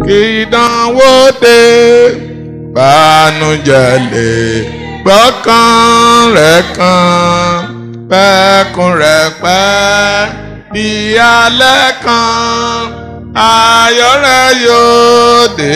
kí ìdánwò dé bànújẹ́ lè gbọ́kàn rẹ̀ kan pẹ́kun rẹ̀ pẹ́ bí alẹ́ kan ayọ̀ rẹ̀ yóò dé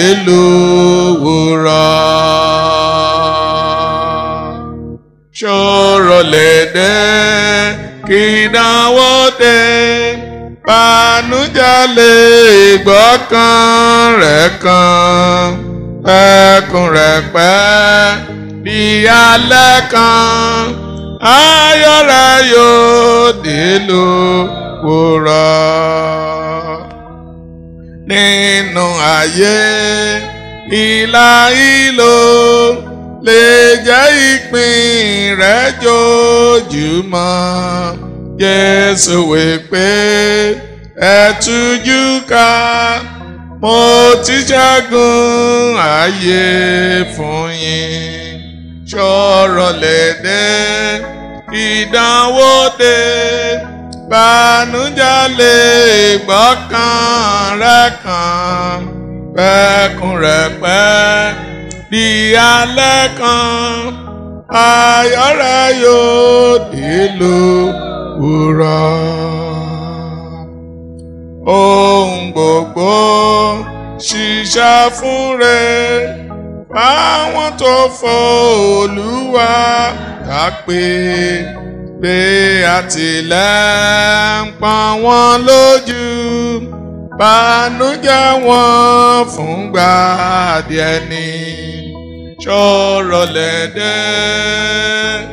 lówùrọ̀ ṣòro lè dé kí ìdánwò dé bànújẹ́ lè gbọ́kàn rẹ̀ kan pẹ́kun rẹ̀ pẹ́ bí alẹ́ kan ayọ̀ rẹ̀ yóò dé lówùrọ̀ nínú ayé ìlà ìlò lè jẹ́ ìpín rẹ̀ jojúmọ́ Jésù wí pé ẹ tújú ká mo ti ṣẹ́gun ayé fún yín ṣọ̀rọ̀ lè dé ìdánwò dé bànújẹ́ lè gbọ́kàn rẹ̀ kan pẹ́kun rẹ̀ pẹ́ di alẹ́ kan ayọ̀ rẹ̀ yóò dé lówùrọ̀ ohun gbogbo ṣiṣẹ́ fún rẹ̀ fáwọn tó fọ Olúwa dápé pé àtìlẹ́ ń pa wọ́n lójú bànújẹ́ wọn fúngbà díẹ̀ ni ṣọ̀rọ̀ lẹ́dẹ́.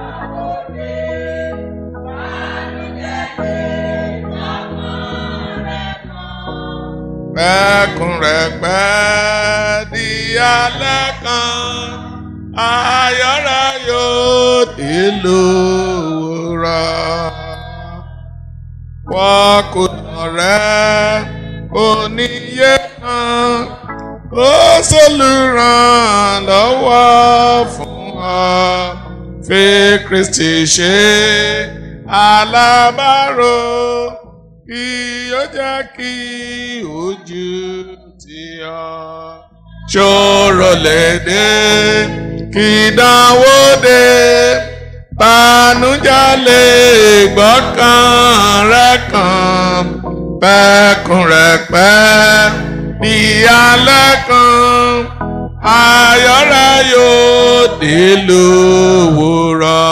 Pẹ́kun rẹ̀ pẹ́ di alẹ́ kan, ayọ̀ rẹ̀ yóò dé lówùrọ̀. Wọ́n kò lọ̀rẹ́ oníyé kan, ó ṣolùrànlọ́wọ́ fún ọ. Fi Kristi ṣe alábàárò kí ó jẹ́ kí ojú tì ọ́. Ṣòro lè dé kí ìdánwò dé bànújẹ́ lè gbọ́kàn rẹ̀ kan pẹ́kun rẹ̀ pẹ́ bí alẹ́ kan ayọ̀ rẹ̀ yóò dé lówùrọ̀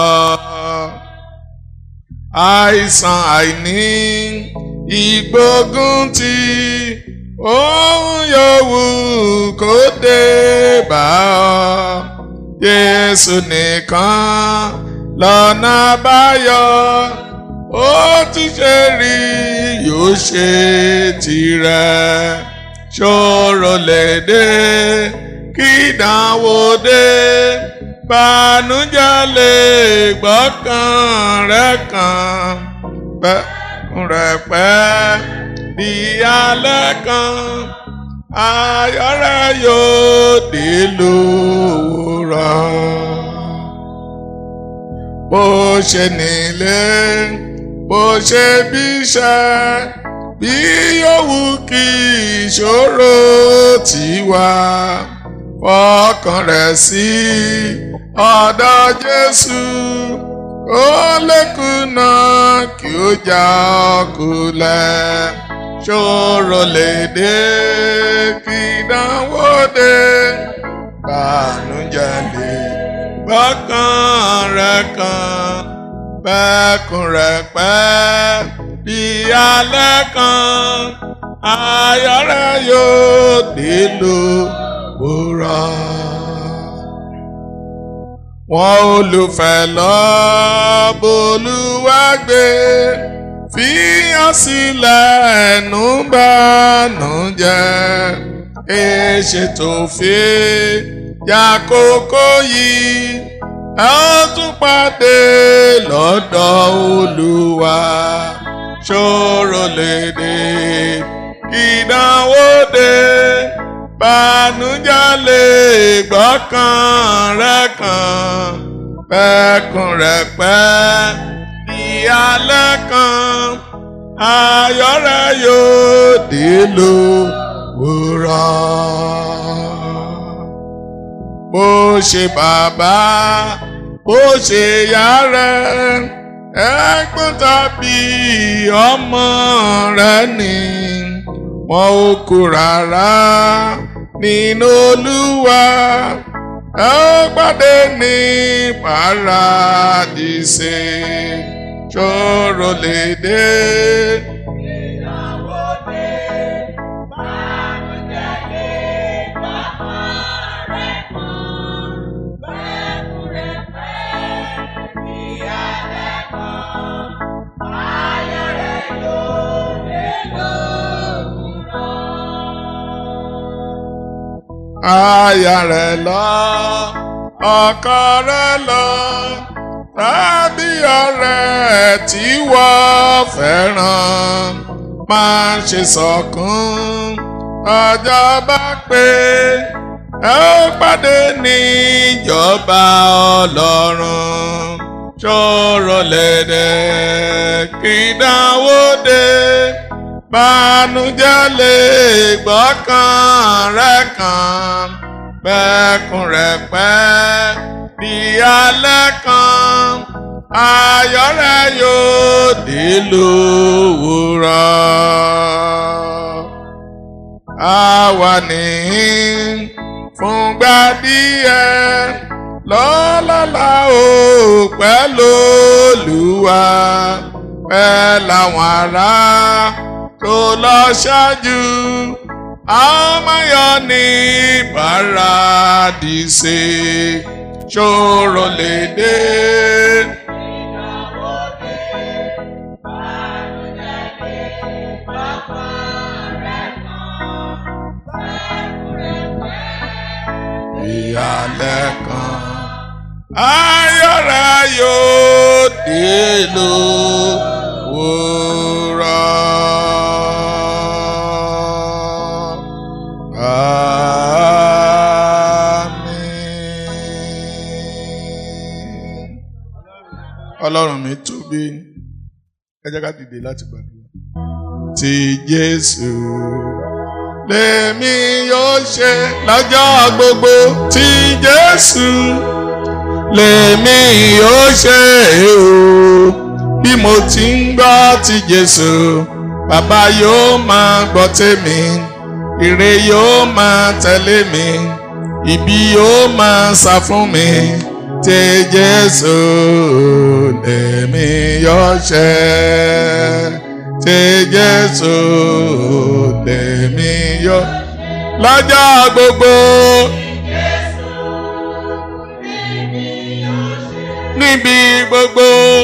àìsàn àìní ìgbógun ti ohun yòówù kó dé bá ọ Jésù nìkan lọ́nà àbáyọ ó ti ṣe rí yóò ṣe tirẹ̀ ṣòro lè dé kí ìdánwò dé bànújẹ́ lè gbọ́kàn rẹ̀ kan pẹ́kun rẹ̀ pẹ́ di alẹ́ kan ayọ̀ rẹ̀ yóò dé lówùrọ̀ bó ṣe nílé bó ṣe bí iṣẹ́ bí yòówù kí ìṣòro tiwa fọkàn rẹ̀ sí ọ̀dọ̀ Jésù ó lékùnà kí ó já ọkùnlẹ̀ ṣòro lè dé kí ìdánwò dé bànújẹ́ lè gbọ́kàn rẹ̀ kan pẹ́kun rẹ̀ pẹ́ bí alẹ́ kan ayọ̀ rẹ̀ yóò dé lówùrọ̀. Wọ́n olùfẹ́ lọ bolúwàgbé fi hàn sílẹ̀ ẹnu bànújẹ́ èṣe tó fi yàkókò yìí ẹ ó tún pàdé lọ́dọ̀ Olúwa ṣòro lè dé ìdánwò dé bànújẹ́ lè gbọ́kàn rẹ̀ kan pẹ́kun rẹ̀ pẹ́ ìyálẹ̀ kan ayọ̀ rẹ̀ yóò dé lówùrọ̀. bó ṣe bàbá bó ṣe yá rẹ ẹ̀gbọ́n tàbí ọmọ rẹ ni wọn ò kú rárá nínú olúwa ẹ ó pàdé ní paradíṣe ṣòro lè dé. aya rẹ̀ lọ ọkọ rẹ̀ lọ tàbí ọ̀rẹ́ tí wọ́n fẹ́ràn máa ṣe sọ̀kún ọjọ́ bá pé ẹ ó pàdé ní ìjọba ọlọ́run ṣòro lẹ́dẹ̀ kí dánwó dé bánújẹ́ lè gbọ́kàn rẹ̀ kan pẹ́kun rẹ̀ pẹ́ di alẹ́ kan ayọ̀ rẹ̀ yóò dé lówùrọ̀. àwa nìyí fúngbà díẹ̀ lọ́lọ́lá ò pẹ́ lólùwà pẹ́ làwọn ará tó lọ ṣáájú àmọ́yọ ní paradíṣe ṣòro lè dé. ìyàlẹ́ kan ayọ̀ rẹ̀ yóò dé lówùrọ̀. Àmín. Ọlọ́run mi tóbi ẹ jẹ́ ká dìde láti gbàdúrà. Ti Jésù lèmi yóò ṣe lọ́jọ́ gbogbo tí Jésù lèmi yóò ṣe o bí mo ti ń gbọ́ ti Jésù bàbá yóò máa gbọ́ tèmi ire yóò máa tẹ̀lé mi ibi yóò máa sá fún mi tí Jésù lèmi yóò ṣe tí Jésù lèmi yóò lọ́jọ́ gbogbo. níbi gbogbo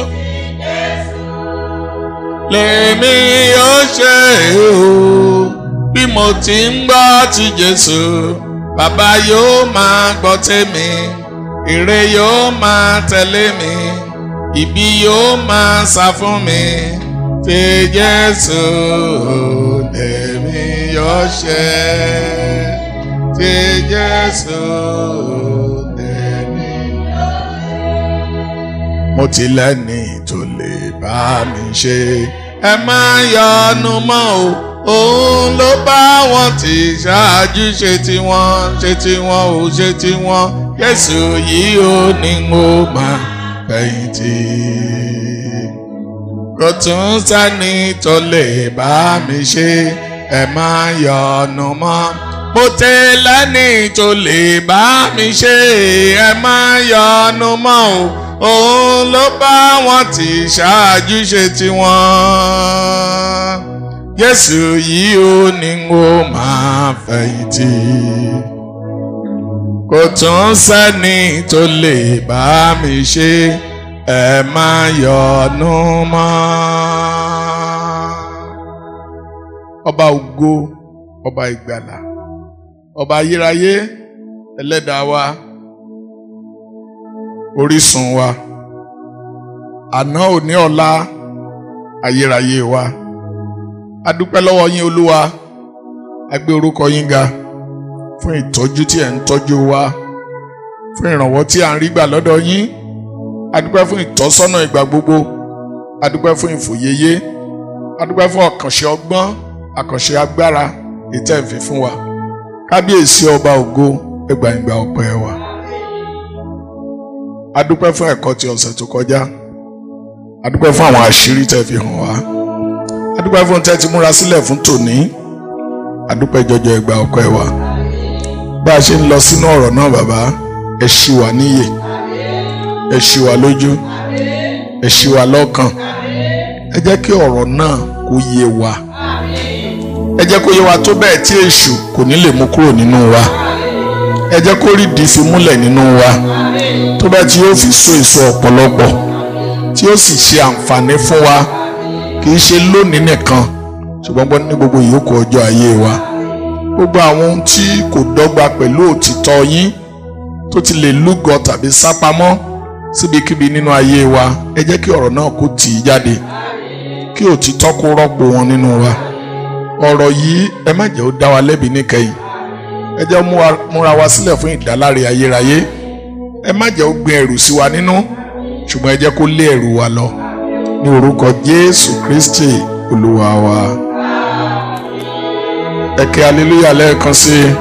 lèmi yóò ṣe o bí mo ti ń gbọ́ ti Jésù bàbá yóò máa gbọ́ tèmi ire yóò máa tẹ̀lé mi ibi yóò máa sá fún mi tí Jésù lèmi yóò ṣe tí Jésù lèmi mo ti lẹ́ni tó lè bá mi ṣe. ẹ má yọnu mọ́ o òun ló bá wọn ti ṣáájú ṣe tiwọn ṣe tiwọn ò ṣe tiwọn Jésù yìí ó ní mo máa fẹ̀yìntì. kò tún sẹ́ni tó lè bá mi ṣe ẹ má yọnu mọ́ mo ti lẹ́ni tó lè bá mi ṣe ẹ má yọnu mọ́ o òun ló bá wọn ti ṣáájú ṣe tiwọn Jésù yìí ó ní ó máa fẹ̀yìntì kò tún sẹ́ni tó lè bá mi ṣe ẹ má yọnu mọ́. ọba ògo ọba ìgbàlà ọba ayérayé ẹlẹ́dàá wa orísun wa àná òní ọ̀la ayérayé wa a dúpẹ́ lọ́wọ́ yín olúwa a gbé orúkọ yín ga fún ìtọ́jú tí ẹ̀ ń tọ́jú wa fún ìrànwọ́ tí à ń rí gbà lọ́dọ̀ yín a dúpẹ́ fún ìtọ́sọ́nà ìgbà gbogbo a dúpẹ́ fún ìfòyeyé a dúpẹ́ fún àkànṣe ọgbọ́n àkànṣe agbára ètò ẹ̀fín fún wa kábíyèsí ọba ògo ẹgbàá ìgbà ọpẹ́ wa adúpẹ́ fún ẹ̀kọ́ ti ọ̀sẹ̀ tó kọjá adúpẹ́ fún àwọn àṣírí tẹ́ fi hàn wá adúpẹ́ fún tẹ́ ti múra sílẹ̀ fún tòní adúpẹ́ jọjọ ẹgbà ọkọ ẹ wa bá a ṣe ń lọ sínú ọ̀rọ̀ náà bàbá ẹ ṣí wa níyè ẹ ṣí wa lójú ẹ ṣí wa lọ́kàn ẹ jẹ́ kí ọ̀rọ̀ náà kó yé wa ẹ jẹ́ kó yé wa tó bẹ́ẹ̀ tí èṣù kò ní lè mú kúrò nínú wa ẹ jẹ́ kó rí ìdí fi múlẹ̀ nínú wa tó bẹ́ẹ̀ tí yóò fi so èso ọ̀pọ̀lọpọ̀ tí yóò sì ṣe àǹfààní fún wa kì í ṣe lónìí nìkan ṣùgbọ́n ní gbogbo ìyókù ọjọ́ ayé wa gbogbo àwọn ohun tí kò dọ́gba pẹ̀lú òtítọ́ yín tó ti lè lúgọ tàbí sápamọ́ síbikíbi nínú ayé wa ẹ jẹ́ kí ọ̀rọ̀ náà kó tì í jáde kí òtítọ́ kó rọ́pò wọn nínú wa ọ̀rọ̀ yìí ẹ má jẹ́ ó dá wa lẹ́bi níkẹyìn ẹ jẹ́ múra wa sílẹ̀ fún ìdáláre ayérayé ẹ má jẹ́ ó gbin ẹ̀rù sí wa nínú ṣùgbọ́n ẹ jẹ́ kó lé ẹ̀rù wa lọ ní orúkọ Jésù Kristi Olúwa wa ẹ ké aleluya lẹ́ẹ̀kan sí i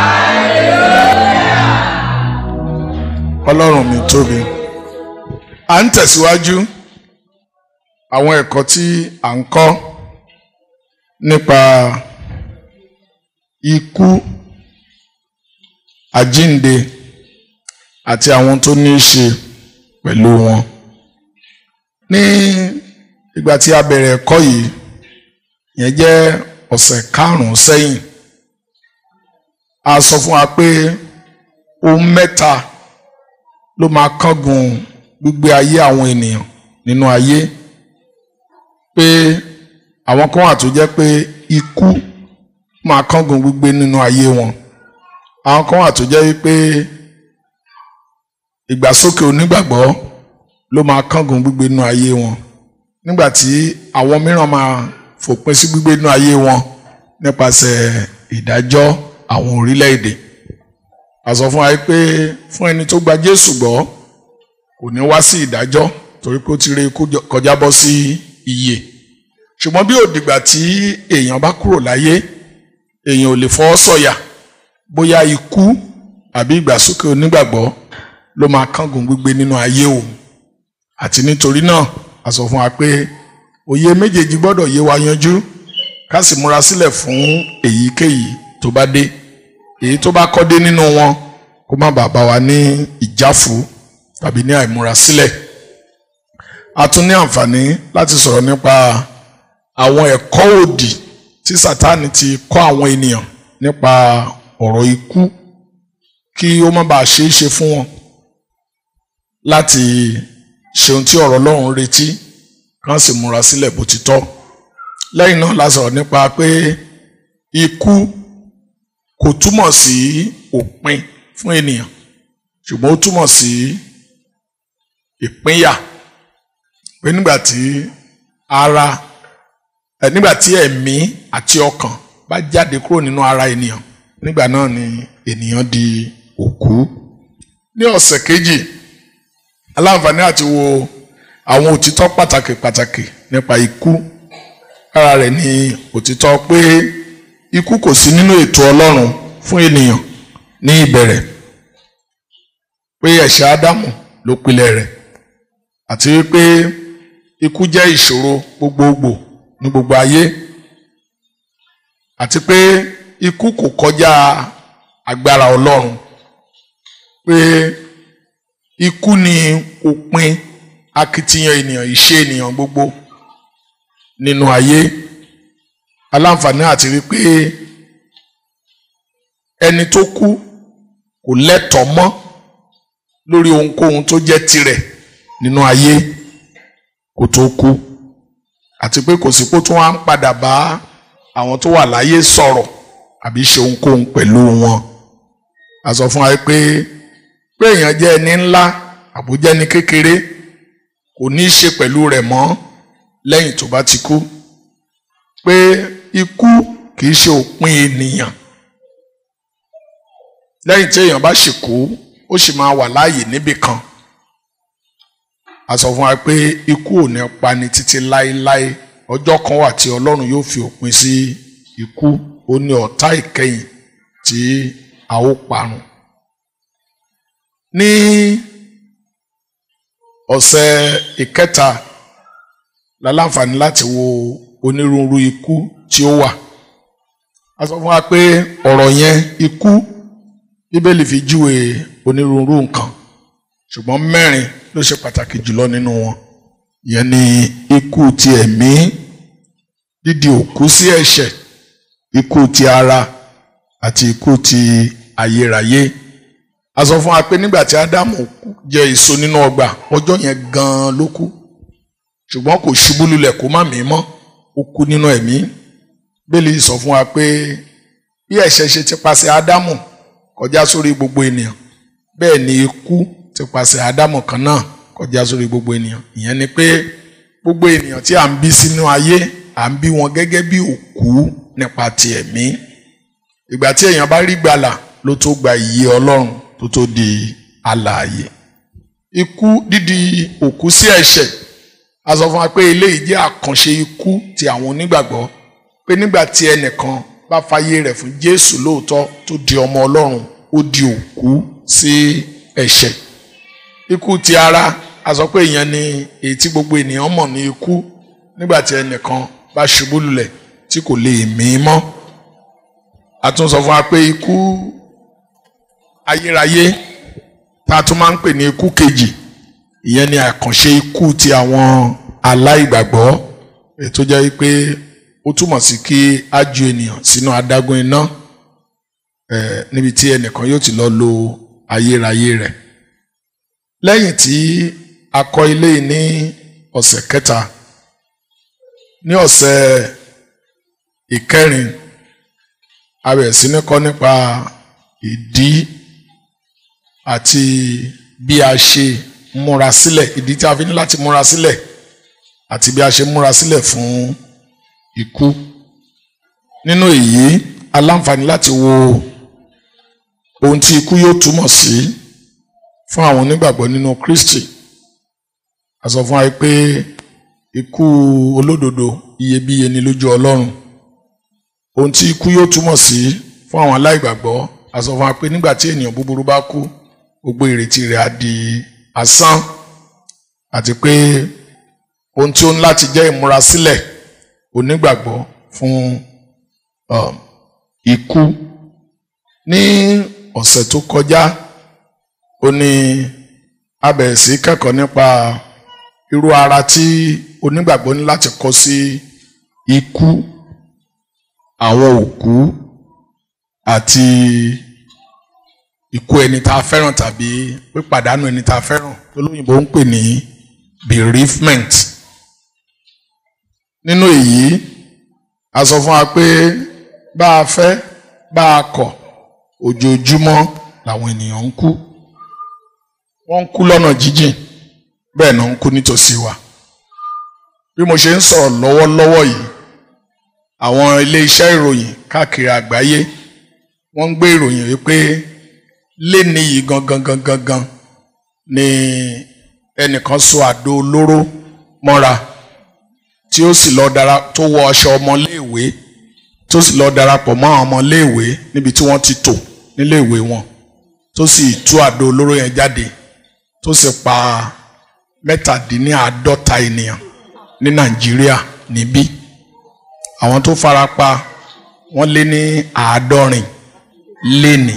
Ọlọ́run mi tóbi à ń tẹ̀síwájú àwọn ẹ̀kọ́ tí à ń kọ́ nípa ikú àjínde àti àwọn tó ní í ṣe pẹ̀lú wọn. ní ìgbà tí a bẹ̀rẹ̀ ẹ̀kọ́ yìí yẹn jẹ́ ọ̀sẹ̀ karùn-ún sẹ́yìn a sọ fún wa pé ohun mẹ́ta ló máa kángun gbígbé ayé àwọn ènìyàn nínú ayé pé àwọn kan wà tó jẹ́ pé ikú máa kángun gbígbé nínú ayé wọn àwọn kan wà tó jẹ́ wípé ìgbàsókè onígbàgbọ́ ló máa kángun gbígbé nínú ayé wọn nígbà tí àwọn mìíràn máa fòpin sí gbígbé nínú ayé wọn nípasẹ̀ ìdájọ́ àwọn orílẹ̀-èdè a sọ fún wa pé fún ẹni tó gba Jésù gbọ́ kò ní wá sí ìdájọ́ torí pé ó ti rí ikú kọjá bọ́ sí ìyè ṣùgbọ́n bí òdìgbà tí èèyàn bá kúrò láyé èèyàn ò lè fọwọ́ sọ̀yà bóyá ikú àbí ìgbàsókè onígbàgbọ́ ló máa kángun gbígbé nínú ayé òun àti nítorí náà a sọ fún wa pé òye méjèèjì gbọ́dọ̀ yé wa yanjú ká sì múra sílẹ̀ fún èyíkéyìí tó bá dé èyí tó bá kọ́ dé nínú wọn kó má bàa bá wa ní ìjáfu tàbí ní àìmúra sílẹ̀ a tún ní àǹfààní láti sọ̀rọ̀ nípa àwọn ẹ̀kọ́ òdì tí Sátánì ti kọ́ àwọn ènìyàn nípa ọ̀rọ̀ ikú kí ó má bàa ṣeé ṣe fún wọn láti ṣe ohun tí ọ̀rọ̀ Ọlọ́run retí kán sì múra sílẹ̀ bó ti tọ́ lẹ́yìn náà la sọ̀rọ̀ nípa pé ikú kò túmọ̀ sí òpin fún ènìyàn ṣùgbọ́n ó túmọ̀ sí ìpínyà pé nígbà tí ara ẹ nígbà tí ẹ̀mí àti ọkàn bá jáde kúrò nínú ara ènìyàn nígbà náà ni ènìyàn di òkú ní ọ̀sẹ̀ kejì aláǹfààní àti wo àwọn òtítọ́ pàtàkì pàtàkì nípa ikú lára rẹ̀ ni òtítọ́ pé ikú kò sí nínú ètò Ọlọ́run fún ènìyàn ní ìbẹ̀rẹ̀ pé ẹ̀ṣẹ̀ Ádámù ló pilẹ̀ rẹ̀ àti wípé ikú jẹ́ ìṣòro gbogbogbò ní gbogbo ayé àti pé ikú kò kọjá agbára Ọlọ́run pé ikú ni òpin akitiyan ènìyàn ìṣe ènìyàn gbogbo nínú ayé aláǹfààní àti rí pé ẹni tó kú kò lẹ́tọ̀ọ́ mọ́ lórí ohunkóhun tó jẹ́ tirẹ̀ nínú ayé kó tó kú àti pé kò sí pé tó wá ń padà bá àwọn tó wà láyé sọ̀rọ̀ àbí ṣe ohunkóhun pẹ̀lú wọn a sọ fún wa pé pé èèyàn jẹ́ ẹni ńlá àbújẹ́ ní kékeré kò ní í ṣe pẹ̀lú rẹ̀ mọ́ lẹ́yìn tó bá ti kú pé ikú kì í ṣe òpin ènìyàn lẹ́yìn tí èèyàn bá ṣì kú ó sì máa wà láàyè níbì kan a sọ fún wa pé ikú ò ní pani títí láéláé ọjọ́ kan wà tí ọlọ́run yóò fi òpin sí ikú ó ní ọ̀tá ìkẹyìn tí a ó parun. ní ọ̀sẹ̀ ìkẹta la láǹfààní láti wo onírúurú ikú tí ó wà a sọ fún wa pé ọ̀rọ̀ yẹn ikú bíbélì fi júwe onírúurú nǹkan ṣùgbọ́n mẹ́rin ló ṣe pàtàkì jùlọ nínú wọn ìyẹn ni ikú ti ẹ̀mí dídi òkú sí ẹ̀ṣẹ̀ ikú ti ara àti ikú ti ayérayé a sọ fún wa pé nígbà tí ádámù jẹ èso nínú ọgbà ọjọ́ yẹn gan-an ló kú ṣùgbọ́n kò ṣubú lulẹ̀ kó má mí mọ́ ó kú nínú ẹ̀mí bẹ́ẹ̀lì sọ fún wa pé bí ẹ̀ṣẹ̀ ṣe ti pasẹ̀ ádámù kọjá sórí gbogbo ènìyàn bẹ́ẹ̀ ni ikú ti pasẹ̀ ádámù kan náà kọjá sórí gbogbo ènìyàn ìyẹn ni pé gbogbo ènìyàn tí à ń bí sínú ayé à ń bí wọn gẹ́gẹ́ bí òkú nípa ti ẹ̀mí ìgbà tí èèyàn bá rí gbàlà ló tó gba ìyè ọlọ́run tó tó di alààyè ikú dídi òkú sí ẹ̀ṣẹ̀ a sọ fún wa pé eléyìí jẹ́ àkànṣe ikú ti àwọn onígbàgbọ́ pé nígbà tí ẹnìkan bá fàyè rẹ̀ fún Jésù lóòótọ́ tó di ọmọ ọlọ́run ó di òkú sí ẹ̀ṣẹ̀ ikú ti ara a sọ pé ìyẹn ni èyí tí gbogbo ènìyàn mọ̀ ní ikú nígbà tí ẹnìkan bá ṣubú lulẹ̀ tí kò lè mí mọ́ a tún sọ fún wa pé ikú ayérayé tá a tún máa ń pè ní ikú kejì ìyẹn ni àkànṣe ikú ti àwọn aláìgbàgbọ́ ètò jẹ́ pé ó túmọ̀ sí kí á ju ènìyàn sínú adágún iná níbi tí ẹnìkan yóò ti lọ lo ayérayé rẹ̀ lẹ́yìn tí a kọ́ ilé yìí ní ọ̀sẹ̀ kẹta ní ọ̀sẹ̀ ìkẹrin a bẹ̀rẹ̀ sí ní kọ́ nípa ìdí àti bí a ṣe múra sílẹ̀ ìdí tí a fi ní láti múra sílẹ̀ àti bí a ṣe múra sílẹ̀ fún ikú nínú èyí a láǹfààní láti wo ohun tí ikú yóò túmọ̀ sí fún àwọn onígbàgbọ́ nínú Kristi a sọ fún wa pé ikú olódodo iyebíye ni lójú Ọlọ́run ohun tí ikú yóò túmọ̀ sí fún àwọn aláìgbàgbọ́ a sọ fún wa pé nígbà tí ènìyàn búburú bá kú gbogbo ìrètí rẹ̀ á di asán àti pé ohun tí ó ń láti jẹ́ ìmúrasílẹ̀ onígbàgbọ́ fún um, ikú ní ọ̀sẹ̀ tó kọjá ó ní a bẹ̀rẹ̀ sí kẹ́kọ̀ọ́ nípa irú ara tí onígbàgbọ́ ní láti kọ́ sí ikú àwọn òkú àti ikú ẹni tá a fẹ́ràn tàbí pípàdánù ẹni tá a fẹ́ràn tó lóyìnbó ń pè ní bereavement nínú èyí a sọ fún wa pé bá a fẹ́ bá a kọ̀ ojoojúmọ́ làwọn ènìyàn ń kú wọ́n ń kú lọ́nà jíjìn bẹ́ẹ̀ náà ń kú nítòsí wa bí mo ṣe ń sọ̀rọ̀ lọ́wọ́lọ́wọ́ yìí àwọn ilé iṣẹ́ ìròyìn káàkiri àgbáyé wọ́n ń gbé ìròyìn wípé léni yìí gangan gangan gan ni ẹnìkan so àdó olóró mọ́ra tí ó sì lọ dara tó wọ aṣọ ọmọléèwé tó sì lọ darapọ̀ mọ́ àwọn ọmọléèwé níbi tí wọ́n ti tò níléèwé wọn tó sì tú àdó olóró yẹn jáde tó sì pa mẹ́tàdínláàádọ́ta ènìyàn ní Nàìjíríà níbí àwọn tó fara pa wọ́n lé ní àádọ́rin léni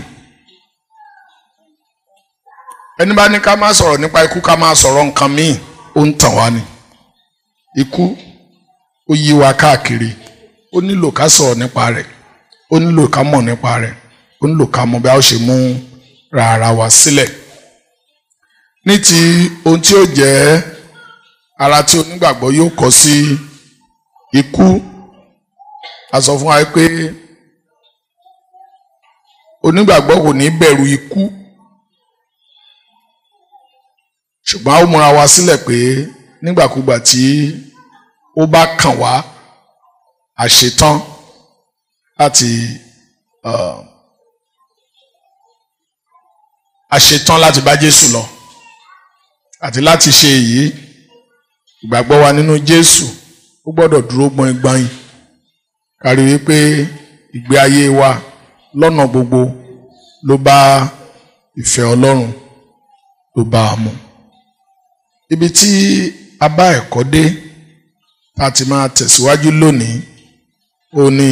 ẹni bá ní ká má sọ̀rọ̀ nípa ikú ká má sọ̀rọ̀ nǹkan míì ó ń tàn wá ni ikú ó yí wa káàkiri ó nílò ká sọ̀rọ̀ nípa rẹ̀ ó nílò ká mọ̀ nípa rẹ̀ ó nílò ká mọ̀ bí a ó ṣe mú rárá wa sílẹ̀ ní ti ohun tí ó jẹ́ ara tí onígbàgbọ́ yóò kọ́ sí ikú a sọ fún wa pé onígbàgbọ́ kò ní bẹ̀rù ikú ṣùgbọ́n a ó múra wa sílẹ̀ pé nígbàkúgbà tí ó bá kàn wá àṣetán láti àṣetán láti bá Jésù lọ àti láti ṣe èyí ìgbàgbọ́ wa nínú Jésù ó gbọ́dọ̀ dúró gbọ̀ngbọ̀n kárí wípé ìgbé ayé wa lọ́nà gbogbo ló bá ìfẹ́ Ọlọ́run ló bá a mu ibi tí a bá ẹ̀kọ́ dé tá a ti máa tẹ̀síwájú lónìí ó ní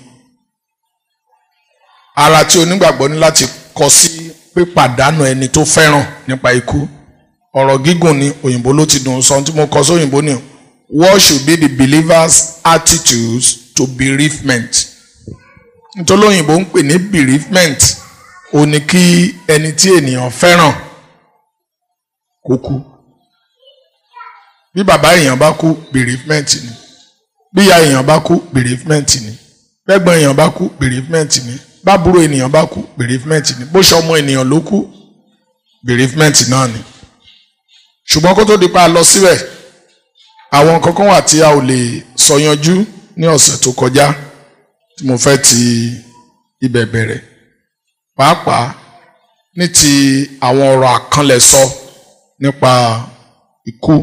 ara tí onígbàgbọ́ ní láti kọ sí pípàdánù ẹni tó fẹ́ràn nípa ikú ọ̀rọ̀ gígùn ni òyìnbó ló ti dùn sọ tí mo kọ sí òyìnbó ni what should be the believer's attitudes to bereavement nítorí òyìnbó ń pè ní bereavement ó ní kí ẹni tí ènìyàn fẹ́ràn kó kú bí bàbá èèyàn bá kú bereavement ni bí ìyá èèyàn bá kú bereavement ni bẹ́gbọ́n èèyàn bá kú bereavement ni bábúrò ènìyàn bá kú bereavement ni bó ṣe ọmọ ènìyàn ló kú bereavement náà ni ṣùgbọ́n kó tó di pa lọ síbẹ̀ àwọn kankan wà tí a ò lè sọ yanjú ní ọ̀sẹ̀ tó kọjá tí mo fẹ́ ti ibẹ̀ bẹ̀rẹ̀ pàápàá ní ti àwọn ọ̀rọ̀ àkànlẹ̀sọ nípa ikú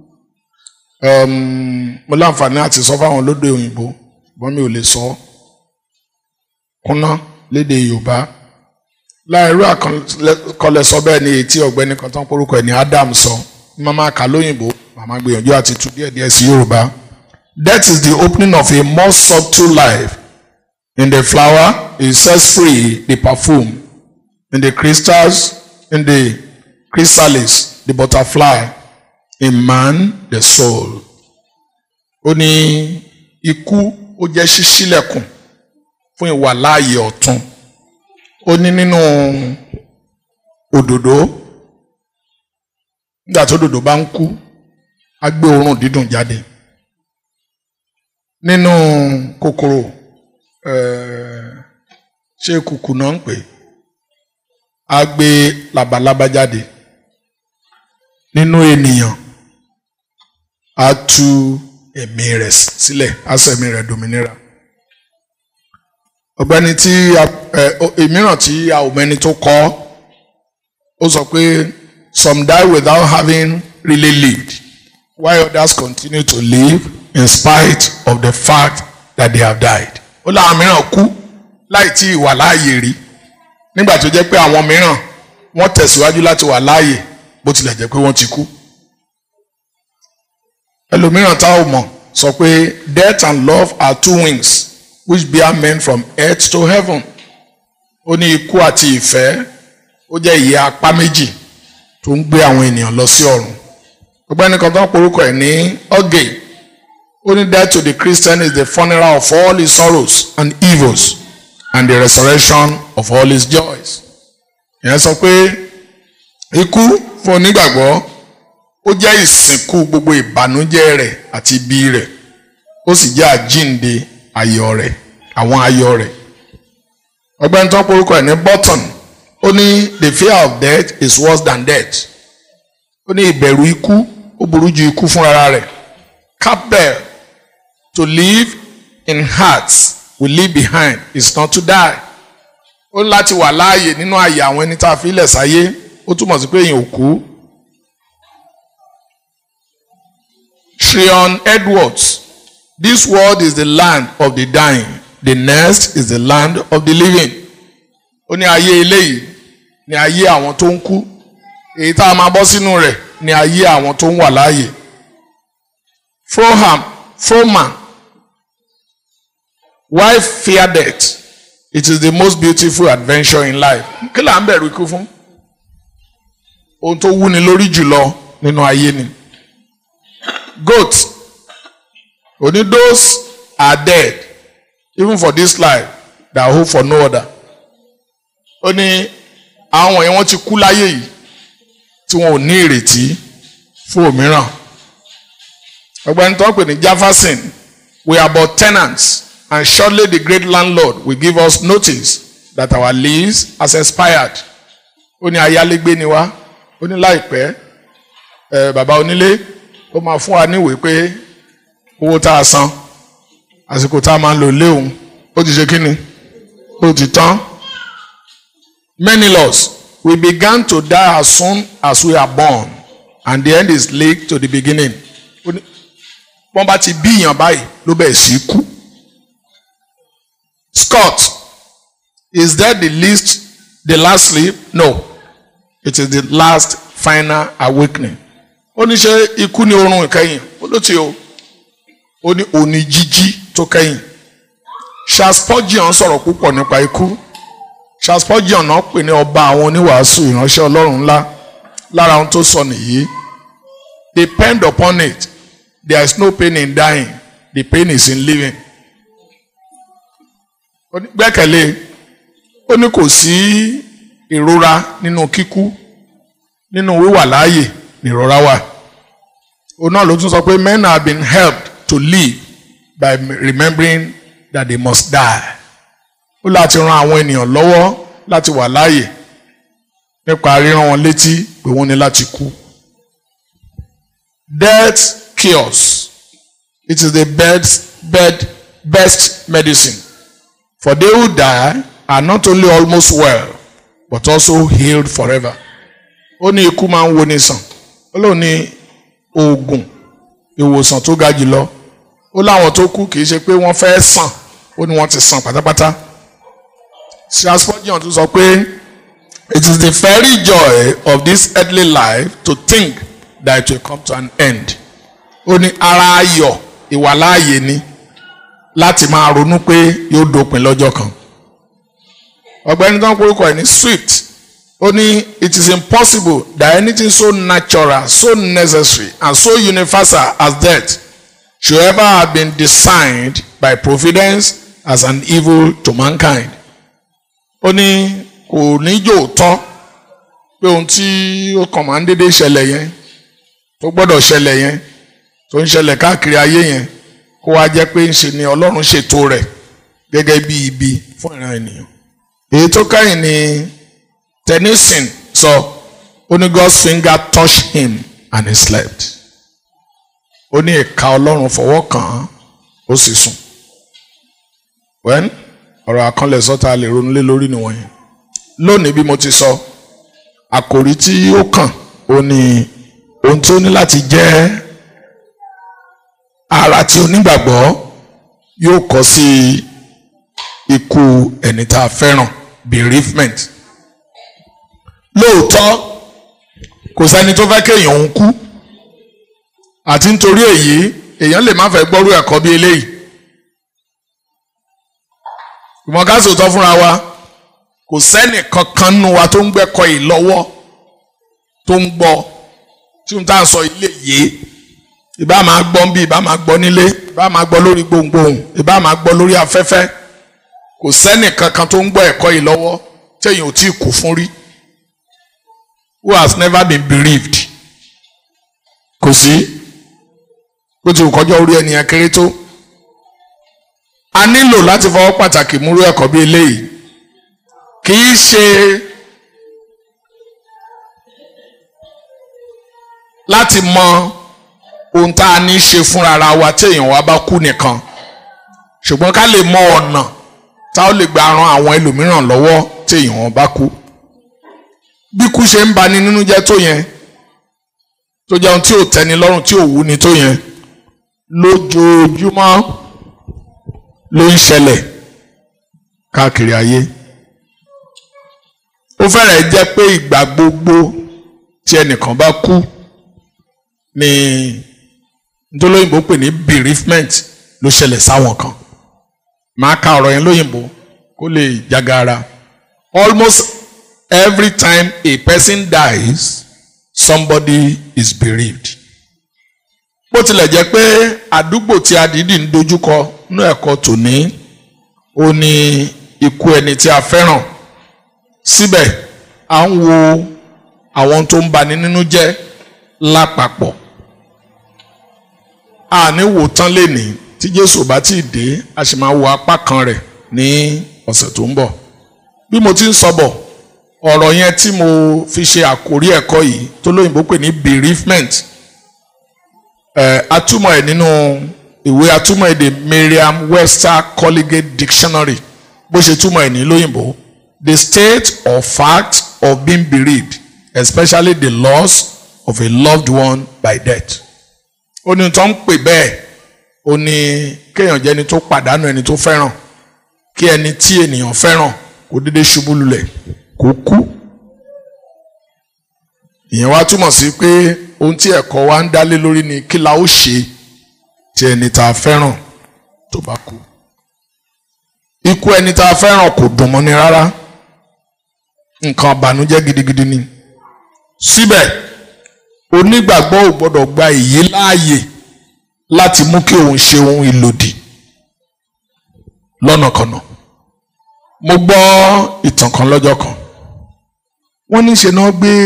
mo láǹfààní àti sọ fáwọn olóde òyìnbó ṣùgbọ́n mi ò lè sọ kúnná lédè Yorùbá láìrú àkànlẹ̀sọ bẹ́ẹ̀ ni etí ọ̀gbẹ́ni kan tán porúkọ ẹ̀ ní Adam sọ màmá kà lóyìnbó màmá gbìyànjú àti tú díẹ̀díẹ̀ sí Yorùbá death is the opening of a more subtle life in the flower it sets free the perfume in the crystals in the chrysalis the butterfly in man the soul. ó ní ikú ó jẹ́ ṣíṣílẹ̀kùn fún ìwà láàyè ọ̀tun ó ní nínú òdòdó nígbà tó òdòdó bá ń kú á gbé òórùn dídùn jáde nínú kòkòrò ṣé kùkù náà ń pè á gbé labalábá jáde nínú ènìyàn á tú ẹ̀mí rẹ̀ sílẹ̀ á sọ ẹ̀mí rẹ̀ dominira ọ̀gbẹ́ni tí ìmíràn tí a ò mẹ́ni tó kọ ó sọ pé some die without having really lived while others continue to live in spite of the fact that they have died ó láwọn mìíràn kú láì tí ì wà láàyè rí nígbà tó jẹ́ pé àwọn mìíràn wọ́n tẹ̀síwájú láti wà láàyè bó tilẹ̀ jẹ́ pé wọ́n ti kú. ẹlòmíràn tá ò mọ̀ sọ pé death and love are two wings which bear men from earth to heaven. ó ní ikú àti ìfẹ́ ó jẹ́ ìyẹ́ apá méjì tó ń gbé àwọn ènìyàn lọ sí ọ̀run. ọ̀gbẹ́ni kan tó ń porúkọ ẹ̀ ní ọ̀gẹ̀ ó ní death to the Christian is the funeral of all his sorrows and evils and the resurrection of all his joys. ìyẹn sọ pé ikú fún onígbàgbọ́ ó jẹ́ ìsìnkú gbogbo ìbànújẹ́ rẹ̀ àti ibi rẹ̀ ó sì jẹ́ àjínde ayọ̀ rẹ̀ àwọn ayọ̀ rẹ̀. ọgbẹ́ni tó porúkọ ẹ̀ ní Burton ó ní the fear of death is worse than death ó ní ìbẹ̀rù ikú ó burú ju ikú fúnra rẹ̀ Campbell to live in hearts we leave behind is not to die ó ní láti wà láàyè nínú àyè àwọn ẹni tá a fi lẹ̀ sáyé ó túmọ̀ sí pé èèyàn ò kú. Shrion Edwards this world is the land of the dying the next is the land of the living. ó ní ayé eléyìí ní ayé àwọn tó ń kú èyí tá a máa bọ́ sínú rẹ̀ ní ayé àwọn tó ń wà láàyè. Froham Frohman why fear death it is the most beautiful adventure in life. kí là ń bẹ̀rù ikú fún? ohun tó wúni lórí jùlọ nínú ayé ni. goat only those are dead even for this life that hope for no other. ó ní àwọn yẹn wọ́n ti kú láyé yìí tí wọn ò ní ìrètí fún òmíràn. ọ̀gbẹ́ni tó ń pè ní Jefferson we are but tenants and shortly the great landlord will give us notice that our lease has expired. ó ní ayálégbé ni wá ó ní láìpẹ́ ẹ bàbá onílé ó máa fún wa níwèé pé owó tá a san àsìkò tá a máa ń lò léwu ó ti ṣe kí ni ó ti tán. many laws we began to die as soon as we are born and the end is linked to the beginning. wọ́n bá ti bí èèyàn báyìí ló bẹ̀rẹ̀ sí kú. Scott is that the least the last sleep? No. It is the last final awakening. ó ní ṣe ikú ní oorun ìkẹyìn ó ló ti o ó ní òní jíjí tó kẹ́yìn Charles Spurgeon sọ̀rọ̀ púpọ̀ nípa ikú Charles Spurgeon náà pè ní ọba àwọn oníwàásù ìránṣẹ́ Ọlọ́run ńlá lára ohun tó sọ nìyí depend upon it there is no pain in dying the pain is in living ó ní gbẹ́kẹ̀lé ó ní kò sí ìrora nínú kíkú nínú wíwà láàyè nìrora wà òun náà ló tún sọ pé men have been helped to live by remembering that they must die ó láti ran àwọn ènìyàn lọ́wọ́ láti wà láàyè nípa ríran wọn létí pé wọ́n ní láti kú. Death cures. It is the best, best, best medicine. For they who die are not only almost well, but also healed forever. Ó ní ikú máa ń wo ni sàn. Ó lóun ní oògùn ìwòsàn tó ga jùlọ. Ó láwọn tó kú kì í ṣe pé wọ́n fẹ́ sàn. Ó ní wọ́n ti sàn pátápátá. Charles Spurgeon tún sọ pé it is the very joy of this earthly life to think that it will come to an end. Ó ní ara ayọ̀ ìwàláàyè ni láti máa ronú pé yóò dópin lọ́jọ́ kan. Ọ̀gbẹ́ni tó ń korúkọ ẹ̀ ní Swift ó ní it is impossible that anything so natural so necessary and so universal as death should ever have been designed by providence as an evil to mankind. Ó ní kò ní jò tán pé ohun tí ó kàn máa ń dédé ṣẹlẹ̀ yẹn tó gbọ́dọ̀ ṣẹlẹ̀ yẹn tó ń ṣẹlẹ̀ káàkiri ayé yẹn kó wá jẹ́ pé ń ṣe ni Ọlọ́run ṣètò rẹ̀ gẹ́gẹ́ bí ibi fún ìran ènìyàn. èyí tó kẹ́yìn ni Tennyson sọ ó ní God's finger touched him and he slept. ó ní ìka Ọlọ́run fọwọ́ kàn án ó sì sùn. wẹ́n ọ̀rọ̀ àkànlẹ̀ sọ́ta lè ronú lé lórí nìwọ̀nyí. lónìí bí mo ti sọ àkòrí tí ó kàn ó ní ohun tí ó ní láti jẹ́ ara tí onígbàgbọ́ yóò kọ sí ikú ẹni tá a fẹ́ràn bereavement lóòótọ́ kò sẹ́ni tó fẹ́ kéèyàn òun kú àti nítorí èyí èèyàn lè má fẹ́ gbọ́rú ẹ̀kọ́ bí eléyìí ìmọ̀ ká sòótọ́ fúnra wa kò sẹ́nì kankan nínú wa tó ń gbẹ́kọ̀ yìí lọ́wọ́ tó ń gbọ́ tí n tá à ń sọ ilé yìí ìbá máa gbọ́ ń bí ìbá máa gbọ́ nílé ìbá máa gbọ́ lórí gbohùngbohùn ìbá máa gbọ́ lórí afẹ́fẹ́ kò sẹ́nì kankan tó ń gbọ́ ẹ̀kọ́ yìí lọ́wọ́ téèyàn ò tí ì kú fún rí who has never been bereaved kò sí bó ti kọjá orí ẹnìyàn kéré tó a nílò láti fọwọ́ pàtàkì múrú ẹ̀kọ́ bí eléyìí kì í ṣe láti mọ ohun tá a ní í ṣe fúnra ara wa tí èèyàn wa bá kú nìkan ṣùgbọ́n ká lè mọ ọ̀nà tá ó lè gba ran àwọn ẹlòmíràn lọ́wọ́ tí èèyàn wọn bá kú bí kú ṣe ń bani nínú jẹ́ tó yẹn tó jẹ́ ohun tí ò tẹ́ni lọ́rùn tí ò wú ni tó yẹn lójoojúmọ́ ló ń ṣẹlẹ̀ káàkiri ayé ó fẹ́rẹ̀ jẹ́ pé ìgbà gbogbo tí ẹnìkan bá kú ni ntọ́lóyìnbó pè ní bereavement ló ṣẹlẹ̀ sáwọn kan máa ka ọ̀rọ̀ yẹn lóyìnbó kó lè jagara almost every time a person dies somebody is bereaved bó tilẹ̀ jẹ́ pé àdúgbò tí a dìídì ń dojúkọ nínú ẹ̀kọ́ tòní ó ní ikú ẹni tí a fẹ́ràn síbẹ̀ à ń wo àwọn tó ń bani nínú jẹ́ lápapọ̀ a ní wò tán lénìí tí Jésù bá tí ì dé a sì máa wo apá kan rẹ̀ ní ọ̀sẹ̀ tó ń bọ̀ bí mo ti ń sọ bọ̀ ọ̀rọ̀ yẹn tí mo fi ṣe àkórí ẹ̀kọ́ yìí tó lóyìnbó pè ní bereavement ẹ̀ atúmọ̀ ẹ̀ nínú ìwé atúmọ̀ èdè Merriam-Webster Colligate Dictionary bó ṣe túmọ̀ ẹ̀ ní lóyìnbó the state or fact of being bereaved especially the loss of a loved one by death. ó ní tó ń pè bẹ́ẹ̀ ó ní kéèyàn jẹ́ ẹni tó pàdánù ẹni tó fẹ́ràn kí ẹni tí ènìyàn fẹ́ràn kó dédé ṣubú lulẹ̀ kó kú. ìyẹn wá túmọ̀ sí pé ohun tí ẹ̀kọ́ wa ń dálé lórí ni kí la ó ṣe tí ẹni tá a fẹ́ràn tó bá kú ikú ẹni tá a fẹ́ràn kò dùn mọ́ni rárá nǹkan àbànújẹ́ gidigidi ni síbẹ̀ onígbàgbọ́ ò gbọ́dọ̀ gba èyí láàyè láti mú kí òun ṣe ohun ìlòdì lọ́nàkọnà mo gbọ́ ìtàn kan lọ́jọ́ kan wọ́n ní ṣe náà gbé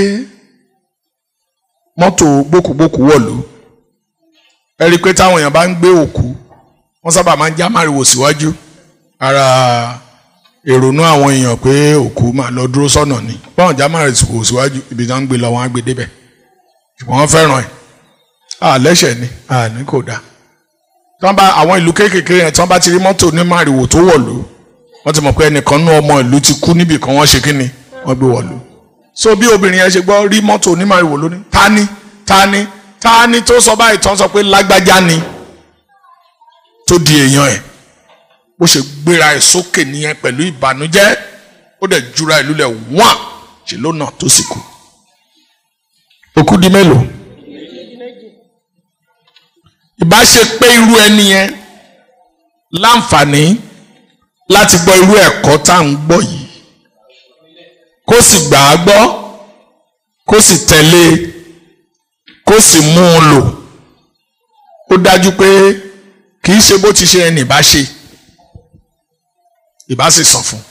mọ́tò gbókùgbókù wọ̀lú ẹ rí i pé táwọn èèyàn bá ń gbé òkú wọ́n sábà máa ń já márìwò síwájú ara èrònú àwọn èèyàn pé òkú máa lọ dúró sọ́nà ni báwọn já márìwò síwájú ibi tí wọ́n ń gbé lọ wọ́n á gbé débẹ̀ ṣùgbọ́n wọ́n fẹ́ràn ẹ̀ àlẹ́ṣẹ̀ ni àní kò dáa tí wọ́n bá àwọn ìlú kéékèèké yẹn tí wọ́n bá ti rí mọ́tò ní márìwò tó wọ̀lú wọ́n ti mọ̀ pé ẹnìkan nú ọmọ ìlú ti kú níbì kan wọ́n ṣe kí ni wọ́n gbé wọ̀lú so bí obìnrin yẹn ṣe gbọ́ rí mọ́tò onímọ̀rìwò lónìí ta ni ta ni ta ni tó sọ báyìí tán sọ pé lágbájá ni tó di èèyàn ẹ̀ bó ṣe gbéra ẹ̀ sókè nìyẹn pẹ̀lú ìbànújẹ́ ó dẹ̀ jura ìlú lẹ̀ wọ́n ṣe lónà tó sì kú. òkú di mélòó ìbá ṣe pé irú ẹni yẹn láǹfààní láti gbọ́ irú ẹ̀kọ́ tá à ń gbọ́ yìí kó sì gbà á gbọ́ kó sì tẹ̀lé kó sì mú un lò ó dájú pé kì í ṣe bó ti ṣe ẹni ìbá ṣe ìbá sì sàn fún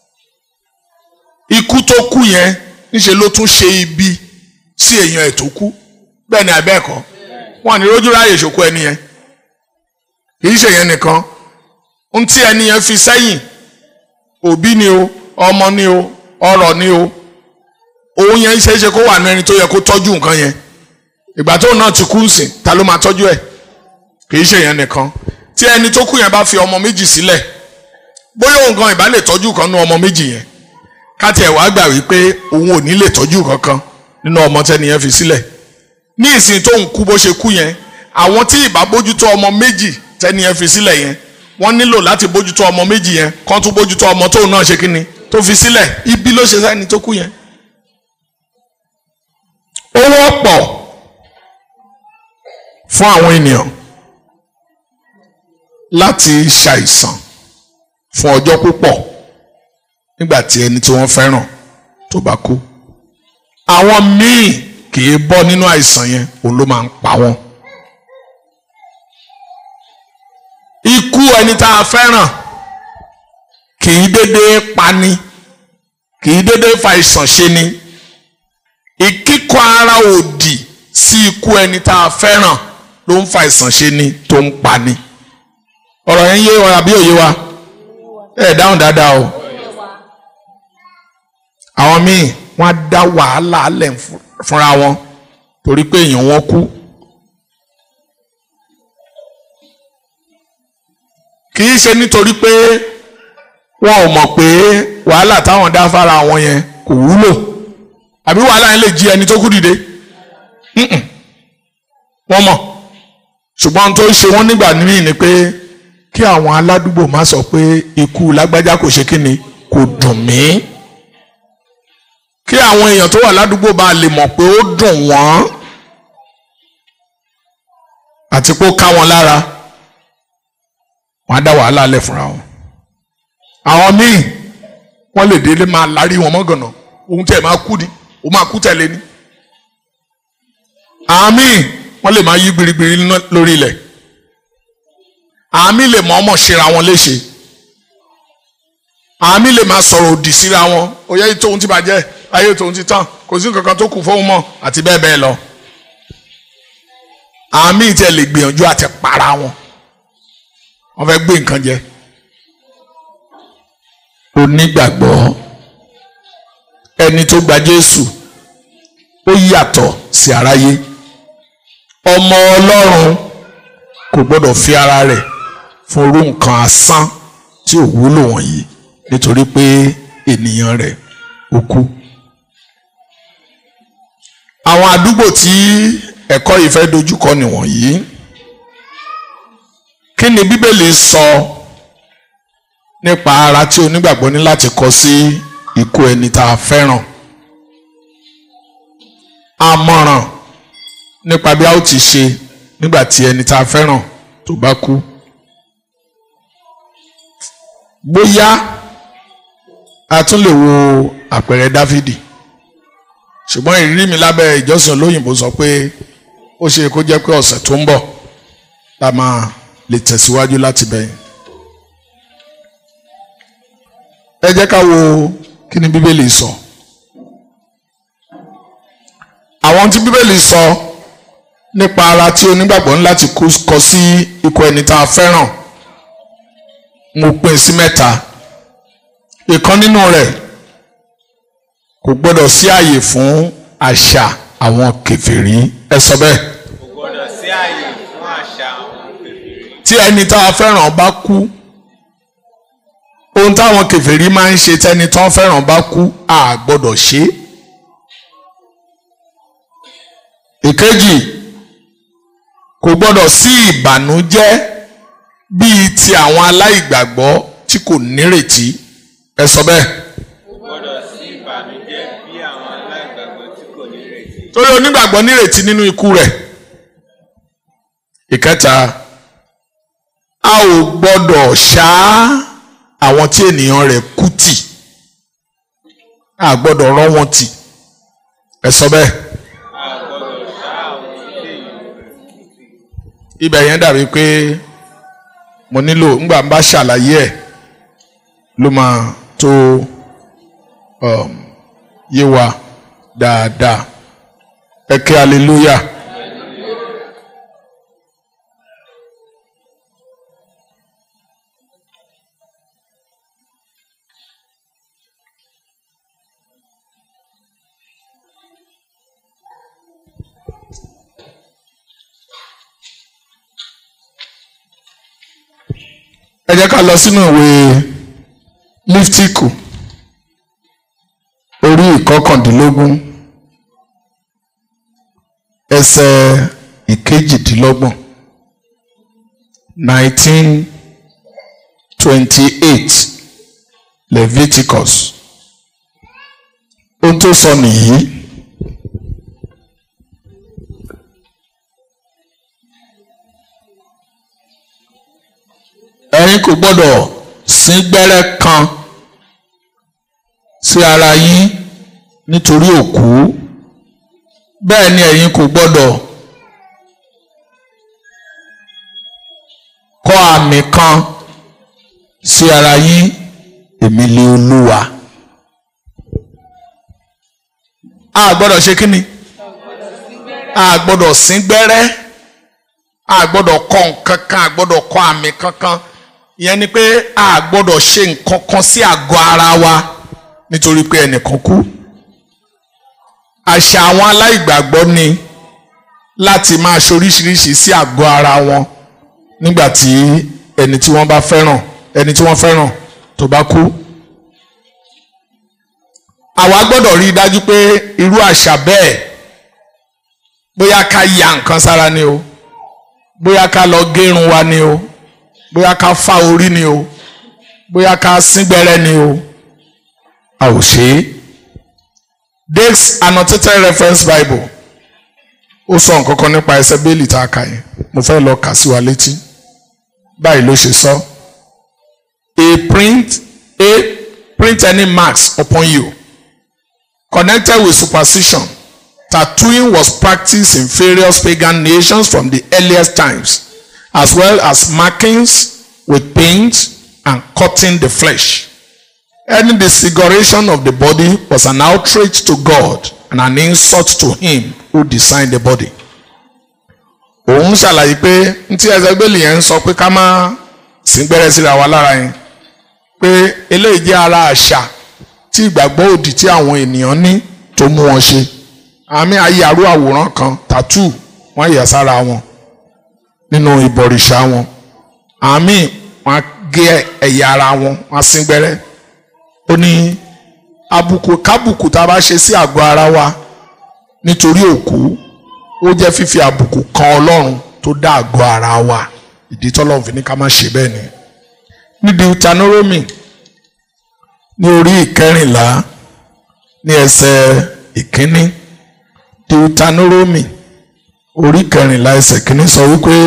ikú tó kú yẹn níṣe ló tún ṣe ibi sí èèyàn ẹ̀ tó kú bẹ́ẹ̀ ni àbẹ́ẹ̀kọ́ wọn ní rójú ráàyè ṣòkó ẹni yẹn kì í ṣe yẹn nìkan ohun tí ẹni yẹn fi sẹ́yìn òbí ni o ọmọ ni o ọrọ̀ ni o òun yẹn ṣe é ṣe kó wà ní ẹni tó yẹ kó tọ́jú nǹkan yẹn ìgbà tóun náà ti kú nsìn ta ló máa tọ́jú ẹ̀ kì í ṣe yẹn nìkan tí ẹni tó kú yẹn bá fi ọmọ méjì sílẹ̀ bóyá òun gan ìbá lè tọ́jú kan nínú ọmọ méjì yẹn káti ẹ̀ wá gbà wípé òun ò ní lè tọ́jú kankan nínú ọmọ tẹ́ni yẹn fi sílẹ̀ ní ìsìn tóun kú bó ṣe kú yẹn àwọn tí ìbá bójútó ọmọ méjì tẹ́ni yẹn fi sílẹ̀ yẹn wọ́n nílò láti bójútó ọmọ méjì yẹn kán tún bójútó ọmọ tóun náà ṣe kíni tó fi sílẹ̀ ibi ló ṣe sẹ́ni tó kú yẹn. ó wọ́pọ̀ fún àwọn ènìyàn láti ṣàìsàn fún ọjọ́ púpọ̀ nígbà tí ẹni tí wọ́n fẹ́ràn tó bá kú. àwọn míì kì í bọ́ nínú àìsàn yẹn òun ló máa ń pa wọ́n. ikú ẹni tá a fẹ́ràn kì í dédé pani kì í dédé fa ìsàn ṣe ni ìkíkọ̀ ara òdì sí ikú ẹni tá a fẹ́ràn ló ń fa ìsàn ṣe ni tó ń pani ọ̀rọ̀ yẹn yé wa àbí òye wa ẹ dáhùn dáadáa o àwọn míì wọ́n á dá wàhálà alẹ̀ fúnra wọn torí pé èèyàn wọn kú kì í ṣe nítorí pé wọn ò mọ̀ pé wàhálà táwọn dá fara wọn yẹn kò wúlò àbí wàhálà yẹn lè jí ẹni tó kú dìde wọ́n mọ̀ ṣùgbọ́n tó ṣe wọ́n nígbà míì ni pé kí àwọn aládùúgbò má sọ pé ikú lágbájá kò ṣe kí ni kò dùn mí kí àwọn èèyàn tó wà ládùúgbò bá lè mọ̀ pé ó dùn wọ́n àti pé ó ká wọn lára wọ́n á dá wàhálà lẹ̀ fúnra wọn àwọn míì wọ́n lè délé máa lárí wọn mọ́gànnà ohun tẹ̀ máa kú ni ó máa kú tẹ̀lé ni àwọn míì wọ́n lè máa yí gbirigbiri lórí ilẹ̀ àwọn míì lè mọ̀ ọmọ ṣera wọn léṣe àwọn míì lè máa sọ̀rọ̀ òdì síra wọn oyè tóun ti bàjẹ́ ayé tóun ti tán kò sí nǹkan kan tó kù fóun mọ́ àti bẹ́ẹ̀ bẹ́ẹ̀ lọ àwọn míì tẹ̀ lè gbìyànjú àti para wọn wọ́n fẹ́ gbé nǹkan jẹ onígbàgbọ́ ẹni tó gba Jésù ó yàtọ̀ sí aráyé ọmọ Ọlọ́run kò gbọ́dọ̀ fi ara rẹ̀ fún orú nǹkan asán tí ò wúlò wọ̀nyí nítorí pé ènìyàn rẹ̀ ó kú. àwọn àdúgbò tí ẹ̀kọ́ yìí fẹ́ dojúkọ nìwọ̀nyí kí ni Bíbélì sọ nípa ara tí onígbàgbọ́ ní láti kọ sí ikú ẹni tá a fẹ́ràn àmọ̀ràn nípa bí a ó ti ṣe nígbà tí ẹni tá a fẹ́ràn tó bá kú bóyá a tún lè wo àpẹẹrẹ Dáfídì ṣùgbọ́n ìrírí mi lábẹ́ ìjọsìn olóyìnbó sọ pé ó ṣe kó jẹ́ pé ọ̀sẹ̀ tó ń bọ̀ la máa lè tẹ̀síwájú láti bẹ̀yìn. ẹ jẹ́ ká wo kí ni bíbélì sọ. àwọn tí bíbélì sọ nípa ara tí onígbàgbọ́ ní láti kọ sí ikú ẹni tá a fẹ́ràn mo pín sí mẹ́ta ìkan nínú rẹ̀ kò gbọ́dọ̀ sí àyè fún àṣà àwọn kèfèrí ẹ sọ bẹ́ẹ̀. kò gbọdọ̀ sí àyè fún àṣà àwọn kèfèrí. tí ẹni tá a fẹ́ràn bá kú ohun táwọn kèfèrí máa ń ṣe tẹ́ni tán fẹ́ràn bá kú a gbọ́dọ̀ ṣe é. ìkejì kò gbọ́dọ̀ sí ìbànújẹ́ bíi ti àwọn aláìgbàgbọ́ tí kò nírètí ẹ sọ bẹ́ẹ̀. kò gbọdọ̀ sí ìbànújẹ́ bí àwọn aláìgbàgbọ́ tí kò ní retí. torí onígbàgbọ́ nírètí nínú ikú rẹ̀. ìkẹta a ò gbọ́dọ̀ ṣá àwọn tí ènìyàn rẹ̀ kú tì a gbọ́dọ̀ rọ́ wọn tì ẹ sọ bẹ́ẹ̀. a gbọdọ̀ ṣá àwọn ilé ìlú. ibẹ̀ yẹn dàbí pé mo nílò ńgbà ń bá ṣàlàyé ẹ̀ ló máa tó um, yé wa dáadáa ẹ kí hallelujah. ẹ jẹ́ ká lọ sínú ìwé líftíkù orí ìkọkàndínlógún ẹsẹ̀ ìkejìdínlọ́gbọ̀n nineteen twenty eight Leviticus ohun tó sọ nìyí. ẹ̀yin kò gbọ́dọ̀ sín gbẹ́rẹ́ kan sí ara yín nítorí òkú bẹ́ẹ̀ ni ẹ̀yin kò gbọ́dọ̀ kọ́ àmì kan sí ara yín èmi lé olúwa a gbọ́dọ̀ ṣe kí ni a gbọ́dọ̀ sín gbẹ́rẹ́ a gbọ́dọ̀ kọ́ nǹkan kan a gbọ́dọ̀ kọ́ àmì kankan ìyẹn ni pé a gbọ́dọ̀ ṣe nǹkan kan sí àgọ́ ara wa nítorí pé ẹnìkan kú àṣà àwọn aláìgbàgbọ́ ni láti máa ṣoríṣiríṣi sí àgọ́ ara wọn nígbà tí ẹni tí wọ́n bá fẹ́ràn ẹni tí wọ́n fẹ́ràn tó bá kú àwa gbọ́dọ̀ rí i dájú pé irú àṣà bẹ́ẹ̀ bóyá ká ya nǹkan sára ni o bóyá ká lọ gérun wa ni o bóyá ká fá orí ni o bóyá ká síngbẹ́rẹ́ ni o a ò ṣe é Dake's annotated reference bible ó sọ nǹkan kan nípa ẹsẹ̀ bẹ́ẹ̀lì tá a kà yẹn mo fẹ́ lọ kà sí wa létí báyìí ló ṣe sọ a print a print any marks upon you connected with superstition tattooing was practiced in various pagan nations from the earliest times as well as markings with paint and cutting the flesh. Any disfiguration of the body was an outrage to God and an insult to him who designed the body. Òun ṣàlàyé pé ntí ẹsẹ̀gbẹ́lì yẹn ń sọ pé ká má síngbẹ́rẹ́ síra wa lára yẹn pé eléyìí jẹ́ ara àṣà tí ìgbàgbọ́ òdì tí àwọn ènìyàn ní tó mú wọn ṣe. Àmì ayàrú àwòrán kan tàtú wọ́n yẹ̀ sára wọn nínú ìbọ̀rìṣà wọn àmì wọn gé ẹ̀yà ara wọn wọn síngbẹ́rẹ́ ó ní àbùkù kábùkù tá a bá ṣe sí àgọ́ ara wa nítorí òkú ó jẹ́ fífi àbùkù kan ọlọ́run tó dá àgọ́ ara wa ìdí tọ́lọ́run fi ní ká má ṣe bẹ́ẹ̀ ni ní Deuteronomy ní orí ìkẹrìnlá ní ẹsẹ̀ ìkíní Deuteronomy orí kẹrìnlá ẹsẹ̀ kìíní sọ wípé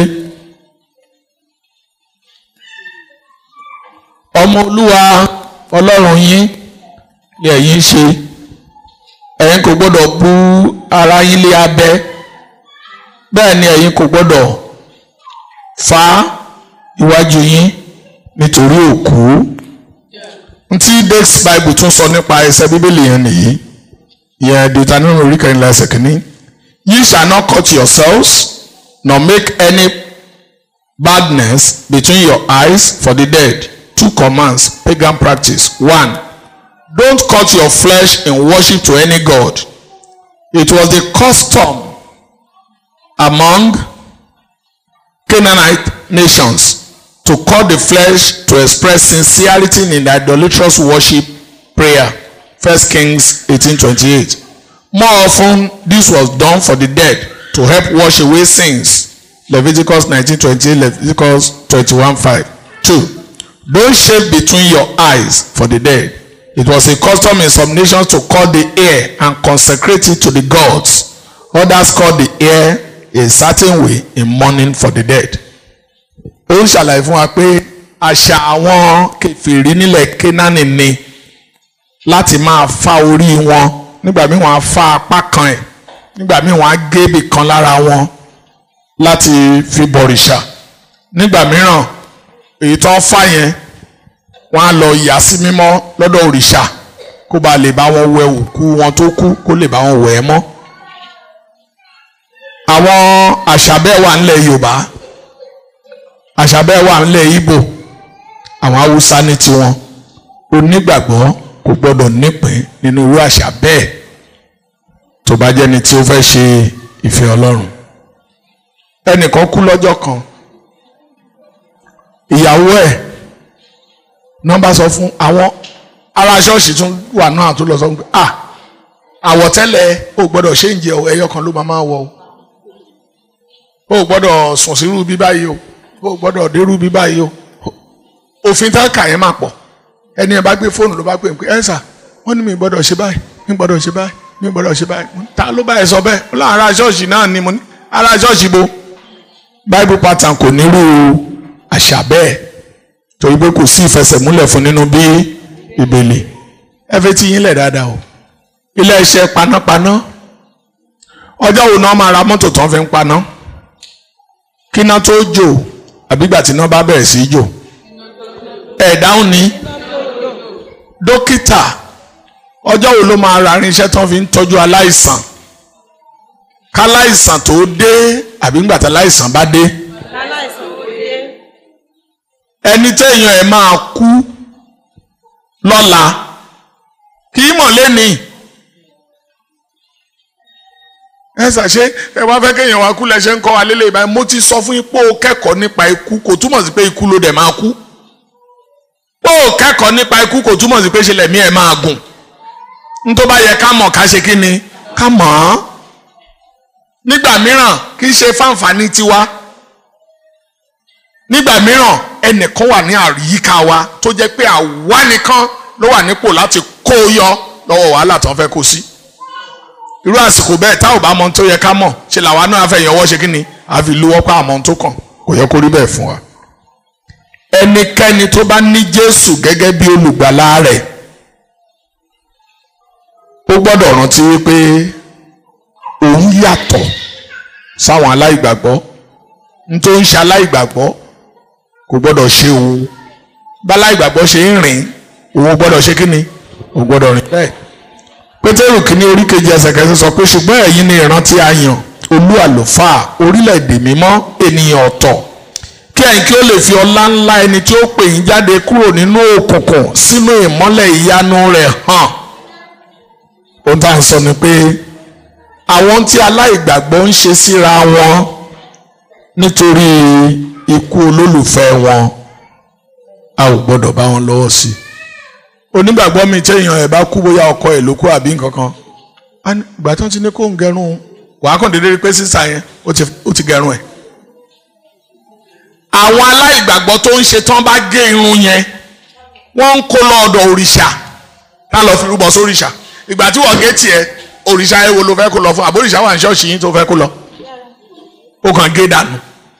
ọmọ olúwa ọlọ́run yín ni ẹ̀yin ṣe ẹ̀yin kò gbọ́dọ̀ bu ara yín lé abẹ́ bẹ́ẹ̀ ni ẹ̀yin kò gbọ́dọ̀ fá iwájú yín nítorí òkú ntí dex bible tún sọ nípa ẹsẹ̀ bíbélì yẹn nìyí yẹn deuteronomy orí kẹrìnlá ẹsẹ̀ kìíní ye shall not cut yourselves nor make any badness between your eyes for the dead two commands pagan practice one don't cut your flesh in worship to any god it was the custom among Canaanite nations to cut the flesh to express sincerity in the idolatrous worship prayer. First Kings 18:28. More often, this was done for the dead to help wash away sins. Leviticus 19:28, Leviticus 21:5. Two, don't shave between your eyes for the dead. It was a custom in some nations to cut the hair and consecrate it to the gods. Others cut the hair a certain way in mourning for the dead. ó ń ṣàlàyé fún wa pé àṣà àwọn kèfèrí nílẹ̀ Kénáánì ni láti máa fá orí wọn nígbà míì wọ́n á fá apá kan ẹ̀ nígbà míì wọ́n á gé ibì kan lára wọn láti fi bọ̀rìṣà nígbà mìíràn èyí tó ń fá yẹn wọ́n á lọ yà sí mímọ́ lọ́dọ̀ òrìṣà kó ba lè bá wọn wẹ òkú wọn tó kú kó lè bá wọn wẹ̀ ẹ́ mọ́ àwọn àṣà bẹ́ẹ̀ wà nílẹ̀ Yorùbá àṣà bẹ́ẹ̀ wà nílẹ̀ Ìgbò àwọn Haúsá ní tiwọn onígbàgbọ́ kò gbọ́dọ̀ nípìn nínú irú àṣà bẹ́ẹ̀ tó bá jẹ́ni tí ó fẹ́ ṣe ìfẹ́ Ọlọ́run ẹnìkan kú lọ́jọ́ kan ìyàwó ẹ̀ nọ́mbà sọ fún àwọn ará ṣọ́ọ̀ṣì tún wà náà tó lọ sọ pé ah àwọ̀tẹ́lẹ̀ ò gbọ́dọ̀ ṣe ń jẹ ẹyọ kan ló máa máa wọ o ò gbọ́dọ̀ sùn sírú bí báyìí o ò gbọ́dọ̀ dérú bí báyìí o òfin tá a kà yẹn máa pọ̀ ẹni ẹ bá gbé fóònù ló bá pè pé ẹ sà wọ́n ní mi gbọ́dọ̀ ṣe báyìí mi gbọ́dọ̀ ṣe báyìí mi gbọ́dọ̀ ṣe báyìí ta ló bá ẹ sọ bẹ́ẹ̀ ó láwọn ará ṣọ́ọ̀ṣì náà ni mo ní ará ṣọ́ọ̀ṣì bo bible pattern kò nírú àṣà bẹ́ẹ̀ torí pé kò sí ìfẹsẹ̀múlẹ̀ fún nínú bí ìbèlè ẹ fẹ́ tí yín lẹ̀ dáadáa o ilé iṣẹ́ panápaná ọjọ́ wo náà máa ra mọ́tò tán fi ń paná kíná tó jò àbígbà tí iná bá bẹ̀rẹ̀ sí í jò ẹ̀ dáhùn ní dókítà ọjọ́ wo ló máa ra irinṣẹ́ tán fi ń tọ́jú aláìsàn káláìsàn tó dé àbí ńgbà tí aláìsàn bá dé ẹni téèyàn ẹ̀ máa kú lọ́la kì í mọ̀ lẹ́nìí ẹ ṣàṣe ẹ wá fẹ́ kéèyàn wá kú lẹ́sẹ̀ ń kọ́ wa lélẹ̀ ìbáyìí mo ti sọ fún yín pé o kẹ́kọ̀ọ́ nípa ikú kò túmọ̀ sí pé ikú ló dẹ̀ máa kú pé o kẹ́kọ̀ọ́ nípa ikú kò túmọ̀ sí pé ṣe lẹ̀mí ẹ̀ máa gùn n tó bá yẹ ká mọ̀ ká ṣe kí ni ká mọ̀ ọ́ nígbà mìíràn kì í ṣe fáǹfààní tiwa nígbà mìíràn ẹnìkan wà ní àyíká wa tó jẹ́ pé àwa nìkan ló wà nípò láti kó o yọ lọ́wọ́ wàhálà tó ń fẹ́ kó sí irú àsìkò bẹ́ẹ̀ tá ò bá mọ ohun tó yẹ ká mọ̀ ṣe làwa náà fẹ́ yọwọ́ ṣe kí ni àfi lówó pa àmọ́ ohun tó kàn kò yẹ kó rí bẹ́ẹ̀ fún wa. ẹnikẹ́ni tó bá ní Jésù gẹ́gẹ́ bí olùgbàlà rẹ̀ ó gbọ́dọ̀ rántí wípé òun yàtọ̀ sáwọn aláìgbàgbọ́ n tó ń ṣe aláìgbàgbọ́ kò gbọ́dọ̀ ṣe òun bá aláìgbàgbọ́ ṣe ń rìn òun gbọ́dọ̀ ṣe kí ni òun gbọ́dọ̀ rìn bẹ́ẹ̀ pétérù kìíní orí kejì ẹsẹ̀ kẹsàn sọ pé ṣùgbọ́n ẹ̀yin ni ìran tí a yàn olú àlùfáà orílẹ̀-èdè mímọ́ ènìyàn ọ̀tọ̀ kí ẹ̀yin kí ó lè fi ọlá ńlá ẹni tí ó pè yín jáde kúrò nínú òkùnkùn sínú ìmọ́lẹ̀ ìyanu rẹ̀ hàn ohun tá à ń sọ ni pé àwọn tí aláìgbàgbọ́ ń ṣe síra wọn nítorí ikú olólùfẹ́ wọn a ò gbọ́dọ̀ bá wọn lọ́wọ́ sí i onígbàgbọ́ mi téèyàn ẹ̀ bá kú bóyá ọkọ ẹ̀ ló kú àbí nǹkan kan ìgbà tó ń ti ní kó ń gẹrun wàá kàn déédéé rí pé sísà yẹn ó ti gẹrun ẹ̀. àwọn aláìgbàgbọ́ tó ń ṣe tán bá gé irun yẹn wọ́n ń kó lọ́ọ̀dọ̀ òrìṣà tá lọ́ọ́ fi rúbọ sóríṣà ìgbà tí wọ́n gé tiẹ̀ òrìṣà ẹ̀ wo ló fẹ́ kó lọ fún àbóríṣà wà ní ṣọ́ọ̀ṣì yín tó fẹ́ kó lọ. ó kàn gé dànù.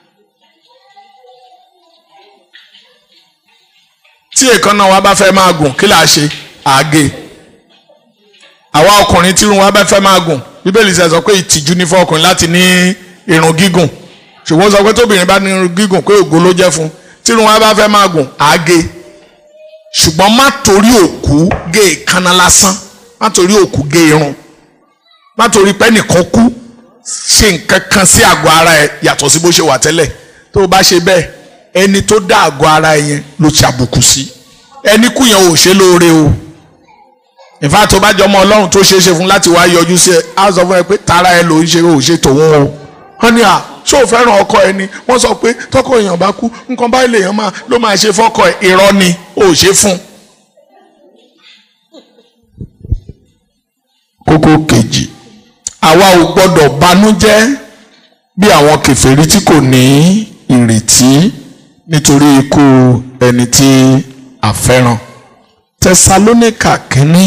tí èékánná wa bá fẹ́ máa gùn kí là á ṣe àágé àwa ọkùnrin tí irun wa bá fẹ́ máa gùn bíbélì ṣe sọ pé ìtìjú ní fún ọkùnrin láti ní irun gígùn ṣùgbọ́n sọ pé tóbìnrin bá ní irun gígùn pé ògo ló jẹ́ fún tí irun wa bá fẹ́ máa gùn àágé ṣùgbọ́n má torí òkú gé èékánná lásán má torí òkú gé irun má torí pé nìkan kú ṣe nǹkan kan sí àgọ́ ara ẹ yàtọ̀ sí bó ṣe wà tẹ́lẹ̀ tó o bá ṣe bẹ́ẹ̀ ẹni tó dá àgọ́ ara ẹ yẹn ló ti àbùkù sí ẹni kú yẹn ò ṣe lóore o ìfá tó bá jọmọ ọlọ́run tó ṣeé ṣe fún láti wá yọjú sí ẹ á sọ fún ẹ pé tara ẹ ló ń ṣe ò ṣe tòun o wọ́n ní à ṣó o fẹ́ràn ọkọ ẹ ni wọ́n sọ pé tọkọ èèyàn bá kú nǹkan báyìí lèèyàn máa ló máa ṣe fọ́kọ ẹ irọ́ ni ò ṣe fún. kókó kejì àwa ò gbọ́dọ̀ banújẹ́ bí àwọn kèfèrí tí kò ní ìrètí nítorí ikú ẹni tí a fẹ́ràn tẹsalónìkà kínní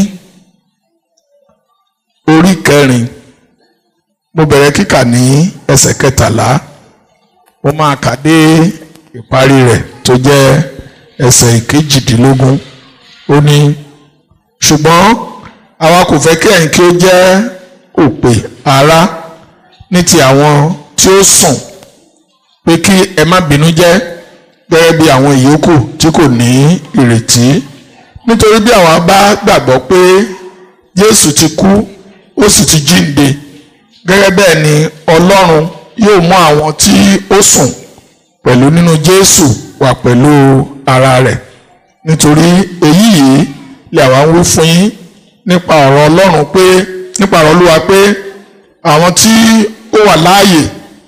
orí kẹrin mo bẹ̀rẹ̀ kíkà ní ẹsẹ̀ kẹtàlá mo máa kà dé ìparí rẹ̀ tó jẹ́ ẹsẹ̀ ìkejìdínlógún ó ní ṣùgbọ́n àwa kò fẹ́ kí ẹ̀yin kí ó jẹ́ òpè ará ní ti àwọn tí ó sùn pé kí ẹ má bínú jẹ́ gẹ́gẹ́ bí àwọn ìyókù tí kò ní ìrètí nítorí bí àwa bá gbàgbọ́ pé Jésù ti kú ó sì ti jíǹde gẹ́gẹ́ bẹ́ẹ̀ ni Ọlọ́run yóò mú àwọn tí ó sùn pẹ̀lú nínú Jésù wà pẹ̀lú ara rẹ̀ nítorí èyí yìí lè àwa ń wí fún yín nípa ọ̀rọ̀ Ọlọ́run pé nípa ọ̀rọ̀ Olúwa pé àwọn tí ó wà láàyè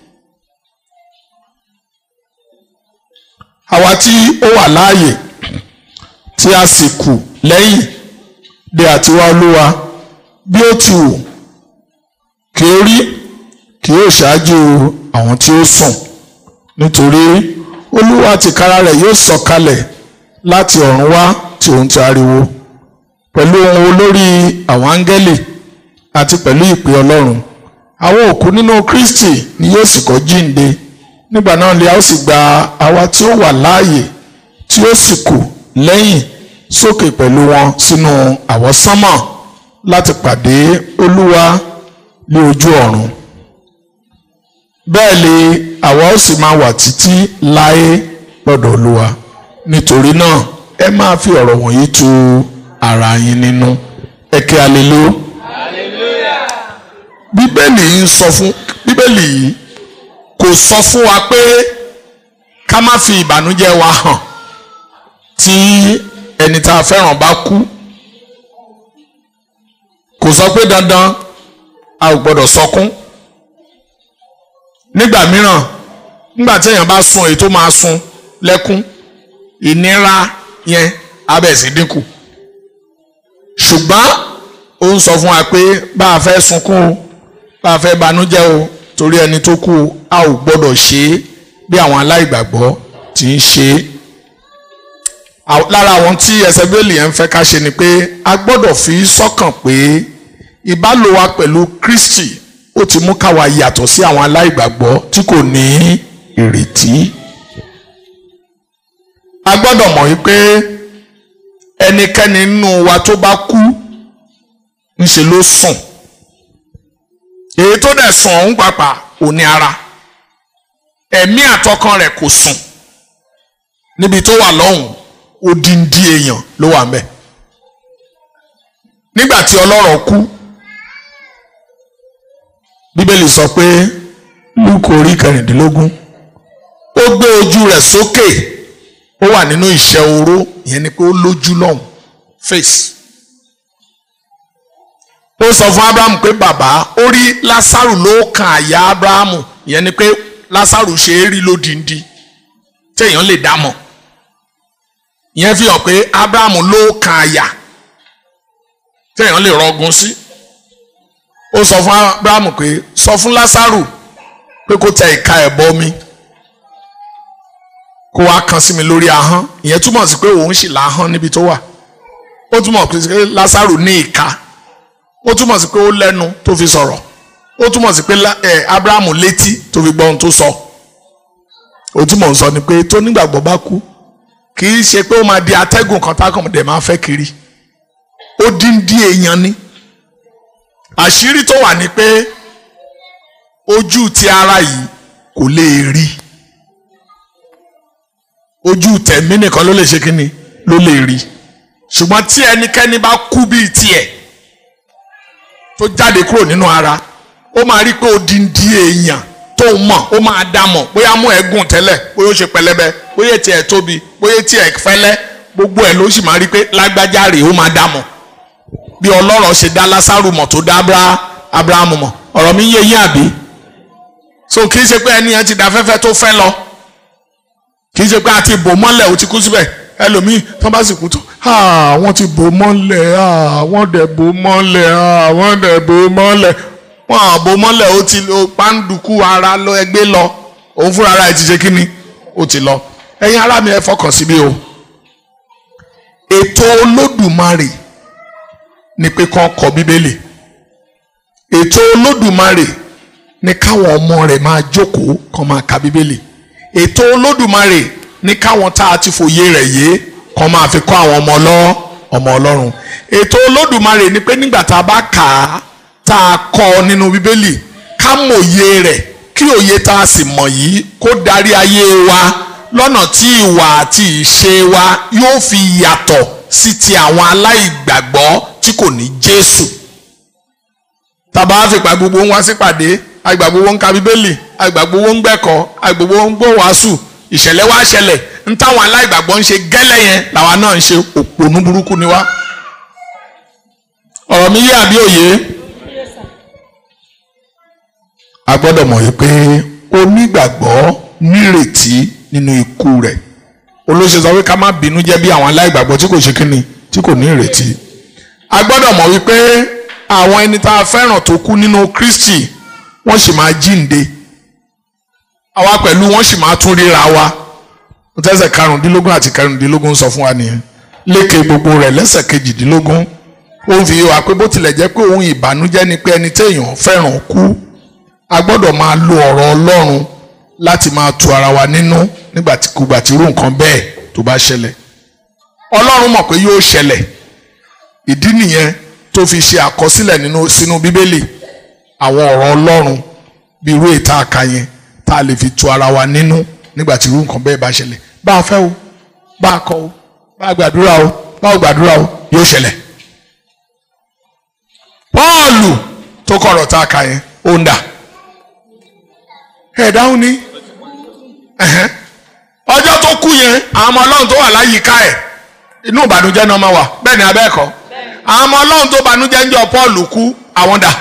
àwa tí ó wà láàyè tí a sì kù lẹ́yìn de àtiwá Olúwa bí ó ti wù kí ó rí kí ó ṣáájú àwọn tí ó sùn nítorí Olúwa tìkára rẹ̀ yóò sọ̀kalẹ̀ láti ọ̀run wá tí òun ti ariwo pẹ̀lú ohùn olórí àwọn áńgẹ́lì àti pẹ̀lú ìpè Ọlọ́run àwọn òkú nínú Kristi ni yóò sì kọ́ jíǹde nígbà náà ni a ó sì gba àwa tí ó wà láàyè tí ó sì kù lẹ́yìn sókè pẹ̀lú wọn sínú àwọsánmọ̀ láti pàdé Olúwa ní ojú ọ̀run bẹ́ẹ̀ ni àwa ó sì máa wà títí láé lọ́dọ̀ Olúwa nítorí náà ẹ máa fi ọ̀rọ̀ wọ̀nyí tu ara yín nínú ẹ ké alelu bíbélì yìí ń sọ fún bíbélì yìí kò sọ fún wa pé ká má fi ìbànújẹ́ wa hàn tí ẹni tá a fẹ́ràn bá kú kò sọ pé dandan a ò gbọ́dọ̀ sọkún nígbà mìíràn nígbà tí èèyàn bá sun èyí tó máa sun lẹ́kún ìnira yẹn á bẹ̀ sí dínkù ṣùgbọ́n ó ń sọ fún wa pé bá a fẹ́ sunkún o bá a fẹ́ banújẹ́ o torí ẹni tó kú a ò gbọ́dọ̀ ṣe é bí àwọn aláìgbàgbọ́ ti ń ṣe é lára àwọn tí ẹsẹ̀ bíbélì yẹn ń fẹ́ ká ṣe ni pé a gbọ́dọ̀ fi sọ́kàn pé ìbálò wa pẹ̀lú Kristi ó ti mú káwa yàtọ̀ sí àwọn aláìgbàgbọ́ tí kò ní ìrètí a gbọ́dọ̀ mọ̀ wípé ẹnikẹ́ni nínú wa tó bá kú ńṣe ló sùn èyí tó dẹ̀ sùn ọ̀hún pàpà ò ní ara ẹ̀mí àtọkàn rẹ̀ kò sùn níbi tó wà lọ́hùn odindi èèyàn ló wà ńbẹ̀ nígbà tí ọlọ́rọ̀ kú bíbélì sọ pé lúkọ orí kẹrìndínlógún ó gbé ojú rẹ̀ sókè ó wà nínú ìṣẹ́ oró ìyẹn ni pé ó lójú lọ́hùn face ó sọ fún abrahamu pé bàbá ó rí lásàrù ló kan àyà abrahamu ìyẹn ni pé lásàrù ṣe é rí lódìndí téèyàn lè dá mọ̀ ìyẹn fi hàn pé abrahamu ló kan àyà téèyàn lè rọgùn sí ó sọ fún abrahamu pé sọ fún lásàrù pé kó tẹ ìka ẹ̀bọ mi kó wá kan sí mi lórí ahọ́n ìyẹn túmọ̀ sí pé òun sì láhọ́n níbi tó wà ó túmọ̀ sí pé lásàrù ní ìka ó túmọ̀ sí pé ó lẹ́nu tó fi sọ̀rọ̀ ó túmọ̀ sí pé lá- ẹ, abrahamu létí tó fi gbọ́ ohun tó sọ ohun tí mò ń sọ ni pé tó nígbàgbọ́ bá kú kì í ṣe pé ó máa di atẹ́gùn kan tákàn dẹ̀ máa fẹ́ kiri ó dín dín èèyàn ni àṣírí tó wà ní pé ojú ti ara yìí kò lè rí ojú tẹ̀mí nìkan ló lè ṣe kíni ló lè rí ṣùgbọ́n tí ẹnikẹ́ni bá kú bíi tiẹ̀ tó jáde kúrò nínú ara ó máa rí pé odindi èèyàn tó ń mọ̀ ó máa dá mọ̀ bóyá mú ẹ̀gùn tẹ́lẹ̀ bóyá ó ṣe pẹlẹbẹ bóyá tiẹ̀ tóbi bóyá tiẹ̀ fẹ́lẹ́ gbogbo ẹ̀ ló sì máa rí pé lágbájá rèé ó máa dá mọ̀ bí ọlọ́rọ̀ ṣe dá lásàrù mọ̀ tó dá Abra- abrahamu mọ̀ ọ̀rọ̀ mi yé yín àbí so kì í ṣe pé ẹni yẹn ti da fẹ́fẹ́ tó fẹ́ lọ kì í ṣe pé a ti bò mọ́lẹ̀ ó ti kú síbẹ̀ ẹlòmíì tó bá sì kú tó "Ah, wọ́n ti bò mọ́lẹ̀ ah, wọ́n dẹ̀ bò mọ́lẹ̀ ah, wọ́n dẹ̀ bò mọ́lẹ̀ wọ́n à bò mọ́lẹ̀ ó ti lo pàǹdùkú ara lọ ẹgbẹ́ lọ òun fúnra ara ẹ̀ ti ṣe kíni ó ti lọ ẹ̀yin ará mi ẹ fọkàn síbí o ètò olódùmarè ni pé kán kọ bíbélì ètò olódùmarè ní káwọn ọmọ rẹ̀ máa jókòó kán máa ka bíbélì ètò olódùmarè ní káwọn tá a ti fòye rẹ̀ yé kán máa fi kọ́ àwọn ọmọ ọlọ́ ọmọ ọlọ́run ètò olódùmarè ní pé nígbà tá a bá kà á tá a kọ́ nínú bíbélì ká mòye rẹ̀ kí òye tá a sì mọ̀ yìí kó darí ayé wa lọ́nà tí ìwà àti ìṣe wa yóò fi yàtọ̀ sí ti àwọn aláìgbàgbọ́ tí kò ní Jésù tàbá àfipá gbogbo ń wá sípàdé àgbà gbogbo ń ka bíbélì àgbà gbogbo ń gbẹ̀kọ́ àgbà gbogbo ń gbọ́ wàásù ìṣẹ̀lẹ̀ wá ṣẹlẹ̀ ń táwọn aláìgbàgbọ́ ń ṣe gẹ́lẹ́ yẹn làwa náà ń ṣe òpònú burúkú ni wá. ọ̀rọ̀ mi yé àbí òye. a gbọ́dọ̀ mọ̀ wípé onígbàgbọ́ nírètí nínú ikú rẹ̀ olóṣè sọ pé ká má bínú jẹ́ bí àwọn aláìgbàgbọ́ tí kò ṣe kíni tí kò ní ìrètí a gbọ́dọ̀ mọ̀ wípé àwọn ẹni tá a fẹ́ràn tó kú nínú Kristi wọ́n sì máa jíǹde àwa pẹ̀lú wọ́n sì máa tún ríra wa tẹ́sẹ̀ karùndínlógún àti karùndínlógún sọ fún wa nìyẹn lékè gbogbo rẹ̀ lẹ́sẹ̀ kejìdínlógún ó ń fi yé wa pé bó tilẹ̀ jẹ́ pé ohun ìbànújẹ́ ni pé ẹni téèyàn fẹ́ràn kú a gbọ́dọ̀ máa lo ọ̀rọ̀ Ọlọ́run láti máa tu ara wa nínú nígbà tí kùgbà tí irú nǹkan bẹ́ẹ̀ tó bá ṣẹlẹ̀ Ọlọ́run mọ̀ pé yóò ṣẹlẹ̀ ìdí nìyẹn tó fi ṣe àkọsílẹ̀ nínú sínú bíbélì àwọn ọ̀rọ̀ ọlọ́run bí irú ètò àka yẹn tá a lè fi tu ara wa nínú nígbà tí irú nǹkan bẹ́ẹ̀ bá ṣẹlẹ̀ bá a fẹ́ o bá a kọ̀ o bá a gbàdúrà o bá a gbàdúrà o yóò ṣẹlẹ̀. pọ́ọ̀lù tó kọ̀rọ̀ tá a ka yẹn ó ń dà ẹ̀ dáhùn ní ẹ̀hẹ́n. ọjọ́ tó kú yẹn àwọn ọmọ ọlọ́run tó wà láyìíká ẹ̀ inú ìbànújẹ́ náà máa wà bẹ́ẹ̀ ni abẹ́ẹ̀kọ́ àwọn ọmọ ọlọ́run tó banújẹ́ ń jọ Paul kú àwọn dà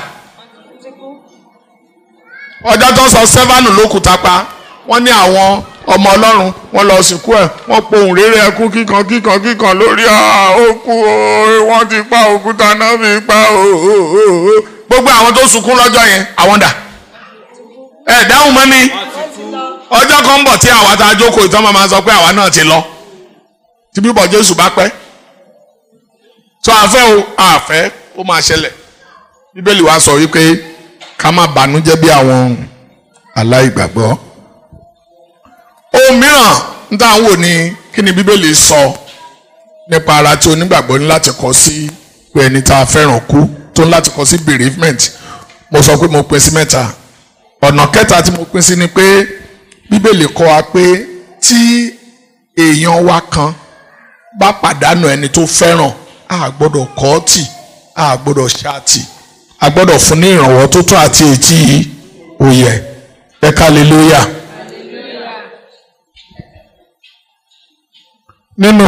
ọjọ́ tó sọ sẹ́fánù ló kù tápá wọ́n ní àwọn ọmọ ọlọ́run wọ́n lọ sìnkú ẹ̀ wọ́n pohùn réré ẹkún kíkan kíkan kíkan lórí òkú wọ́n ti pa òkúta náà fi pa gbogbo àwọn tó sunkún lọ́jọ́ yẹn àwọn dà ẹ dáhùn mọ́ ni ọjọ́ kan ń bọ̀ tí àwa tá a jókòó ìtàn máa sọ pé àwa náà ti lọ tí bíbọ̀ Jésù bá pẹ́ tó àfẹ́ o àfẹ́ ó máa ṣẹlẹ̀ bíbélì wa sọ wípé ká má bànújẹ́ bí àwọn aláìgbàgbọ́ ohun mìíràn ń tà ń wò ní kí ni bíbélì sọ nípa ara tí onígbàgbọ́ ní láti kọ sí pé ẹni tá a fẹ́ràn kú tó ní láti kọ sí bereavement mo sọ pé mo pín sí mẹ́ta ọ̀nà kẹta tí mo pín sí ni pé bíbélì kọ́ wa pé tí èèyàn wa kan bá pàdánù ẹni tó fẹ́ràn a gbọ́dọ̀ kọ̀ ọ́ tì a gbọ́dọ̀ ṣáàtì a gbọ́dọ̀ fún ní ìrànwọ́ tó tó àti ètí òye ẹ kálẹ́lúyà. nínú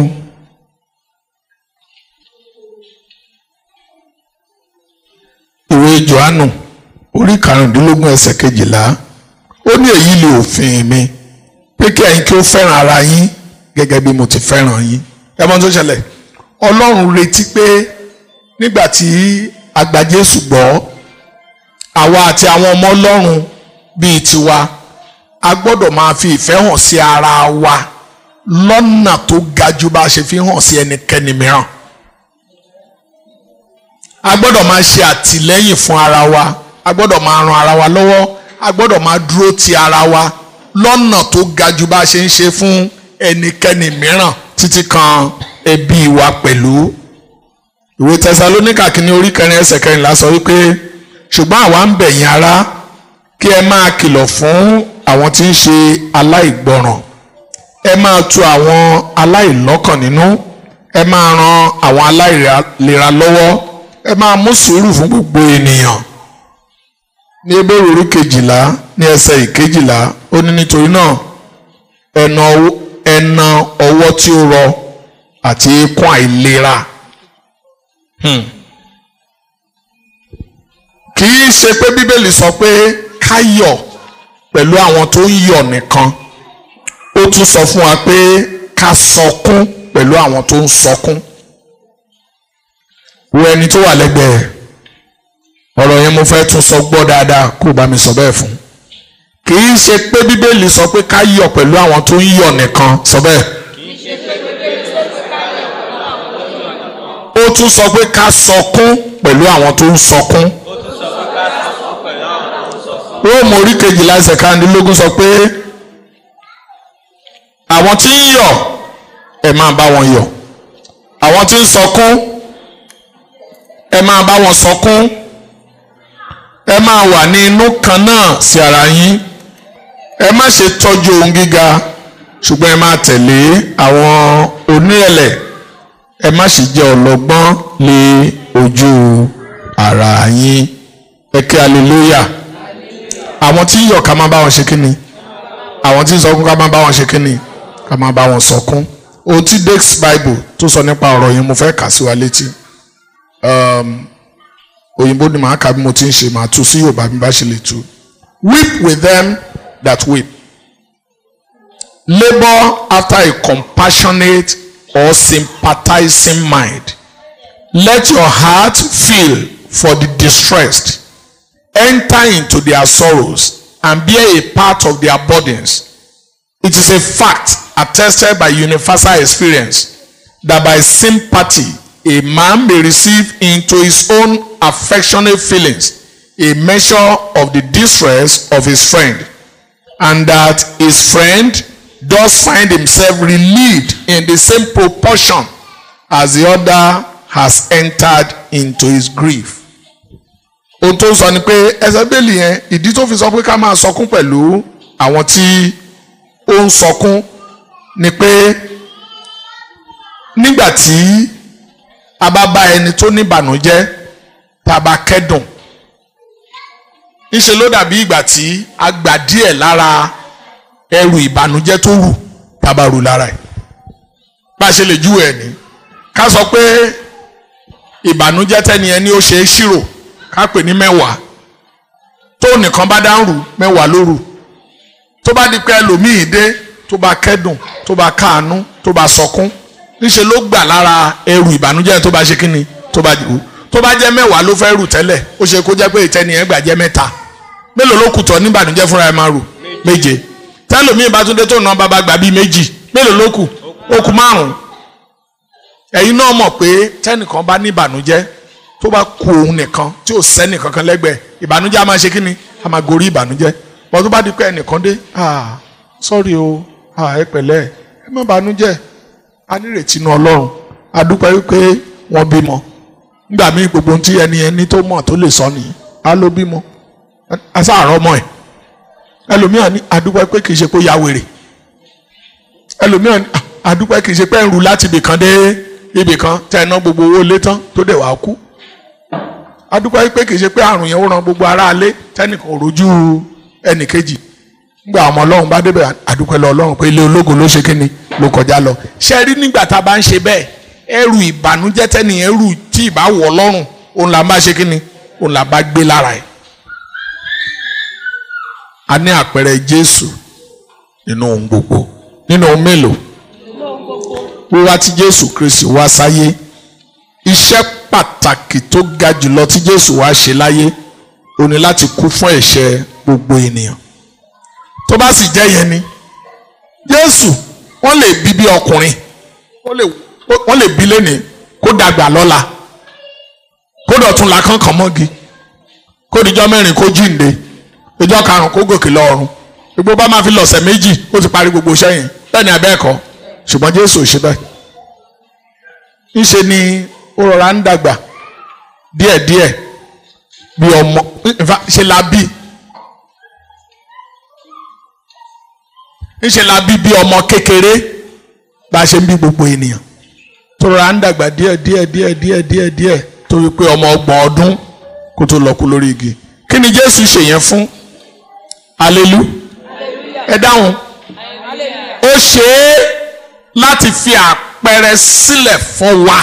ìwé Jòhánù orí karùndínlógún ẹsẹ̀ kejìlá ó ní èyí lè òfin mi pé kí ẹ̀yin kí ó fẹ́ràn ara yín gẹ́gẹ́ bí mo ti fẹ́ràn yín ẹ mọ̀ tó ṣẹlẹ̀ ọlọ́run retí pé nígbà tí a gba Jésù gbọ́ àwa àti àwọn ọmọ ọlọ́run bíi tiwa a gbọ́dọ̀ máa fi ìfẹ́ hàn sí ara wa lọ́nà tó ga jù bá a ṣe fi hàn sí ẹnikẹ́ni mìíràn a gbọ́dọ̀ máa ṣe àtìlẹ́yìn fún ara wa a gbọ́dọ̀ máa ran ara wa lọ́wọ́ a gbọ́dọ̀ máa dúró ti ara wa lọ́nà tó ga jù bá a ṣe ń ṣe fún ẹnikẹ́ni mìíràn títí kan ẹbí wa pẹ̀lú. ìwé tẹsalóníkà kìíní orí kẹrin ẹsẹ̀ kẹrìnlá sọ wípé ṣùgbọ́n àwa ń bẹ̀ yín ará kí ẹ máa kìlọ̀ fún àwọn tí ń ṣe aláìgbọràn ẹ máa tu àwọn aláìlọ́kàn nínú ẹ máa ran àwọn aláìlera lọ́wọ́ ẹ máa mú sùúrù fún gbogbo ènìyàn ní ebéèrè orí kejìlá ní ẹsẹ̀ ìkejìlá ó ní nítorí náà ẹna ẹna ọwọ́ tí ó rọ àti eékún àìlera kì í ṣe pé bíbélì sọ pé ká yọ̀ pẹ̀lú àwọn tó ń yọ̀ nìkan ó tún sọ fún wa pé ká sọkún pẹ̀lú àwọn tó ń sọkún wo ẹni tó wà lẹ́gbẹ̀ẹ́ ọ̀rọ̀ yẹn mo fẹ́ tún sọ gbọ́ dáadáa kó o bá mi sọ bẹ́ẹ̀ fún kì í ṣe pé bíbélì sọ pé ká yọ̀ pẹ̀lú àwọn tó ń yọ̀ nìkan sọ bẹ́ẹ̀ ó tún sọ pé ká sọkún pẹ̀lú àwọn tó ń sọkún ó tún sọ pé ká sọkún pẹ̀lú àwọn tó ń sọkún. róòmù orí kejìlá ẹsẹ̀ kárìndínlógún sọ pé àwọn tí ń yọ̀ ẹ máa bá wọn yọ̀ àwọn tí ń sọkún ẹ máa bá wọn sọkún ẹ máa wà ní inú kan náà sí ara yín ẹ má ṣe tọ́jú ohun gíga ṣùgbọ́n ẹ máa tẹ̀lé àwọn onírẹ̀lẹ̀ ẹ má ṣe jẹ́ ọlọ́gbọ́n lé ojú ara yín ẹ kí hallelujah àwọn tí ń yọ̀ ká máa bá wọn ṣe kínni àwọn tí ń sọkún ká máa bá wọn ṣe kínni ká máa bá wọn sọkún ohun tí Dake's Bible tó sọ nípa ọ̀rọ̀ yẹn mo fẹ́ kà sí wa létí um, òyìnbó ni màá kà bí mo ti ń ṣe màá tú sí Yorùbá bí bá ṣe lè tú weep with them that weep labour after a compassionate or sympathizing mind let your heart feel for the distressed enter into their sorrows and bear a part of their burdens it is a fact attested by universal experience that by sympathy a man may receive into his own affectionate feelings a measure of the distress of his friend and that his friend does find himself relieved in the same proportion as the other has entered into his grief. ohun tó ń sọ ni pé ẹsẹ̀ bẹ́ẹ̀lì yẹn ìdí tó fi sọ pé ká máa sọkún pẹ̀lú àwọn tí ó ń sọkún ni pé nígbà tí a bá bá ẹni tó ní ìbànújẹ́ tá a bá kẹ́dùn ńṣe ló dàbí ìgbà tí a gbà díẹ̀ lára ẹrù ìbànújẹ́ tó rù tá a bá rù lára ẹ̀ bá a ṣe lè júwe ẹ̀ ní ká sọ pé ìbànújẹ́ tẹ́ni ẹni ó ṣe é ṣírò ká pè ní mẹ́wàá tó nìkan bá dá ń rù mẹ́wàá ló rù tó bá di pé ẹlòmíì dé tó bá kẹ́dùn tó bá káàánú tó bá sọkún níṣẹ́ ló gbà lára ẹrù ìbànújẹ́ tó bá ṣe kíni tó bá rù tó bá jẹ́ mẹ́wàá ló fẹ́ rù tẹ́lẹ̀ ó ṣe kó jẹ́ pé ìtẹ́ni ẹ̀ gbà jẹ́ mẹ́ta mélòó ló kù tọ́ ní ìbànújẹ́ fúnra ẹ̀ máa rù méje tẹ́lòmíì bá tún dé tó ná bàbá gbà bíi méjì mélòó ló kù ó kù márùn-ún ẹ̀yin náà mọ̀ pé tẹ́nìkan bá ní ìbànújẹ́ tó bá kù òun nìkan tí ò sẹ́nì kankan lẹ́gbẹ̀ẹ́ ìbànújẹ́ a máa ṣe kíni a máa gorí ìbànújẹ́ bọ́n tó bá di pé ẹnìkan dé ah sọ́ọ̀rì o ah ẹ pẹ̀lẹ́ ẹ má bànújẹ́ a nírètí inú ọlọ́run a dúpẹ́ wípé wọ́n bímọ nígbà míì gbogbo ohun tí ẹni ẹni tó mọ̀ tó lè sọ nìyí a ló bímọ a sáàrọ̀ ọmọ ẹ̀ ẹlòmíràn ní a dúpẹ́ pé kì í ṣe pé ó ya wèrè ẹlòmíràn ní a dúpẹ́ kì í ṣe pé ń ru láti ibìkan dé ibìkan tẹ́ ẹ ná gbogbo owó lé tán tó dẹ̀ wá kú a dúpẹ́ pé kì í ṣe pé àrùn yẹn ó ran gbogbo aráalé tẹ́nìkan ò rojú ẹnìkejì nígbà ọmọ ọlọ́run bá débẹ̀ àdúpẹ́ lọ ọlọ́run pé ilé ológo ló ṣe kíni ló kọjá lọ ṣe rí nígbà tá a bá ń ṣe bẹ́ẹ̀ ẹrù ìbànújẹ́ tẹ́nìyẹn ẹrù tí ì bá wọ̀ lọ́rùn òun là ń bá ṣe kíni òun là bá gbé lára ẹ̀. a ní àpẹẹrẹ jésù nínú ohun gbogbo nínú ohun mélòó wíwá tí jésù kristi wá sáyé iṣẹ́ pàtàkì tó ga jùlọ tí jésù wá ṣe láyé ó ní láti kú fún ẹ̀ṣẹ̀ gbogbo ènìyàn tó bá sì jẹ́ yẹn ni jésù wọ́n lè bí bí ọkùnrin wọ́n lè bí lẹ́ni kó dàgbà lọ́la kó dọ̀tún la kánkàn mọ́gi kó kó dijọ́ mẹ́rin kó jíǹde ìjọ karùn-ún kó gòkè lọ́run gbogbo bá máa fi lọ̀sẹ̀ méjì ó ti parí gbogbo iṣẹ́ yẹn bẹ́ẹ̀ ni abẹ́ẹ̀kọ́ ṣùgbọ́n Jésù ò ṣe bẹ́ẹ̀ ńṣe ni ó rọra ń dàgbà díẹ̀díẹ̀ bí ọmọ in fact, ṣe la bí ńṣe la bí bí ọmọ kékeré bá a ṣe ń bí gbogbo ènìyàn tó rọra ń dàgbà díẹ̀ díẹ̀ díẹ̀ díẹ̀ díẹ̀ díẹ̀ torí pé ọmọ ọgbọ̀n ọdún kó tó lọ kú lórí igi kí ni Jésù ṣe yẹn fún alelu ẹ dáhùn ó ṣe é láti fi àpẹẹrẹ sílẹ̀ fún wa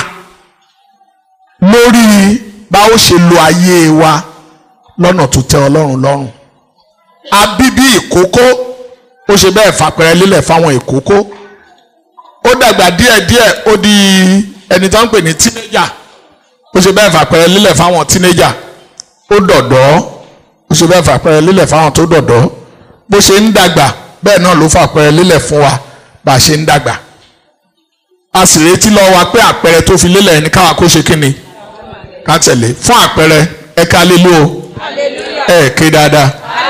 lórí bá ó ṣe lo ayé wa lọ́nà tó tẹ́ Ọlọ́run lọ́rùn abíbí ìkókó ó ṣe bẹ́ẹ̀ fàpẹẹrẹ lílẹ̀ fáwọn ìkókó ó dàgbà díẹ̀díẹ̀ ó di ẹni tó ń pè ní tínéjà ó ṣe bẹ́ẹ̀ fàpẹẹrẹ lílẹ̀ fáwọn tínéjà ó dọ̀dọ́ ó ṣe bẹ́ẹ̀ fàpẹẹrẹ lílẹ̀ fáwọn tó dọ̀dọ́ bó ṣe ń dàgbà bẹ́ẹ̀ náà ló fàpẹẹrẹ lílẹ̀ fún wa bá a ṣe ń dàgbà a sì retí lọ wa pé àpẹẹrẹ tó fi lélẹ̀ ní káwa kó ṣe kí ni ká tẹ̀lé fún àpẹẹrẹ ẹ ká lé ló ẹ ké dáadáa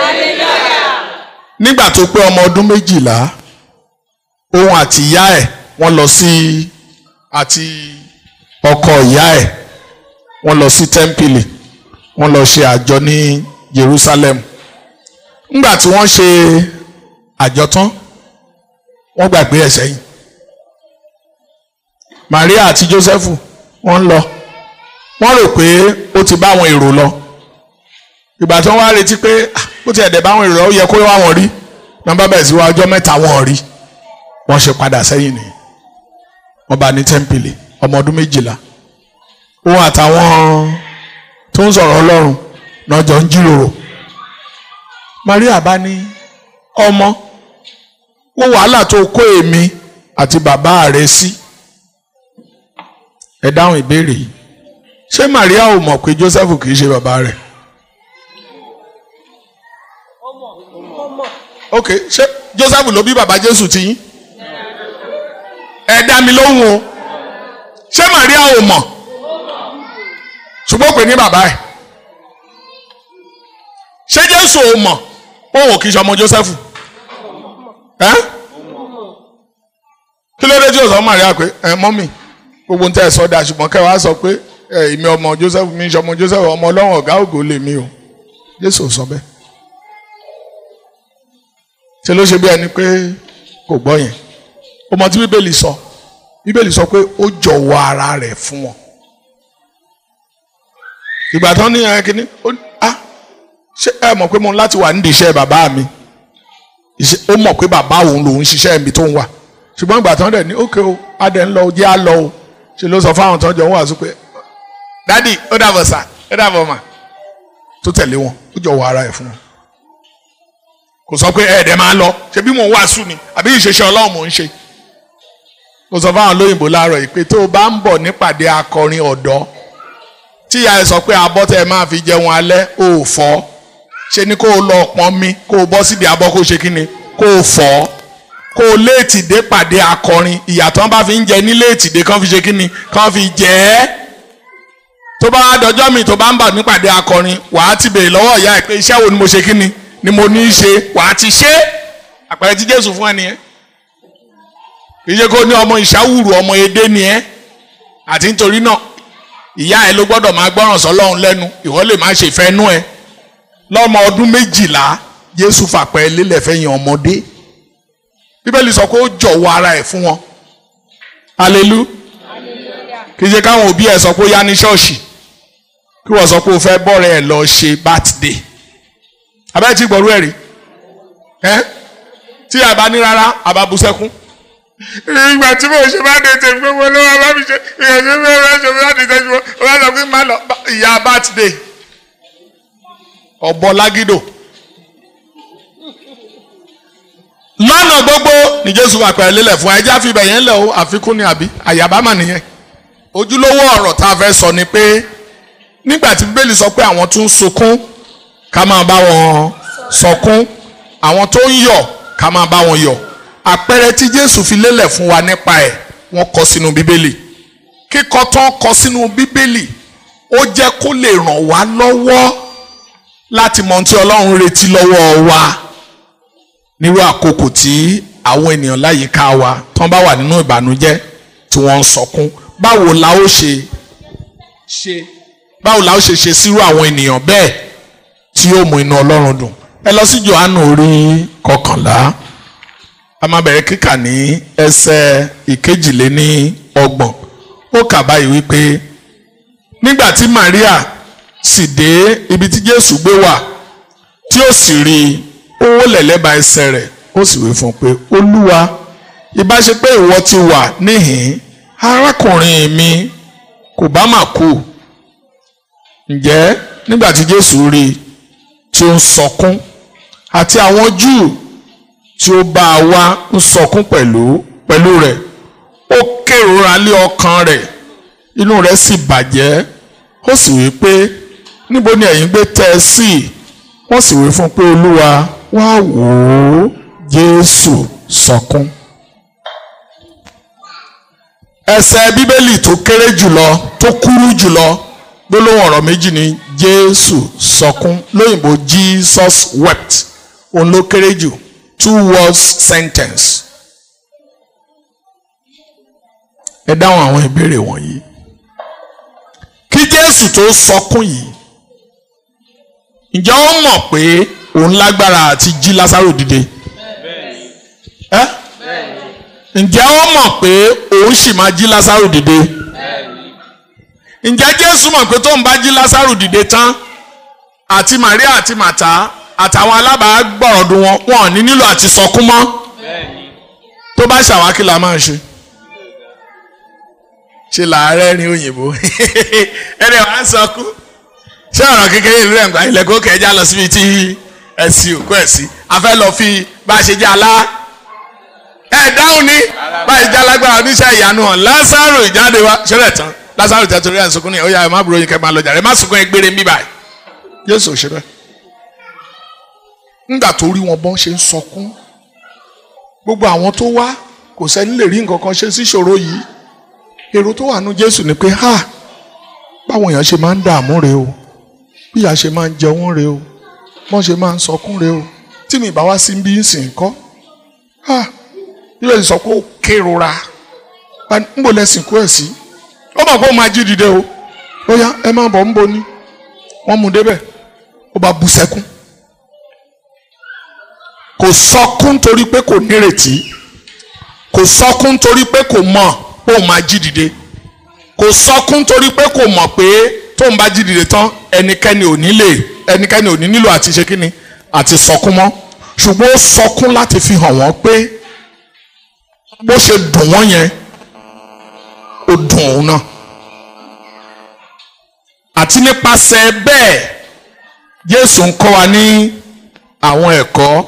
nígbà tó pé ọmọ ọdún méjìlá òun àti ìyá ẹ̀ wọ́n lọ sí àti ọkọ ìyá ẹ̀ wọ́n lọ sí tẹ́ḿpìlì wọ́n lọ ṣe àjọ ní Jerusalem ńgbà tí wọ́n ṣe àjọ tán wọ́n gbàgbé ẹ̀ sẹ́yìn Maria àti Joseph wọ́n ń lọ wọ́n rò pé ó ti bá àwọn èrò lọ ìgbà tí wọ́n wá retí pé ó ti ẹ̀dẹ̀ bá àwọn èrò lọ ó yẹ kó wá wọn rí nọ́mbà bẹ́ẹ̀ sí wa ọjọ́ mẹ́ta wọn rí wọ́n ṣe padà sẹ́yìn ni wọ́n bá ní tẹ́ḿpìlì ọmọ ọdún méjìlá òun àtàwọn tó ń sọ̀rọ̀ Ọlọ́run náà jọ ń jíròrò Maria bá ní ọmọ wo wàhálà tó kó èmi àti bàbá rẹ sí ẹ dáhùn ìbéèrè yìí ṣé Maria ò mọ̀ pé Joseph kì í ṣe bàbá rẹ̀ ok ṣé Joseph ló bí bàbá Jésù ti yín ẹ dá mi lóhùn o ṣé Maria ò mọ̀ ṣùgbọ́n pè ní bàbá ẹ̀ ṣé Jésù ò mọ̀ òun ò kì í ṣe ọmọ Joseph ẹ́ kí ló dé tí o sọ Maria pé ẹ mọ́mì gbogbo ntẹ sọ da ṣùgbọ́n kẹ́ wàá sọ pé ẹ ìmí ọmọ Joseph mi ṣe ọmọ Joseph ọmọ Ọlọ́run ọ̀gá ògo lè mí o Jésù sọ bẹ́ẹ̀ ṣe ló ṣe bí ẹni pé kò gbọ́ yẹn ọmọ tí Bíbélì sọ Bíbélì sọ pé ó jọ̀wọ́ ara rẹ̀ fún wọn ìgbà tán ní ẹ kíní ó ah ṣé ẹ mọ̀ pé mo ń láti wà nídìí iṣẹ́ bàbá mi ó mọ̀ pé bàbá òun lòun ṣiṣẹ́ ibi tó ń wà ṣùgbọ́n ìgbà tán dẹ̀ ní ókè o adẹ̀ ń lọ o jẹ́ á lọ o ṣe ló sọ fáwọn tán jọ ń wàásù pé dádì ó dàbọ̀ sà ó dàbọ̀ mà tó tẹ̀lé wọn ó jọ wọ ara ẹ̀ fún wọn kò sọ pé ẹ̀ẹ́dẹ̀ máa lọ ṣe bí mò ń wàásù ni àbí ìṣeṣẹ́ ọlọ́run mò ń ṣe mo sọ fáwọn olóyìnbó láàárọ̀ yìí pé tó o bá ń bọ̀ nípàdé akọrin ọ̀dọ́ tí ìyá ẹ sọ pé abọ́ tẹ́ ẹ máa fi jẹun alẹ́ ò fọ́ ṣe ni kó o lọ pọn mi kó o bọ́ síbi abọ́ kó o ṣe kí ni kó o fọ́ kó o léètì dé pàdé akọrin ìyàtọ̀ bá fi ń jẹ ní léètì dé kán fi ṣe kí ni kán fi jẹ ẹ́ tó bá wá dọjọ́ mi tó bá ń bà nípàdé akọrin wàá ti béèrè lọ́wọ́ ìyá ẹ̀ pé iṣẹ́ wo ni mo ṣe kí ni ni mo ní í ṣe wàá ti ṣe àpẹẹrẹ tí Jésù fún ẹ nìyẹn ìṣe kó ní ọmọ ìṣàwùrù ọmọ edé ni ẹ àti nítorí náà ìyá ẹ ló gbọ́dọ̀ máa gbọ́ràn sọ́lọ́run lẹ́nu ìwọ lè má ṣe fẹ́ nú ẹ lọ́mọ ọdún méjìlá Jésù fàpẹ́ lélẹ̀ fẹ́yìn ọmọdé Bíbélì sọ pé ó jọ̀wọ́ ara ẹ̀ fún wọn alelu kì í ṣe káwọn òbí ẹ sọ pé ó yá ní ṣọ́ọ̀ṣì kí wọ́n sọ pé ó fẹ́ bọ́ọ̀rẹ́ ẹ̀ lọ ṣe birthday abẹ́rẹ́ tí gbọ́rú ẹ̀ rí ẹ́ tí a bá ní rárá a bá bú sẹ́kún ìgbà tí mo ṣe bá dé tèmi pé mo ló wá bá mi ṣe ìyẹn tí mo rẹ ṣe bá dé tèmi mo bá sọ pé má lọ ìyá birthday ọ̀bọ lágídò lọ́nà gbogbo ní Jésù wà pẹ̀lú lélẹ̀ fún ẹjẹ́ àfihàn yẹn lẹ̀ o àfikún ni àbí àyàbámà nìyẹn ojúlówó ọ̀rọ̀ tá a fẹ́ sọ ni pé nígbà tí Bíbélì sọ pé àwọn tó ń sunkún ká máa bá wọn sọkún àwọn tó ń yọ̀ ká máa bá wọn yọ̀ àpẹẹrẹ tí Jésù fi lélẹ̀ fún wa nípa ẹ̀ wọ́n kọ sínú Bíbélì kíkọ tán kọ sínú Bíbélì ó jẹ́ kó lè ràn wá lọ́wọ́ láti mọ ohun tí ọlọ́run retí lọ́wọ́ wa nírú àkókò tí àwọn ènìyàn láyìíká wa tán bá wà nínú ìbànújẹ́ tí wọ́n ń sọkún báwo la ó ṣe ṣe báwo la ó ṣe ṣe sírú àwọn ènìyàn bẹ́ẹ̀ tí yóò mú inú ọlọ́run dùn ẹ lọ sí Jòhánù orí kọkànlá a máa bẹ̀rẹ̀ kíkà ní ẹsẹ̀ ìkejìléní ọgbọ̀n ó kà báyìí wípé nígbà tí Maria sì dé ibi tí Jésù gbé wà tí ó sì rí i ó wólẹ̀ lẹ́bàá ẹsẹ̀ rẹ̀ ó sì wí fún un pé Olúwa ìbá ṣe pé ìwọ ti wà níhìn arákùnrin mi kò bá mà kú ǹjẹ́ nígbà tí Jésù rí i tí ó ń sọkún àti àwọn Júù tí ó bá a wá ń sọkún pẹ̀lú pẹ̀lú rẹ̀ ó kérora lé ọkàn rẹ̀ inú rẹ̀ sì bàjẹ́ ó sì wí pé níbo ni ẹ̀yin gbé tẹ́ ẹ sí wọ́n sì wí fún un pé olúwa wá wò ó Jésù sọkún. ẹsẹ̀ bíbélì tó kéré jùlọ tó kúrú jùlọ gbólóhùn ọ̀rọ̀ méjì ni Jésù sọkún lóyìnbó Jesus wept òun ló kéré jù two words sentence. ẹ dáhùn àwọn ìbéèrè wọ̀nyí. kí Jésù tó sọkún yìí ǹjẹ́ ó mọ̀ pé òun lágbára àti jí Lásárò dìde? ẹ́ ǹjẹ́ ó mọ̀ pé òun sì máa jí Lásárò dìde? ǹjẹ́ Jésù mọ̀ pé tóun bá jí Lásárò dìde tán àti Màríà àti Màtá àtàwọn alábàágbọ̀rọ̀dún wọn wọn ò ní nílò àti sọkún mọ́ tó bá ṣàwákí la máa ṣe ṣe làárẹ̀ ní òyìnbó ẹni wàá sọkún ṣé ọ̀rọ̀ kékeré ìlú ẹ̀ ń gbà ilẹ̀ kó kẹjá lọ síbi tí ẹ̀sìn òkú ẹ̀sìn a fẹ́ lọ fi bá a ṣe jẹ́ alá ẹ̀ dáhùn ní bá a ṣe jẹ́ alágbára oníṣẹ́ ìyanu hàn Lásárò ìjáde wa ṣẹlẹ̀ tán Lásárò tẹ̀ torí ẹ̀ ń sunkún ní ọ̀yà ẹ̀ má burú yín kẹ́ máa lọ jàre ẹ̀ má sunkún ẹ̀ gbére ń bí báyìí Jésù ò ṣe bẹ́ẹ̀ ńgbà tó rí wọn bọ́n ṣe ń sọkún gbogbo àwọn tó wá kò sẹ́ni lè rí nǹkan kan ṣe sí ìṣòro yìí èrò tó wà nú Jésù ni pé ha báwọn èèyàn ṣe máa ń dààmú rèé o bí ìyá ṣe máa ń jẹun rèé o wọ́n ṣe máa ń sọkún rèé o tí mi bá wá sí bí ń sìn kọ́ ha ilé ìsọ pé ó kérora ń bò lẹ́sìn kú ẹ̀ sí ó mọ̀ pé ó máa jí dìde o ó yá ẹ má bọ̀ ń bo ni wọ́n mú débẹ̀ ó bá bú sẹ́kún kò sọkún torí pé kò nírètí kò sọkún torí pé kò mọ̀ pé òun máa jí dìde kò sọkún torí pé kò mọ̀ pé tóun bá jí dìde tán ẹnikẹ́ni ò ní lè ẹnikẹ́ni ò ní nílò àti ṣe kíni àti sọkún mọ́ ṣùgbọ́n ó sọkún láti fi hàn wọ́n pé bó ṣe dùn wọ́n yẹn ó dùn òun náà àti nípasẹ̀ bẹ́ẹ̀ Jésù ń kọ́ wa ní àwọn ẹ̀kọ́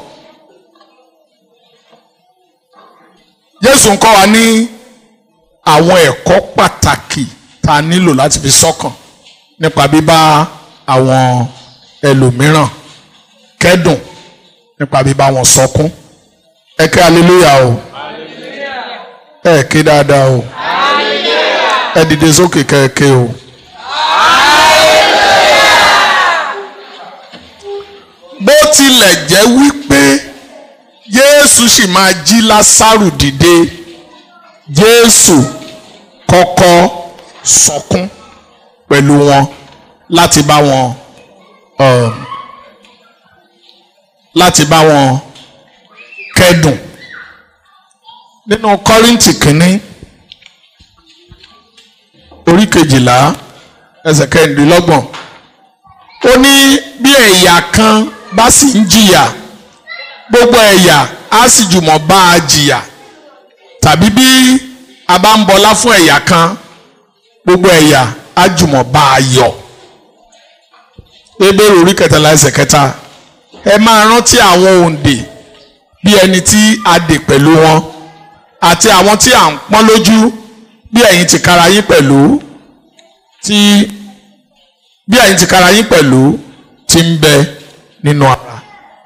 Jésù ń kọ́ wa ní àwọn ẹ̀kọ́ pàtàkì tá a nílò láti fi sọ́kàn nípa bíbá àwọn ẹlòmíràn kẹ́dùn nípa bíbá wọn sọkún ẹ ké aleluya o ẹ ké dáadáa o ẹ dìde sókè kẹ́ẹ̀ké o. bó tilẹ̀ jẹ́ wípé Jésù sì máa jí Lásárù dìde Jésù kọ́kọ́ sọkún pẹ̀lú wọn láti bá wọn um, láti bá wọn kẹ́dùn nínú Kọ́ríńtì kínní orí kejìlá ẹsẹ̀ kẹrìndínlọ́gbọ̀n ó ní bí ẹ̀yà kan bá sì ń jìyà gbogbo ẹ̀yà á sì jùmọ̀ bá a jìyà tàbí bí a bá ń bọlá fún ẹ̀yà kan gbogbo ẹ̀yà á jùmọ̀ bá a yọ̀ Hébérù orí kẹtàlá ẹsẹ̀ kẹta ẹ máa rántí àwọn òǹdè bí ẹni tí a dè pẹ̀lú wọn àti àwọn tí à ń pọ́n lójú bí ẹ̀yin ti kára yín pẹ̀lú tí bí ẹ̀yin ti kára yín pẹ̀lú ti ń bẹ nínú ara.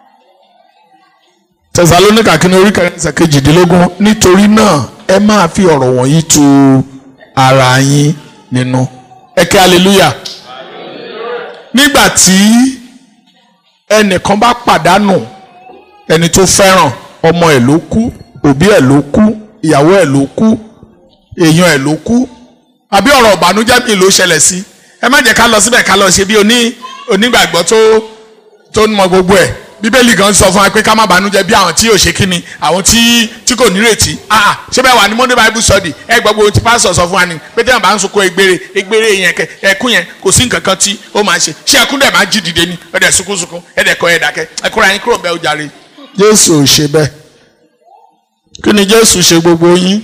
Tẹsalóníkà kínní orí kẹrin ẹsẹ̀ kejìdínlógún nítorí náà ẹ máa fi ọ̀rọ̀ wọ̀nyí tu ara yín nínú ẹ kẹ́ hallelujah nígbà tí ẹnìkan bá pàdánù ẹni tó fẹ́ràn ọmọ ẹ̀ ló kú òbí ẹ̀ ló kú ìyàwó ẹ̀ ló kú èèyàn ẹ̀ ló kú àbí ọ̀rọ̀ ìbànújẹ́ mi ló ṣẹlẹ̀ sí ẹ má jẹ́ ká lọ síbẹ̀ ká lọ ṣe bí oní onígbàgbọ́ tó tó mọ gbogbo ẹ̀ bíbélì gan sọ fún wa pé ká má bànújẹ́ bí àwọn tí yóò ṣe kíni àwọn tí tí kò nírètí ah ṣé bẹ́ẹ̀ wà ní monday bible study ẹ gbọ́ gbogbo tí pásítọ̀ sọ fún wa ni pé tí wọn bá ń sunkún egbére egbére yẹn kẹ ẹkún yẹn kò sí nǹkan kan tí ó máa ṣe ṣé ẹkún dẹ̀ máa jí dìde ni ẹ dẹ̀ sunkún sunkún ẹ dẹ̀ kọ ẹ dákẹ́ ẹ kúrò yín kúrò bẹ́ẹ̀ ó jàre. jésù ò ṣe bẹ́ẹ̀ kí ni jésù ṣe gbogbo yín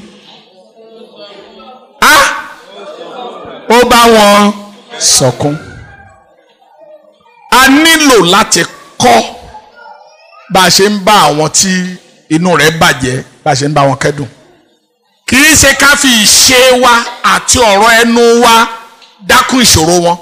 ah ó bá wọn sọkún a nílò láti kọ́ bá a ṣe ń bá àwọn tí inú rẹ̀ bàjẹ́ bá a ṣe ń bá wọn kẹ́dùn kì í ṣe ká fi ìṣe wa àti ọ̀rọ̀ ẹnu wa dákún ìṣòro wọn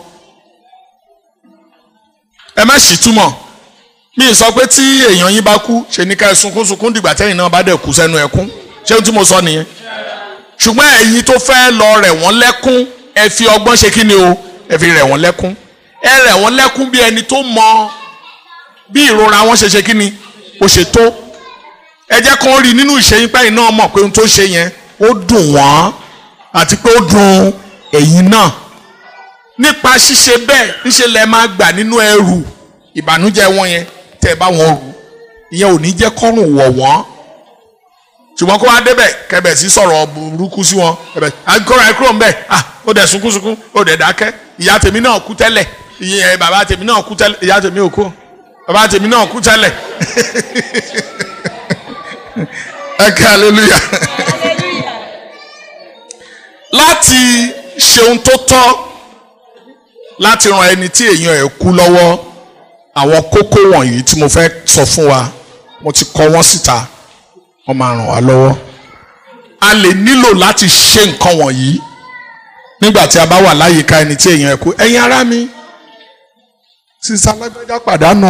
ẹ má sì túmọ̀ mi sọ pé tí èèyàn yín bá kú ṣe ní ká ẹ sunkún sunkún dìgbà tẹ́yìn náà bá dẹ̀ kú sẹ́nu ẹkún ṣé ohun tí mo sọ nìyẹn ṣùgbọ́n ẹ̀yin tó fẹ́ lọ rẹ̀ wọ́n lẹ́kún ẹ fi ọgbọ́n ṣe kí ni o ẹ fi rẹ̀ wọ́n lẹ́kún ẹ rẹ̀ wọ́n lẹ́kún bí ẹni tó mọ bí ìrora wọn ṣe ṣe kí ni ó ṣe tó ẹ jẹ́ kó rí nínú ìṣẹ́yìn pẹ́yìn náà mọ̀ pé ohun tó ṣe yẹn ó dùn wọ́n àti pé ó dùn ẹ̀yin náà nípa ṣíṣe bẹ́ẹ̀ níṣẹ́ lẹ máa gbà nínú ẹrù ìbànújẹ́ wọn yẹn tẹ́ ẹ bá wọn rù ìyẹn ò ní jẹ́ kọ́rùn wọ̀ wọ́n ṣùgbọ́n kó wá débẹ̀ kẹbẹ̀ sí sọ̀rọ̀ burúkú sí wọn kẹbẹ̀ àkọ́rọ̀ àìkúrò ń bẹ̀ ah ó dẹ̀ sunkún sunkún ó dẹ̀ dákẹ́ ìyá tèmi náà kú tẹ́lẹ̀ ìyẹn bàbá tèmi náà kú tẹ́lẹ̀ ìyá tèmi ò kú bàbá tèmi náà kú tẹ́lẹ̀ ẹ kẹ́ hallelujah láti ṣe ohun tó tọ́ láti ran ẹni tí èèyàn ẹ̀ kú lọ́wọ́ àwọn kókó wọ̀nyí tí mo fẹ́ sọ fún wa mo ti kọ wọ́n síta wọ́n máa ràn wá lọ́wọ́ a lè nílò láti ṣe nǹkan wọ̀nyí nígbà tí a bá wà láyìíká ẹni tí èèyàn ẹ̀ kú ẹ̀yin ará mi sísá alágbájá pàdánù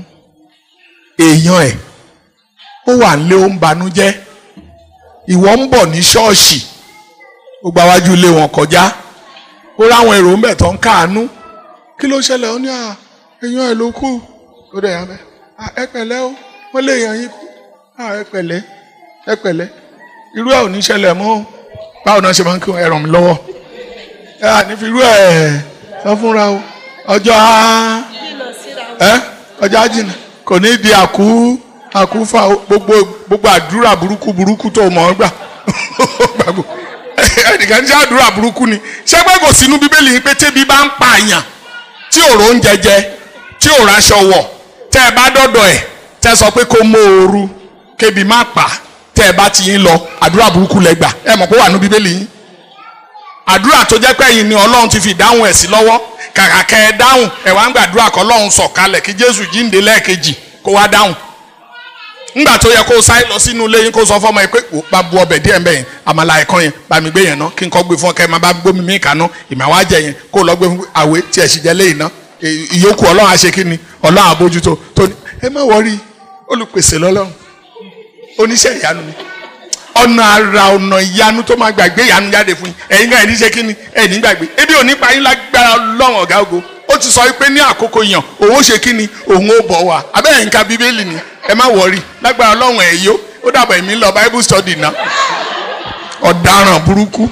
èèyàn ẹ̀ ó wà nílé ó ń banújẹ́ ìwọ ń bọ̀ ní ṣọ́ọ̀ṣì ó gba wájú ilé wọn kọjá ó ráwọn èrò ńbẹ̀ tó ń káàánú kí ló ṣẹlẹ̀ ó ní à èèyàn ẹ̀ ló kú ó dẹ̀ yàn bẹ́ẹ̀ ẹ pẹ̀lẹ́ o wọ́n lè yàn yín kú ẹ pẹ̀lẹ́ ẹ pẹ̀lẹ́ irú ẹ̀ ò ní ṣẹlẹ̀ mọ́ báwo náà ṣe máa ń kí ẹ ràn mí lọ́wọ́ ẹ à ní fi irú ẹ̀ sọ fúnra o ọjọ́ á ẹ ọjọ́ á jìnnà kò ní di àkú àkúfà gbogbo gbogbo àdúrà burúkú burúkú tó mọ̀ ọ́ gbà gbàgbọ́ ẹnìkan ní àdúrà burúkú ni ṣé pé kò sínú bíbélì yìí pé tébi bá ń pa àyàn tí òrò ń jẹjẹ tí òrò aṣọ wọ̀ tẹ́ ẹ bá dọ́dọ̀ ẹ̀ tẹ́ ẹ sọ pé kó mú ooru kébi má pa tẹ́ ẹ bá ti yín lọ àdúrà burúkú lẹ gbà ẹ mọ̀ pé wà ní bíbélì yìí àdúrà tó jẹ́ pé ẹ̀yin ni ọlọ́run ti fi dáhùn ẹ̀ sí lọ́wọ́ kàkà kẹ́ ẹ dáhùn ẹ̀ wá ń gbàdúrà kọ́ ọlọ́run sọ̀kalẹ̀ kí jésù jíǹde lẹ́ẹ̀kejì kó wá dáhùn ńgbà tó yẹ kó sáré lọ sínú ilé yín kó sọ fọmọ yẹn pé wò bá bu ọbẹ̀ díẹ̀ mbẹ́ yẹn àmàlà ẹ̀kan yẹn bá mi gbé yẹn ná kí n kọ́ gbé fún ọ kẹ́ ẹ máa bá gbómi mí kaná ìmọ̀ àwa jẹ yẹn kó lọ gbé fún àwé tí ẹ̀ sì jẹ́ léyìn ná ìyókù ọlọ́run àṣẹ kí ni ọlọ́run àbójútó tó ní ẹ má wọrí olùpèsè lọ́lọ́run oníṣẹ́ ìyanu ni ọ̀nà àrà ọ̀nà ìyanu tó máa gbàgbé ìyanu jáde fún yín ẹ̀yin náà ẹ̀ní ṣe kí ni ẹ̀ní gbàgbé ebi ò ní pa yín lágbára ọlọ́run ọ̀gá ògo ó ti sọ pé ní àkókò yàn òun ó ṣe kí ni òun ó bọ̀ wá abẹ́rẹ́ nǹkan bíbélì ni ẹ má wọrí lágbára ọlọ́run ẹ̀ yó ó dàbọ̀ èmi lọ bible study náà ọ̀daràn burúkú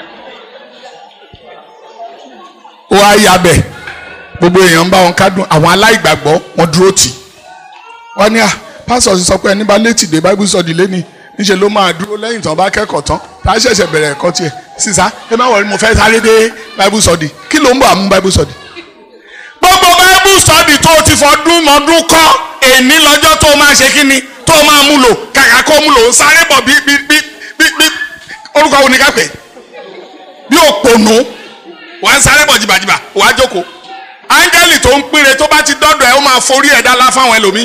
ó wá yabẹ̀ gbogbo èèyàn ń bá wọn kádùn àwọn aláìgbàgbọ́ wọn dúró tì wọ́n ní à pásọ̀ ti sọ pé ẹni bá létí dé bible study lẹ́ni níṣẹ́ ló máa dúró lẹ́yìn tán bá kẹ́kọ̀ọ́ tán tá a ṣẹ̀ṣẹ̀ bẹ̀rẹ̀ ẹ̀kọ́ tiẹ̀ sísá ẹ má wọrí mo fẹ́ sáré dé bible study kí ló ń bọ̀ àmú bible study gbogbo bible study tó o ti fọdún mọ́dún kọ́ èní lọ́jọ́ tó o máa ṣe kí ni tó o máa mú lò kàkà kó o mú lò ń sáré bọ̀ bí bí bí bí bí orúkọ wo ni ká pè bí òpònú wàá sáré bọ̀ jìbàjìbà wàá jókòó áńgẹ́lì tó ń pínre tó bá ti dọ́dọ̀ ẹ̀ ó máa forí ẹ̀ dá lá fáwọn ẹlòmíì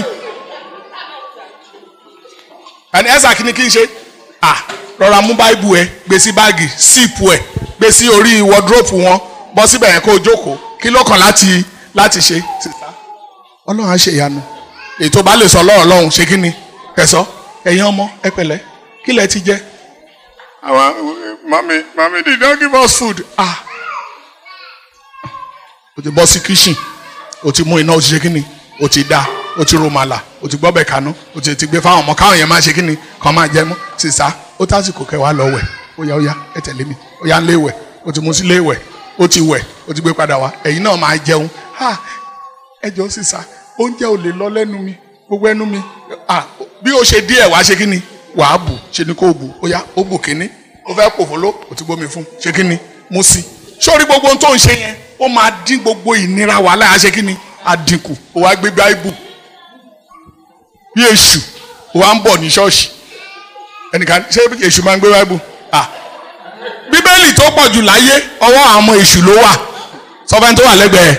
ẹni ẹ̀sà kí ni kí n ṣe à rọra mú báìbù ẹ gbé sí báàgì síìpù ẹ gbé sí orí wọdúrópù wọn bọ́ síbẹ̀ yẹn kó o jókòó kí ló kàn láti láti ṣe ọlọ́run á ṣe ìyanu ètò bá lè sọ ọlọ́run lọ́hùn ṣe kí ni ẹ sọ ẹ̀yin ọmọ ẹ pẹ̀lẹ́ kí lẹ ti jẹ. àwọn mami mami did not give us food. ah o ti bọ́ sí kitchen o ti mú iná o ti ṣe kí ni o ti dá o ti ro màlà o ti gbọ́bẹ̀ kaná o ti ti gbé fáwọn ọmọ káwọn yẹn máa ṣe kí ni kàn máa jẹ mọ́ sísá ó tásìkò kẹwàá lọ wẹ̀ ó yá ó yá ẹ tẹ̀lé mi ó yá ń lé wẹ̀ o ti mú sí lé wẹ̀ ó ti wẹ̀ ó ti gbé padà wá ẹ̀yin náà máa jẹun ha ẹ jọ sísá oúnjẹ ò lè lọ lẹ́nu mi gbogbo ẹnu mi ah bí o ṣe díẹ̀ wá ṣe kí ni wàá bù ṣe ni kò bù ó yá ó bù kíní ó fẹ́ pòfóló ó ti gbómi fún ṣe kí ni mú sí sórí gbogbo ohun tó ń ṣe yẹn ó máa dín gbogbo ìnira wàhálà á ṣe kí ni àdínkù ó wá gbé báíbù bí èṣù ó wá ń bọ̀ ní ṣọ́ọ̀ṣì ẹnìkan ṣé èṣù máa ń gbé báíbù ah bíbélì tó pọ̀ jù láyé ọwọ́ àwọn èṣù ló wà sọfẹ́ni tó wà lẹ́gbẹ̀ẹ́.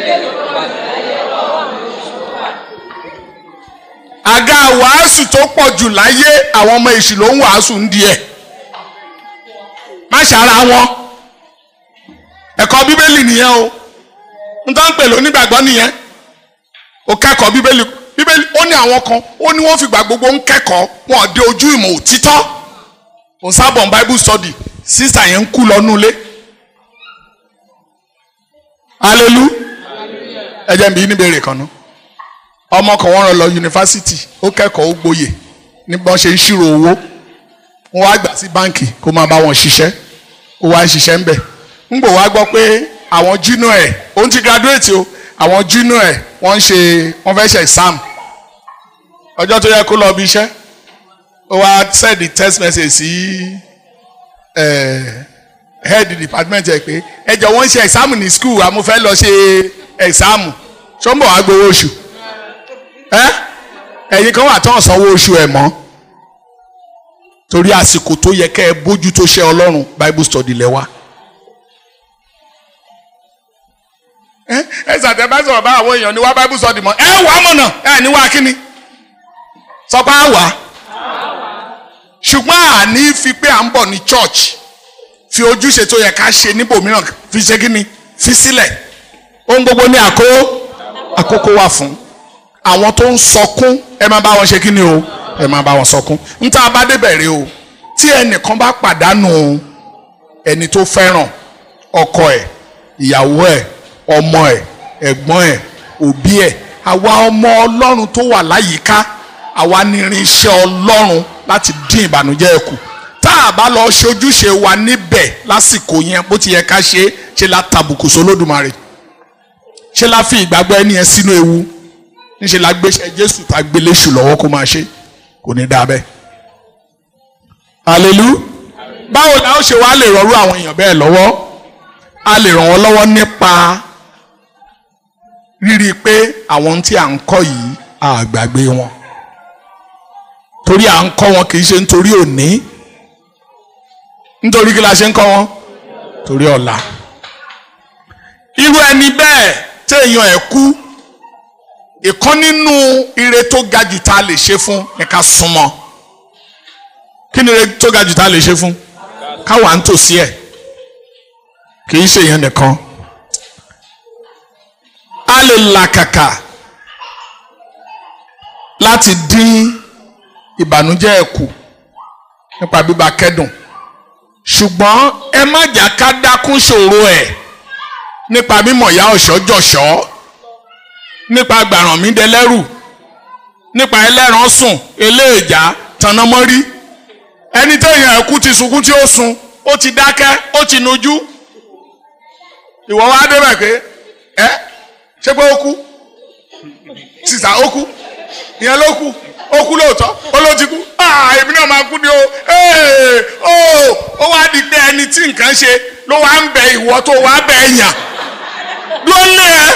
àga wàásù tó pọ̀ jù láyé àwọn ọmọ èṣù ló ń wàásù ń di ẹ̀ má ṣàrà wọn ẹ̀kọ́ bíbélì nìyẹn o n tó ń pè lónígbàgbọ́ nìyẹn o kẹ́kọ̀ọ́ bíbélì bíbélì ó ní àwọn kan ó ní wọ́n fìgbà gbogbo ń kẹ́kọ̀ọ́ wọn ò dé ojú ìmọ̀ òtítọ́ òun sábọ̀ bible study sísà yẹn ń kú lọ́nú ilé alelu ẹ jẹ́ n bi yín ní ìbéèrè kan náà ọmọ kan wọ́n rán lọ yunifásitì ó kẹ́kọ̀ọ́ ó gboyè ní bí wọ́n ṣe ń ṣírò owó wọ́n wá gbà sí báǹkì kó máa bá wọn ṣiṣẹ́ ó wá ń ṣiṣẹ́ ń bẹ̀ ń gbò wá gbọ́ pé àwọn junior ẹ̀ òun ti graduate o àwọn junior ẹ̀ wọ́n ń ṣe wọ́n fẹ́ ṣe exam ọjọ́ tó yẹ kó lọ bí iṣẹ́ ó wá send the text message sí eh, head department ẹ̀ pé ẹ jọ wọ́n ń ṣe exam ní school àmọ́ fẹ́ lọ ṣe exam ṣó ń bọ̀ wá gbowó oṣù ẹ ẹ̀yin kan wà tán sanwó oṣù ẹ̀ mọ́ torí àsìkò tó yẹ kẹ́ ẹ bójú tó ṣe ọlọ́run bible study lẹ wá. ẹ ẹ sàtẹ bá sọ̀rọ̀ bá àwọn èèyàn ní wá bible study mọ́ ẹ wà á mọ̀nà ẹ ní wá kíni sọ pé á wà á ṣùgbọ́n àní fi pé à ń bọ̀ ní church fi ojúṣe tó yẹ ká ṣe níbòmíràn fi ṣe kíni fi sílẹ̀ ohun gbogbo ní àkó àkókò wà fún àwọn tó ń sọkún ẹ máa bá wọn ṣe kí ni o ẹ máa bá wọn sọkún ń tá a bá débẹ̀ rí o tí ẹnìkan bá pàdánù ẹni tó fẹ́ràn ọkọ ẹ̀ ìyàwó ẹ̀ ọmọ ẹ̀ ẹ̀gbọ́n ẹ̀ òbí ẹ̀ àwa ọmọ ọlọ́run tó wà láyìíká àwa ní irinṣẹ́ ọlọ́run láti dín ìbànújẹ́ ẹ̀ kù tá a bá lọ ṣojúṣe wa níbẹ̀ lásìkò yẹn bó ti yẹ ká ṣe é ṣe la tàbùkù sólódùmarè ṣe la fi ìgbàgbọ́ ẹni yẹn sínú ewu níṣẹ́ la gbéṣẹ́ jésù tá a gbé léṣù lọ́wọ́ kó máa ṣe kò ní dáa bẹ́ẹ̀. àlelu báwo la ó ṣe wá lè rọrú àwọn èèyàn bẹ́ẹ̀ lọ́wọ́ a lè ràn wọ́n lọ́wọ́ nípa rírí pé àwọn tí à ń kọ́ yìí a gbàgbé wọn torí à ń kọ́ wọn kì í ṣe nítorí òní nítorí kí la ṣe ń kọ́ wọn torí ọ̀la irú ẹni bẹ́ẹ̀ téèyàn ẹ̀ kú ìkan nínú ire tó ga jù tá a lè ṣe fún ni ká súnmọ́ kí ni ire tó ga jù tá a lè ṣe fún ká wà ń tòsí ẹ̀ kì í ṣe yẹn nìkan a lè làkàkà láti dín ìbànújẹ́ ẹ̀ kù nípa bíbá kẹ́dùn ṣùgbọ́n ẹ má jà ká dákún ṣòro ẹ̀ nípa mímọ̀ ìyá ọ̀ṣọ́ jọ̀ṣọ́ nípa gbàrànmídẹlẹ́rù nípa ẹlẹ́ran sùn eléèjà tanamọ́rí ẹni téèyàn ẹ̀kú ti sunkún tí ó sun ó ti dákẹ́ ó ti nujú ìwọ wá débẹ̀ pé ẹ ṣé pé ó kú sísà ó kú ìyẹn ló kú ó kú lóòótọ́ ó ló ti kú èmi náà máa kú ni o ó wá di pé ẹni tí nǹkan ṣe ló wá ń bẹ ìwọ tó wá bẹ ẹ̀yàn ló ń lé ẹ.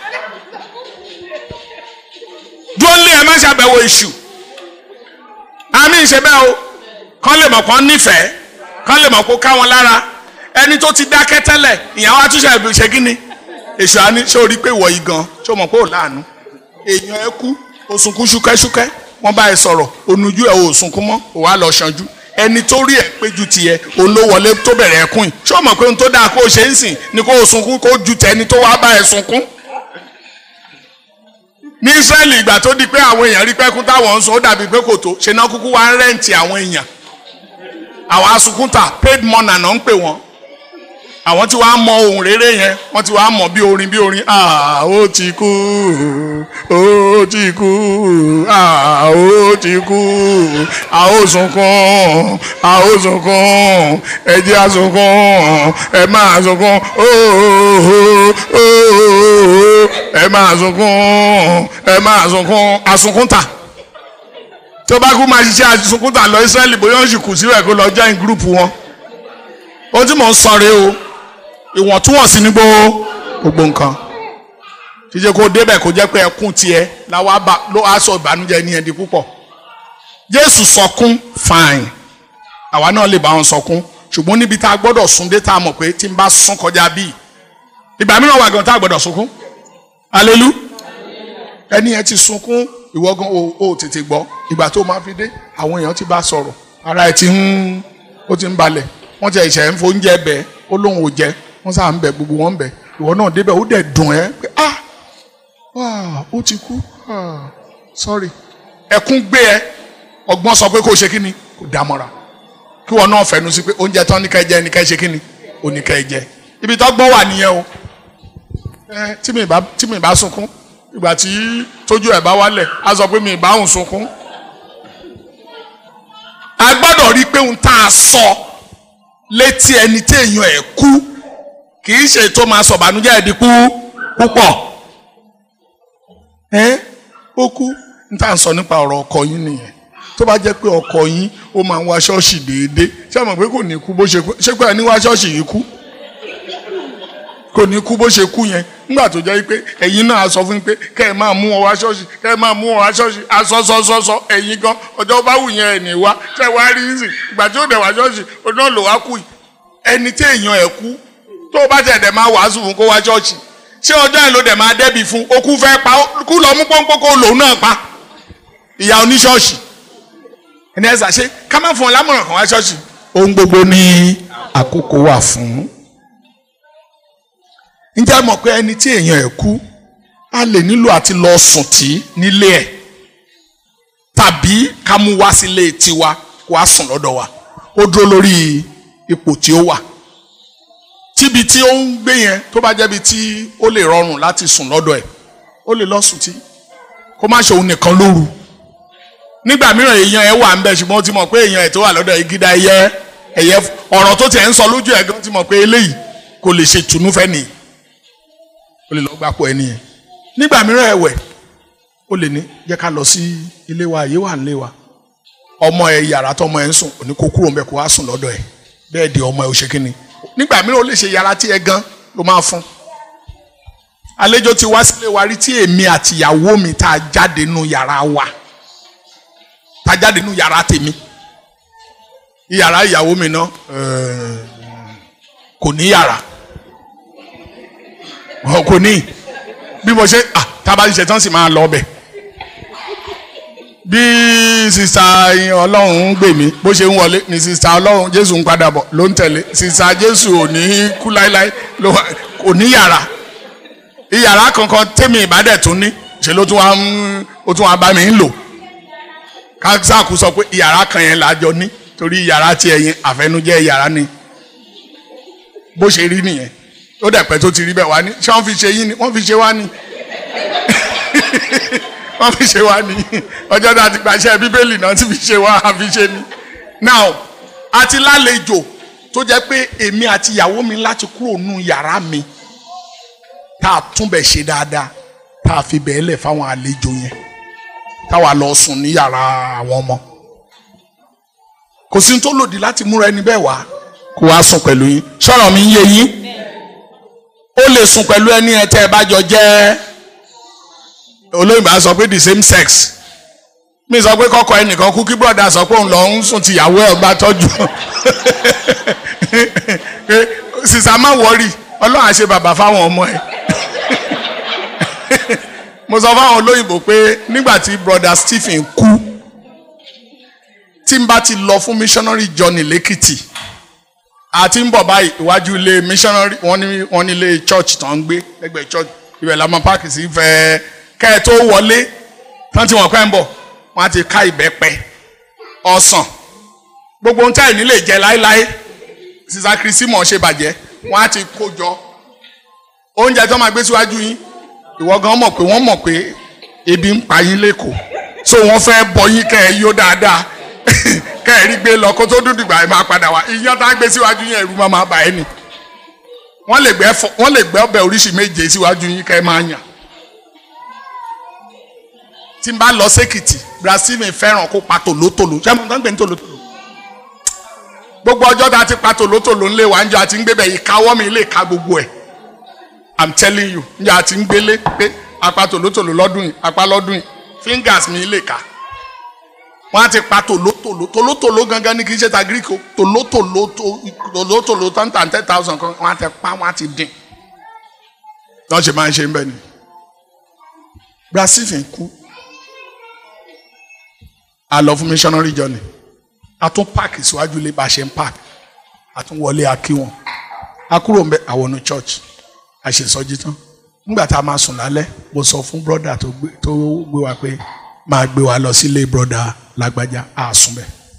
dúró lé ẹ má ṣàbẹ̀wò èṣù àmì ìṣe bẹ́ẹ̀ o kán lè mọ̀ kán nífẹ̀ẹ́ kán lè mọ̀ kó ká wọn lára ẹni tó ti dákẹ́ tẹ́lẹ̀ ìyàwó àtúnṣe ṣe kí ni èṣù àní ṣé o rí pé ìwọ yìí gan ṣé o mọ̀ pé ò láàánú èèyàn ẹ kú o sunkún ṣúkẹ́ṣúkẹ́ wọ́n bá ẹ sọ̀rọ̀ onujú ẹ ò sunkún mọ́ ò wá lọ ṣanjú ẹni tó rí ẹ péjú tiẹ̀ òun ló wọlé tó bẹ̀rẹ̀ ẹkún yìí ṣé o mọ̀ pé ohun tó dáa kó o ṣe ń sìn ni kó o sunkún kó o ju tẹni tó wá bá ẹ sunkún ní israẹli ìgbà tó di pé àwọn èèyàn rí pẹ́kún táwọn ń sọ ó dàbí pé kò tó ṣe náà kúkú wá ń rẹ́ǹtì àwọn èèyàn àwọn asukunta paid money náà ń pè wọ́n àwọn tí wàá mọ ohun rere yẹn wọ́n ti wàá mọ bí orin bí orin ah ó ti kú ó ti kú ah ó ti kú a ó sunkún a ó sunkún ẹ jẹ́ a sunkún ẹ máa sunkún ooo ooo ẹ máa sunkún ẹ máa sunkún asunkún ta tó bá kú máa ṣiṣẹ́ asunkún ta lọ Ísírẹ́lì bóyá ó sì kù síbẹ̀ kó lọ join group wọn ohun tí mò ń sọ rèé o ìwọ̀ntúnwọ̀nsí ní gbogbo nǹkan ṣíṣe kó débẹ̀ kó jẹ́ pé ẹkún tiẹ̀ láwa bá ló á sọ ìbànújẹ́ ní ẹni púpọ̀ Jésù sọkún fine àwa náà lè bá wọn sọkún ṣùgbọ́n níbi tá a gbọ́dọ̀ sún dé tá a mọ̀ pé tí n bá sún kọjá bíi ìgbà mìíràn wà gan tá a gbọ́dọ̀ sunkún alelu ẹni yẹn ti sunkún ìwọ gan o ò tètè gbọ́ ìgbà tó máa fi dé àwọn èèyàn ti bá sọ̀rọ̀ ara ẹ̀ ti ń ó ti ń balẹ̀ wọ́n ti ẹ̀ṣẹ̀ ń fóúnjẹ bẹ́ẹ̀ ó lóun ò jẹ wọ́n sáà ń bẹ gbogbo wọn ń bẹ ìwọ náà débẹ̀ ó dẹ̀ dùn ẹ́ pé ah ah ó ti kú ah sorry ẹkún gbé ẹ ọgbọ́n sọ pé kó o ṣe kí ni kò dámọ̀ra kí wọn náà fẹnu sí pé oúnjẹ tán ní ká ẹ jẹ ní ká ẹ ṣe kí ni ò ní ká ẹ jẹ ibi tó gbọ́n wà nìyẹn o ẹ tí mi bá tí mi bá sunkún ìgbà tí tójú ẹ̀ bá wálẹ̀ á sọ pé mi bá òun sunkún a gbọ́dọ̀ rí i pé òun tá a sọ létí ẹni tí èèyàn ẹ̀ kú kì í ṣe tó máa sọ ìbànújẹ́ ẹ̀ di kú púpọ̀ ẹ ó kú n tá à ń sọ nípa ọ̀rọ̀ ọkọ yín nìyẹn tó bá jẹ́ pé ọkọ yín ó máa ń wá ṣọ́ọ̀ṣì déédéé ṣé àmọ̀ pé kò ní kú bó ṣe kú ṣé pé ẹni wá ṣọ́ọ̀ṣì yìí kú kò ní kú bó ṣe kú yẹn nígbà tó jẹ́ pé ẹ̀yin náà sọ fún mi pé kẹ́ ẹ máa mú wọn wá ṣọ́ọ̀ṣì kẹ́ ẹ máa mú wọn wá ṣọ́ọ̀ṣì asọ́sọ́sọ́sọ́ ẹ̀yin gan ọjọ́ bá wù yẹn ẹ̀ ní wá ṣẹ́ wá rí sí ìgbà tí ó dẹ̀ wá ṣọ́ọ̀ṣì ọdún náà ló wá kú yìí ẹni tí èèyàn ẹ̀ kú tó o bá tẹ̀ dẹ̀ máa wàásù fún kó wá ṣọ́ọ̀ṣì ṣé ọjọ́ yẹn ló dẹ̀ máa dẹ́bi fún okú fẹ́ pa kú lọ mú pọ́npọ́n kó lòun náà pa ìyá oníṣọ́ọ̀ṣì ẹni ẹ̀ ṣàṣe ká má fún ọ lámọ̀ràn kan wá ṣọ́ọ̀ṣì ohun gbogbo ní àkókò wà fún ǹjẹ́ mọ̀ pé ẹni tí èèyàn ẹ̀ kú a lè nílò àti lọ sùn tí nílé ẹ̀ tàbí ká mú wá sílé tiwa kó a sùn lọ́dọ̀ wa ó dúró lórí ipò tí ó wà tíbi tí ó ń gbé yẹn tó bá jẹ́bi tí ó lè rọrùn láti sùn lọ́dọ̀ ẹ̀ ó lè lọ sùn tí kó má ṣe òun nìkan lóru nígbà mìíràn èèyàn ẹ̀ wà ń bẹ̀ ṣùgbọ́n ó ti mọ̀ pé èèyàn ẹ̀ tó wà lọ́dọ̀ ìgídá ẹyẹ ẹ̀yẹ ọ̀rọ̀ tó tiẹ̀ ń sọ lójú ẹ̀ gan ti mọ̀ pé eléyìí kò lè ṣe tùnú fẹ́ nìyí o lè lọ gbapò ẹni yẹn nígbà mìíràn ẹ̀wẹ̀ o lè ní jẹ́ ká lọ sí ilé wa àyè wà nílé wa ọmọ ẹ yàrá tọmọ ẹ ń sùn òní kó kúrò ń bẹ kó wá sùn lọ́dọ̀ ẹ bẹ́ẹ̀ di ọmọ ẹ ò ṣe kínni nígbà mìíràn o lè ṣe yàrá tí ẹ gan ló máa fún àlejò ti wá sílé wa rí tí èmi àti ìyàwó mi tá a jáde nínú yàrá wa tá a jáde nínú yàrá tèmi yàrá ìyàwó mi náà kò ní yàrá kò ní bí mo ṣe ah tábà ṣe tán sì máa lọ ọbẹ̀ bí sista ọlọ́run ń gbè mí bó ṣe ń wọlé ni sista ọlọ́run jésù ń padà bọ̀ ló ń tẹ̀lé sista jésù ò ní kú láéláé kò ní yàrá ìyàrá kankan tẹ́mi ìbádẹ́ tún ní ṣe ló tún wá ń ó tún wá bá mi ń lò kásáàkú sọ pé ìyàrá kan yẹn làjọ ní torí ìyàrá tiẹ̀ yẹn àfẹnujẹ́ ìyàrá ni bó ṣe rí nìyẹn ó dẹ̀ pẹ́ tó ti rí bẹ́ẹ̀ wá ní ṣé wọ́n fi ṣe yín ni wọ́n fi ṣe wá ní wọ́n fi ṣe wá ní ọjọ́ náà ti gbàṣẹ bíbélì náà ti fi ṣe wá àfi ṣe ni. now àti lálejò tó jẹ́ pé èmi àti ìyàwó mi láti kúrò nù yàrá mi tá a tún bẹ̀ ṣe dáadáa tá a fi bẹ́ẹ̀ lẹ̀ fáwọn àlejò yẹn táwa lọ sùn ní yàrá àwọn ọmọ kò sí ní tó lòdì láti múra ẹni bẹ́ẹ̀ wá kó wá sùn pẹ̀lú yín sọ̀rọ̀ mi ń yé yín ó lè sùn pẹ̀lú ẹni ẹ tẹ́ ẹ bá jọ jẹ́ olóyìnbó á sọ pé the same sex mi sọ pé kọ́kọ́ ẹnìkan kú kí brọ́dà sọ pé òun lọ ń sùn tìyàwó ẹ̀ bá tọ́jú sísá má wọrí ọlọ́run á ṣe bàbá fáwọn ọmọ ẹ̀ mo sọ fáwọn olóyìnbó pé nígbà tí brọ́dà Stephen kú tí n bá ti lọ fún missionary journey lẹ́kìtì àti ń bọ̀ báyìí iwájú ilé missionary wọ́n ní wọ́n ní ilé church tó ń gbé lẹ́gbẹ̀ẹ́ church ibẹ̀ la máa páàkì sí fẹ́ kẹ́ ẹ tó wọlé tán tí wọ́n pẹ́ ń bọ̀ wọ́n á ti ká ìbẹ́pẹ ọsàn gbogbo ohun tí àìní lè jẹ láéláé sísá kristi mọ̀ ṣe bàjẹ́ wọ́n á ti kó jọ oúnjẹ tó máa gbé síwájú yín ìwọ gan mọ̀ pé wọ́n mọ̀ pé ebi ń pa yín lẹ́kọ̀ọ́ so wọ́n fẹ́ bọ yín kẹ́ ẹ yó dáadáa kẹ́ ẹ rí gbé lọ kó tó dúdú ìgbà ẹ máa padà wá iyán tá a gbé síwájú yín ẹ̀rù máa máa bà ẹ́ nì wọ́n lè gbẹ́ fọ wọ́n lè gbẹ́ ọbẹ̀ oríṣi méje síwájú yín kẹ́ ẹ máa yàn tí n bá lọ sékìtì Brazil fẹ́ràn kó pa tòlótòló ṣé mo tán gbé ní tòlótòló gbogbo ọjọ́ tá a ti pa tòlótòló ńlé wa ń jọ àti ń gbé bẹ̀ yìí káwọ́ mi lè ka gbogbo ẹ̀ i'm telling you ń jọ àti ń gbélé pé apá tòlótòló lọ́dún yìí apá lọ́dún yìí fingers mi lè ka wọ́n á ti pa tòlótòló tòlótòló gangan ní kì í ṣe ta greek o tòlótòló tòlótòló tó ń tà ten thousand kan wọ́n á ti pa wọ́n á ti dín lọ́ọ́ ṣe máa ń ṣe ń bẹ̀ ni Brazil fi kú a lọ fún missionary journey a tún páàkì síwájú ilé bá a ṣe ń páàkì a tún wọlé a kí wọn a kúrò ń bẹ àwọn church a ṣe sọjí tán nígbà tá a máa sùn lálẹ́ mo sọ fún brother tó gbé tó gbé wa pé máa gbé wa lọ sílé brother lágbájá a sùn bẹ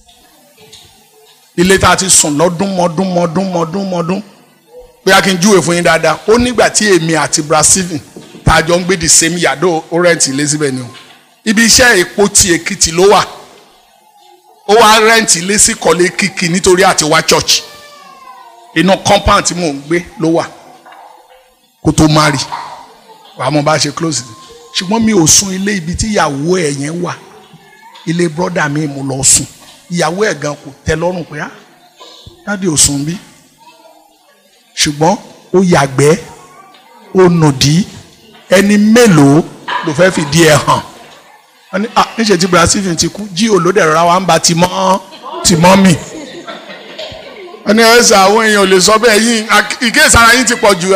ilé tá a ti sùn lọ́dún mọ́dún mọ́dún mọ́dún mọ́dún pé a kì í júwèé fún yín dáadáa ó nígbà tí èmi àti Brazil tá a jọ ń gbé the same yàdó ó rẹ́ǹtì ilé síbẹ̀ ni o ibi iṣẹ́ èpo ti Èkìtì ló wà ó wá rẹ́ǹtì ilé sí kọ́lé kìkì nítorí àti wá church inú compound tí mò ń gbé ló wà kó tó má rí wàá mo bá ṣe close it ṣùgbọ́n mi ò sùn ilé ibi tí ìyàwó ẹ̀ yẹn wà ilé brọ́dà mi mo lọ sùn ìyàwó ẹ̀ gan kò tẹ́ lọ́rùn pé á dáàdi ò sùn bí ṣùgbọ́n ó yàgbẹ́ ó nòdí ẹni mélòó ló fẹ́ fìdí ẹ̀ hàn wọ́n ní ah níṣẹ́ tí Brazil ti kú jí olóde rárá wa ń ba tìmọ́ tìmọ́ mi wọ́n ní ẹ̀sà àwọn èèyàn ò lè sọ bẹ́ẹ̀ yín ìkéèsára yín ti pọ̀ jù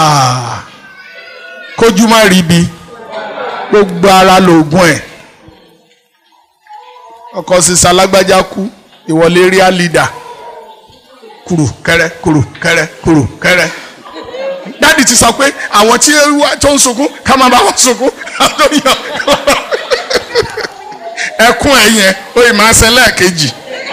kójú má rí bi gbogbo ara lóògùn ẹ̀ ọkọ sísá alágbájá kú ìwọlé rí àlìdà kúrò kẹrẹ kúrò kẹrẹ kúrò kẹrẹ dádì ti sọ pé àwọn tí tó ń sunkún ká máa bá wọn sunkún tó yàn ẹkún ẹ yẹn ó yìí máa ṣe lẹ́ẹ̀kejì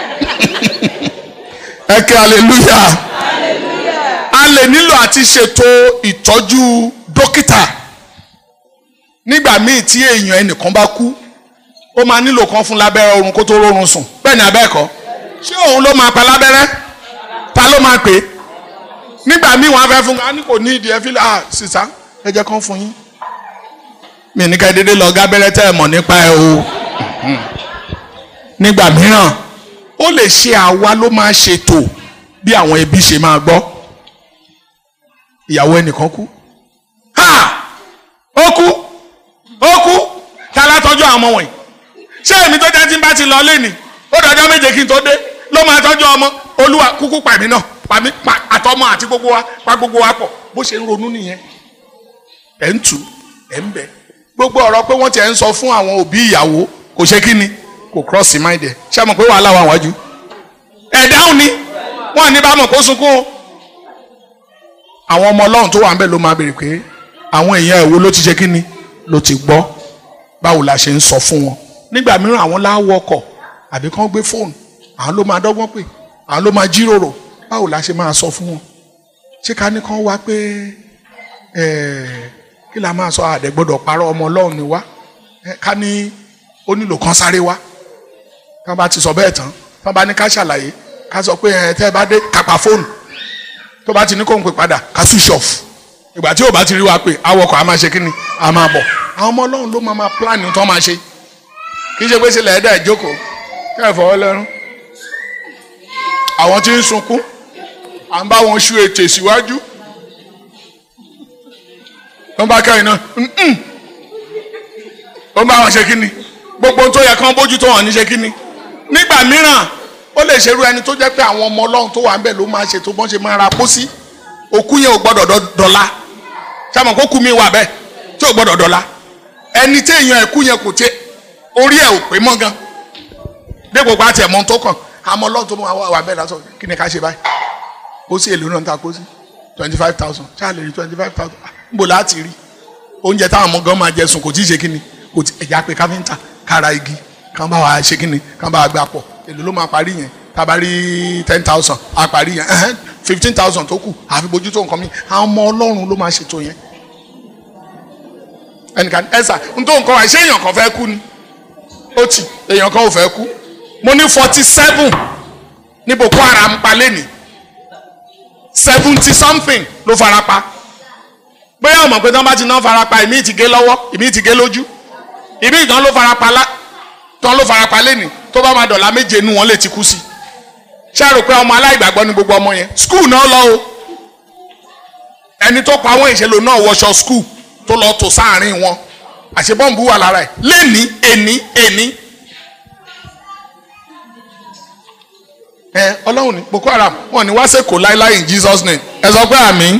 ẹ kí hallelujah a lè nílò àti ṣètò ìtọ́jú dókítà nígbà míì tí èèyàn ẹnìkan bá kú ó máa nílò kan fún lábẹ́rẹ́ oorun kó tó rórun sùn bẹ́ẹ̀ ni abẹ́ẹ̀kọ́ ṣé òun ló máa pa lábẹ́rẹ́ ta ló máa pè é nígbà míì wọ́n á fẹ́ fún wa ní kò ní ìdí ẹ fi ah sísá ẹ jẹ́ kán fún yín mi ní ká ẹ dédé lọ gábẹ́rẹ́ tẹ́ ẹ mọ̀ nípa ẹ o nígbà mìíràn ó lè ṣe àwa ló máa ṣètò bí àwọn ẹbí ṣe máa gbọ́ ìyàwó ẹnìkan kú ha ó kú ó kú ta la tọ́jú àwọn ọmọ wọ̀nyí ṣé èmi tó jẹ́ tí n bá ti lọ lé ní ó dọjọ́ méje kí n tó dé ló máa tọ́jú ọmọ olúwa kúkú pàmí náà pàmí pa àtọmọ àti gbogbo wa pa gbogbo wa pọ̀ bó ṣe ń ronú nìyẹn ẹ̀ ń tù ẹ̀ ń bẹ̀ gbogbo ọ̀rọ̀ pé wọ́n ti ẹ̀ ń sọ fún àwọn òbí ìyàwó kò ṣe kí ni kò cross mind ẹ̀ ṣé àmọ̀ pé wàhálà wà wájú ẹ̀ dáhùn ni wọ́n ní bá mọ̀ kó sunkún o àwọn ọmọ ọlọ́run tó wà ń bẹ̀ ló máa béèrè pé àwọn èèyàn ẹ̀wọ́ ló ti ṣe kí ni ló ti gbọ́ báwo la ṣe ń sọ fún wọn nígbà mìíràn àwọn láwọ ọkọ̀ àbí kán gbé fóònù àwọn ló máa dọ́gbọ́n pè àwọn ló máa jíròrò báwo la ṣe máa sọ fún wọn ṣé ká ní kán wá pé kí la máa sọ àdẹ gbọ́dọ̀ parọ́ ọmọ ọlọ́run ni wá ká ní ó nílò kán sáré wá tán bá ti sọ bẹ́ẹ̀ tán tán bá ní ká ṣàlàyé ká sọ pé ẹ tẹ́ ẹ bá dé kápá fóònù tó bá ti ní kó ń pè padà ká switch off ìgbà tí ò bá ti rí wa pé awọkọ̀ a máa ṣe kí ni a máa bọ̀ àwọn ọmọ ọlọ́run ló máa máa plan tó máa ṣe kì í ṣe pé ṣe lẹ́ẹ̀dá ìjókòó kẹ́ ẹ̀ fọwọ́ lẹ́rún àwọn tí ń sunkún à ń bá wọn ṣu ètè síwájú wọ́n bá kẹ́rin náà wọ́n bá wọn ṣe kí ni gbogbo tó yẹ kán bójú tó wọn ní ṣe kí ni nígbà mìíràn ó lè ṣerú ẹni tó jẹ́ pé àwọn ọmọ ọlọ́run tó wà ń bẹ̀ ló máa ṣe tó bọ́n ṣe máa ra pósí òkú yẹn ò gbọ́dọ̀ dọ̀la sábà kó kú mi wà bẹ́ẹ̀ tí ò gbọ́dọ̀ dọ̀la ẹni tí èèyàn ẹ̀kú yẹn kò tẹ orí ẹ̀ ò pé mọ́ gan dépò pa tiẹ̀ mọ́ tó kàn àmọ́ ọlọ́run tó máa wà bẹ́ẹ̀ lásán kí ni ká ṣe báyìí pósí èlò náà ń ta pósí twenty five thousand ṣáà lè rí twenty five thousand níbo láti rí oúnjẹ táwọn ọmọ gan máa jẹ sùn kò tí ì ṣe kí ni kò tí ẹ̀já pé káfíńtà kára igi kán bá wa ṣe kí ni kán bá wa gbà pọ̀ èlò ló máa parí yẹn tá a bá rí ten thousand a parí yẹn fifteen thousand tó kù àfi bójútó nǹkan mi àwọn ọmọ ọlọ́run ló máa ṣètò yẹn ẹnìkan ẹ̀sà nítorí nǹkan wà ṣé èèyàn kan fẹ́ kú ni ó ti èèyàn kan ò fẹ́ kú mo ní forty seven ní Boko Haram pa lẹ́nìí seventy something ló fara pa bóyá ọmọ pé tí wọ́n bá ti ná fara pa ìmí ti gé lọ́wọ́ ìmí ti gé lójú ìmí ìtàn ló fara pa lá tán ló fara pa lẹ́nìí tó bá máa dọ̀la méje inú wọn lè ti kú sí ṣé ẹ rò pé ọmọ aláìgbàgbọ́ ni gbogbo ọmọ yẹn skul náà lọ o ẹni tó pa àwọn ìṣèlú náà wọṣọ skul tó lọ tó sáàrin wọn àṣebọ́ǹbù wà lára ẹ̀ lẹ́ni ẹni ẹni. ẹ ọlọ́run ní Boko Haram wọn ní wá sẹ́kọ̀ọ́ láíláí in Jesus name ẹ sọ pé àmín.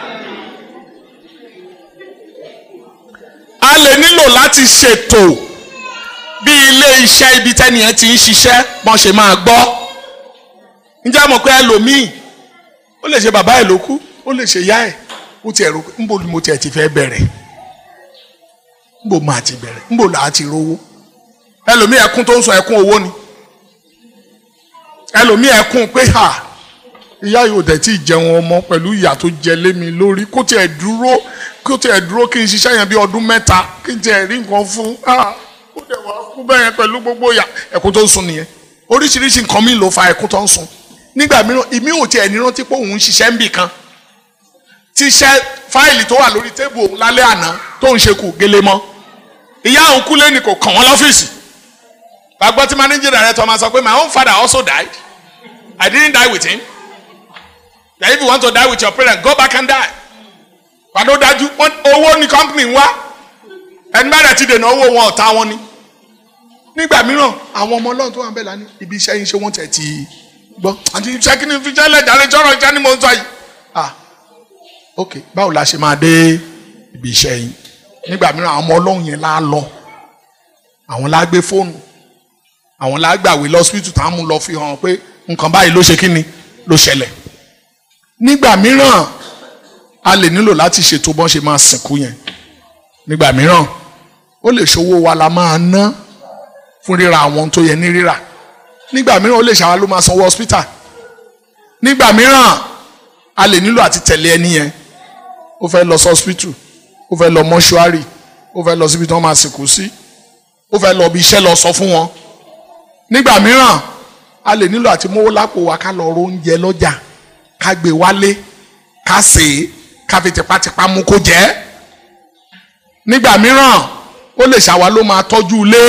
a lè nílò láti ṣètò bí ilé iṣẹ́ ibi tẹ́nìyẹn ti ń ṣiṣẹ́ bọ́n ṣe máa gbọ́ ǹjẹ́ mọ̀ pé ẹlòmíì ó lè ṣe bàbá ẹ̀ ló kú ó lè ṣe ìyá ẹ̀ ó ti ẹ̀rù ńbo ni mo tiẹ̀ ti fẹ́ bẹ̀rẹ̀ ńbo máa ti bẹ̀rẹ̀ ńbo là á ti rówó ẹlòmíì ẹkún tó ń sọ ẹkún owó ni ẹlòmíì ẹkún pé ha ìyá yóò dẹ̀ tí ì jẹun ọmọ pẹ̀lú ìyà tó jẹ lé mi lórí kó tiẹ̀ dúró kó tiẹ̀ dúró kí n ṣiṣẹ́ yẹn bí ọdún mẹ́ta kí n tiẹ̀ rí nǹkan fún ah ó dẹ̀ wá kú bẹ́ẹ̀ yẹn pẹ̀lú gbogbo ìyà ẹkún tó ń sun nìyẹn oríṣiríṣi nǹkan mi ló fa ẹkún tó ń sun nígbà mìíràn ìmí ò tiẹ̀ ní rántí pé òun ń ṣiṣẹ́ ń bì kan tíṣẹ́ fáìlì tó wà lórí tébù òun lálẹ́ àná tó ń ṣe kù gélé mọ́ ìyá òun kú lẹ́nu kò kàn wọ́n lọ́fíìsì gbàgbọ́ tí managing director máa sọ pé my own father also died I didn't die with him that if you want to die with your parents go back and die pàdó dájú owó ní company ń wá ẹni bá dẹ̀ ti dènà owó wọn ọ̀tá wọn ni nígbà mìíràn àwọn ọmọ ọlọ́run tó wà ń bẹ̀ lánàá ibi iṣẹ́ yín ṣé wọ́n tẹ̀ ti gbọ́ àti iṣẹ́ kí ni fi jẹ́ lẹ́jàre jọ́rọ̀ iṣẹ́ ni mo ń sọ yìí ah ok báwo la ṣe máa dé ibi iṣẹ́ yín nígbà mìíràn àwọn ọmọ ọlọ́run yẹn lá lọ àwọn lá gbé fóònù àwọn lá gbàwé lọ́sibítù tá a mú lọ fi hàn pé nǹkan báyìí ló ṣe kí ni ló ṣẹlẹ̀ nígbà mìíràn a lè nílò láti ṣètò bọ́n ṣe máa sìnkú yẹn nígbà mìíràn ó lè ṣòwò wa la máa ná fún ríra àwọn tó yẹ ní rírà nígbà mìíràn ó lè ṣàwọn ló máa sanwó hospital nígbà mìíràn a lè nílò àti tẹ̀lé ẹni yẹn ó fẹ́ lọ sí hospital ó fẹ́ lọ mọ́ṣúárì ó fẹ́ lọ síbi tí wọ́n máa sìnkú sí ó fẹ́ lọ bí iṣẹ́ lọ sọ fún wọn nígbà mìíràn a lè nílò àti mówó lápò wa ká lọ ro oúnjẹ lọ́jà ká gbé wálé ká sè é ká fi tipátipá mú kó jẹ nígbà mìíràn ó lè ṣàwa ló máa tọ́jú ilé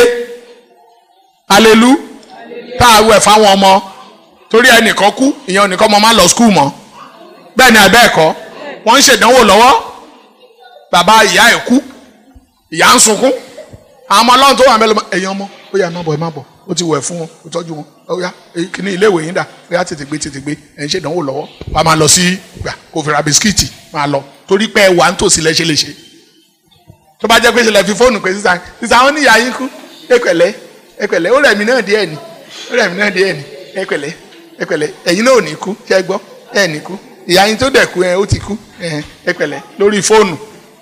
alelu tá a wẹ̀ fáwọn ọmọ torí ẹnìkan kú ìyẹn ẹnìkan ọmọ máa lọ skul mọ́ bẹ́ẹ̀ ni àbẹ́ ẹ̀kọ́ wọ́n ń ṣèdánwò lọ́wọ́ bàbá ìyá ẹ̀ kú ìyá ń sunkún àwọn ọmọ ọlọ́run tó wà mẹ́lẹ́ ẹ̀yin ọmọ ó yá ẹ má bọ̀ ẹ má bọ̀ ó ti wẹ̀ fún wọn ó tọ́jú wọn ó yá kíní ilé ìwé yín dà ó yá tètè gbé tètè gbé ẹ̀ ń ṣèdánwò lọ́wọ́ wà á máa lọ sí gbà kó fi ra bisikíìtì máa lọ torí pé ẹ wà ń tòsí lẹ́ṣẹ̀ lè ṣe tó bá jẹ́ pé ṣẹlẹ̀ fi fóònù pé sísan sísan àwọn níyà yín kú ẹ pẹ̀lẹ́ ẹ pẹ̀lẹ́ ó rẹ̀ mí náà díẹ̀ ni ó rẹ̀ mí náà díẹ̀ ni ẹ pẹ̀lẹ́ ẹ pẹ̀lẹ́ ẹ̀yin náà ò ní kú ṣẹ́ gbọ́ ẹ̀ ní kú ìyá yín tó dẹ̀ kú ẹ ó ti kú ẹ pẹ̀lẹ́ lórí fóònù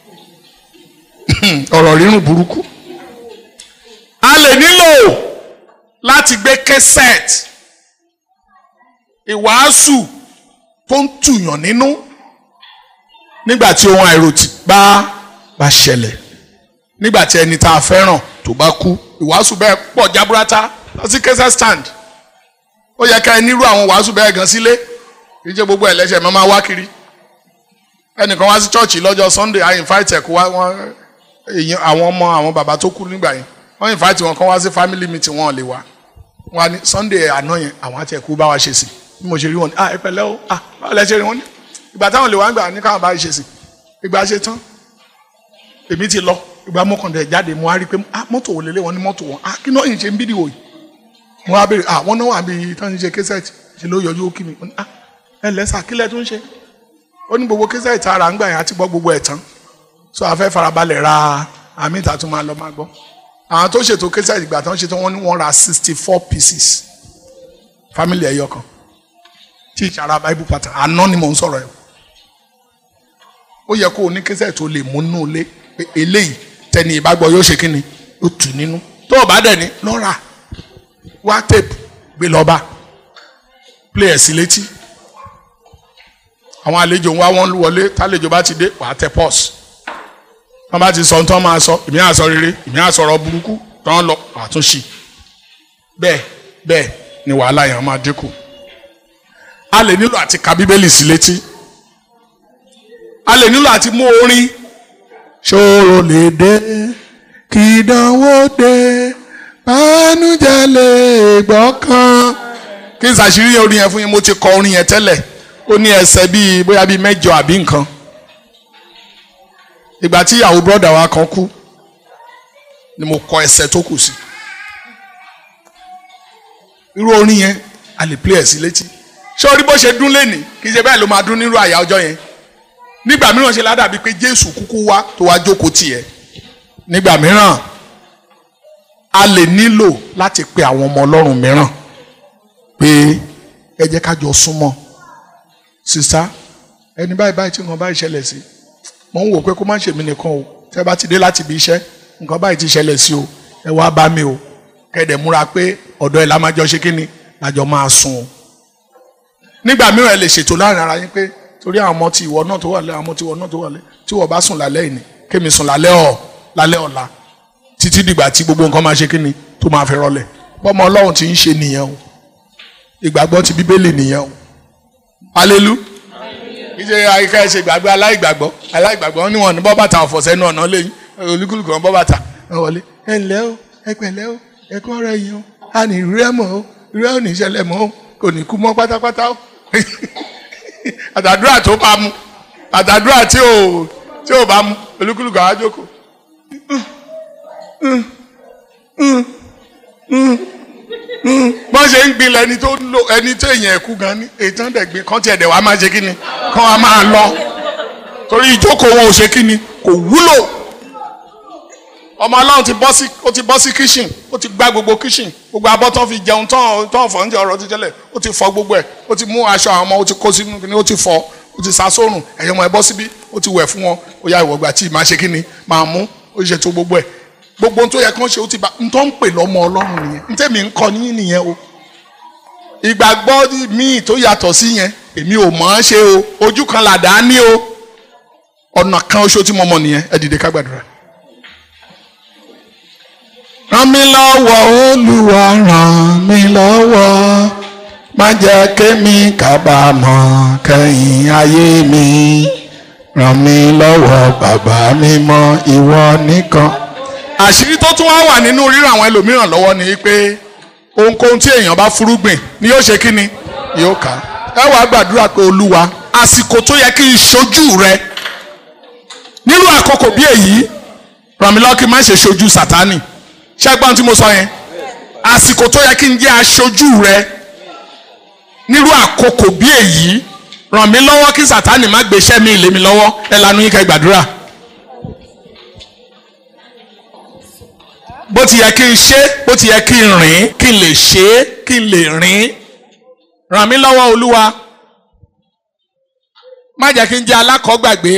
ọ̀rọ̀ rírùn burúkú a lè nílò láti gbé kẹsẹ̀t ìwàásù tó ń tùyàn nínú nígbà tí ohun àìròtì bá bá ṣẹlẹ̀ nígbà tí ẹni tá a fẹ́ràn tó bá kú ìwàásù bẹ́ẹ̀ pọ̀ jaburata lọ sí kẹsẹ̀ stand ó yẹ ká ẹ nírú àwọn wàásù bẹ́ẹ̀ gan sílé kì í ṣe gbogbo ẹlẹ́ṣẹ̀ máa máa wá kiri ẹnìkan wá sí chọ́ọ̀chì lọ́jọ́ sunday i invite ẹ̀ kó wá wọn èèyàn àwọn ọmọ àwọn bàbá tó kú nígbà yẹn wọ́n invite wọn kán wá sí family meeting wọn lè wá wọn ní sunday àná yẹn àwọn àti ẹ̀kú bá wa ṣe sí bí mo ṣe rí wọn ní ah ẹ pẹ̀lẹ́ o ah báwo lẹ ṣe rí wọn ní ìgbà táwọn lè wá ń gbà ní káwọn bá ṣe sí ìgbà ṣe tán èmi ti lọ ìgbà mọ́kàndínlẹ̀ jáde mo wá rí i pé ah mọ́tò wò lélẹ̀ wọn ní mọ́tò wọn ah kí náà yìí ṣe ń bídìí wò yìí mo wá béèrè ah wọn náà wà bí tán ṣe kẹsẹ̀tì ṣe ló yọjú ó kí mi ah ẹ lẹ́sà kílẹ̀ tó ń ṣe ó ní gbogbo kẹsẹ̀tì ara ń gbà yẹn àti gbọ́ gbogbo ẹ̀ tán so a fẹ́ farabalẹ̀ ra àmì ìta tó máa lọ máa gbọ́ àwọn tó ṣètò kẹsẹ̀tì ìgbà tán ṣètò wọn ní wọ́n ra sixty four pieces family ẹ̀yọ kan tí ìṣara bible pattern àná ni mò ń sọ̀rọ̀ ẹ̀ ó yẹ kó o ní kẹsẹ̀tì tó lè mú nínú ilé pé eléyìí tẹni ìbágbọ́ yóò ṣe kíni ó tù nínú tó o bá dẹ̀ ní lọ́ra wá tape gbé lọ́ba play ẹ̀ sí létí àwọn àlejò ń wá wọn wọlé tálejò bá ti dé wàá tẹ pọ́s wọn bá ti sọ ohun tí wọn máa sọ èmi á sọ rere èmi á sọ̀rọ̀ burúkú tí wọn lọ wàá tún ṣì bẹ́ẹ̀ bẹ́ẹ̀ ni wàhálà yẹn máa dínkù a lè nílò àti ka bíbélì sí létí a lè nílò àti mú orin ṣòro lè dé kì í dánwó dé bánújẹ́ lè gbọ́kàn kí n ṣàṣírí orin yẹn fún yín mo ti kọ orin yẹn tẹ́lẹ̀ ó ní ẹsẹ̀ bíi bóyá bíi mẹ́jọ àbí nǹkan ìgbà tí ìyàwó bọ́dà wa kan kú ni mo kọ ẹsẹ̀ tó kù sí irú orin yẹn a lè play ẹ̀ sí létí ṣé orí bó ṣe dún lẹ́nìí kì í ṣe bẹ́ẹ̀ ló máa dún nírú àyà ọjọ́ yẹn nígbà mìíràn ṣe ládàbí pé Jésù kúkú wá tó wá jókòó tiẹ̀ nígbà mìíràn a lè nílò láti pe àwọn ọmọ Ọlọ́run mìíràn pé ẹ jẹ́ ká jọ súnmọ́ sista ẹni báyìí báyìí tí nǹkan báyìí ṣẹlẹ̀ sí mo ń wò pé kó má ṣèmi nìkan o tẹ́ bá ti dé láti ibi iṣẹ́ nǹkan báyìí ti ṣẹlẹ̀ sí o ẹ wá bá mi o kẹ́dẹ̀ múra pé ọ̀dọ̀ ẹ̀ la máa jọ ṣe kí ni lájọ máa sùn o nígbà mìíràn ẹ lè ṣètò láàrin ara yín pé torí àwọn ọmọ tí ìwọ náà tó wà lẹ́ àwọn ọmọ tí ìwọ náà tó wà lẹ́ tí ìwọ bá sùn lálẹ́ ìní kémi sùn lálẹ́ ọ̀ lálẹ́ ọ̀la títí dìgbà tí gbogbo nǹkan máa ṣe kí ni tó máa fi rọlẹ̀ bọ́mọ Ọlọ́run ti ń ṣe nìyẹn o ìgbàgbọ́ ti bíbélì nìyẹn o alelu ìṣe àyíká ẹ ṣe ìgbàgbọ́ aláìgbàgbọ́ aláìgbàgbọ́ ní wọn ní bọ́ bàtà ọ̀fọ̀ sẹ́nu ọ̀nà lẹ́yìn olúkúlùkù wọn bọ́ bàtà ẹ wọlé ẹ ǹlẹ́ o ẹ pẹ̀lẹ́ o ẹ kọ́ ọ̀rọ̀ yìí o a ní ìrú ẹ̀ mọ́ o ìrú ẹ̀ ò ní ìṣẹ̀lẹ̀ mọ́ o kò ní kú mọ́ pátápátá o àtàdúrà tó bá mu àtàdúrà tí ò tí ò bá mu olúkúlùkù àwọn àjòkò bọ́n ṣe ń gbilẹ̀ ẹni tó lo ẹni tó èèyàn ẹ̀kú gan ni ètò ẹ̀dẹ̀gbin kan tiẹ̀ dẹ̀ wá máa ṣe kí ni kan wá máa lọ torí ìjókòó wọn ò ṣe kí ni kò wúlò ọmọ ọlọ́run ti bọ́ sí ó ti bọ́ sí kíṣìn ó ti gbá gbogbo kíṣìn gbogbo abọ́ tán fi jẹun tán tán fọ̀ oúnjẹ ọ̀rọ̀ ti tẹ́lẹ̀ ó ti fọ gbogbo ẹ̀ ó ti mú aṣọ àwọn ọmọ ó ti kó sínú kíní ó ti fọ ó ti sá sórùn ẹ̀yọ́ ọmọ ẹ bọ́ síbí ó ti wẹ̀ fún wọn ó yá ìwọ̀gbà tí ì máa ṣe kí ni máa mú ó ṣe tó gbogbo ẹ̀ gbogbo tó yẹ kán ṣe ó ti bá n tó ń pè lọ́mọ ọlọ́run nìyẹn n tẹ́mi ń kọ́ ní nìyẹn o ìgbàgbọ́ míì tó yàtọ̀ sí yẹn èmi ò mọ̀ ọ́n ṣe o ojú kan làdá ní o ọ̀nà kan oṣù tí mo mọ̀ nìyẹn ẹ dìde ká gbàdúrà. ràn mí lọ́wọ́ olúwa ràn mí lọ́wọ́ má jẹ́ kémi kábàámọ̀ kẹ́yìn ayé mi ràn mí lọ́wọ́ bàbá mi mọ́ ìwọ nìkan. àṣírí tó tún wá wà nínú ríràn àwọn ẹlòmíràn lọ́wọ́ ni pé ohunkóhun tí èèyàn bá fúrúgbìn ni yóò ṣe kí ni yóò ká ẹ wàá gbàdúrà pé olúwa àsìkò tó yẹ kí n ṣojú rẹ nínú àkókò bí èyí ràn mí lọ́wọ́ kí n má ṣe ṣojú sátánì ṣẹ́gbọ́n tí mo sọ yẹn àsìkò tó yẹ kí n jẹ́ aṣojú rẹ nírú àkókò bí èyí ràn mí lọ́wọ́ kí sátánì má gbé iṣẹ́ mi lé mi lọ́wọ́ ẹ lanu yín kẹ́ gbàdúrà. bó ti yẹ kí n ṣe bó ti yẹ kí n rìn kí n lè ṣe é kí n lè rìn ràn mí lọ́wọ́ olúwa má jẹ́ kí n jẹ́ alákọ̀ọ́gbàgbé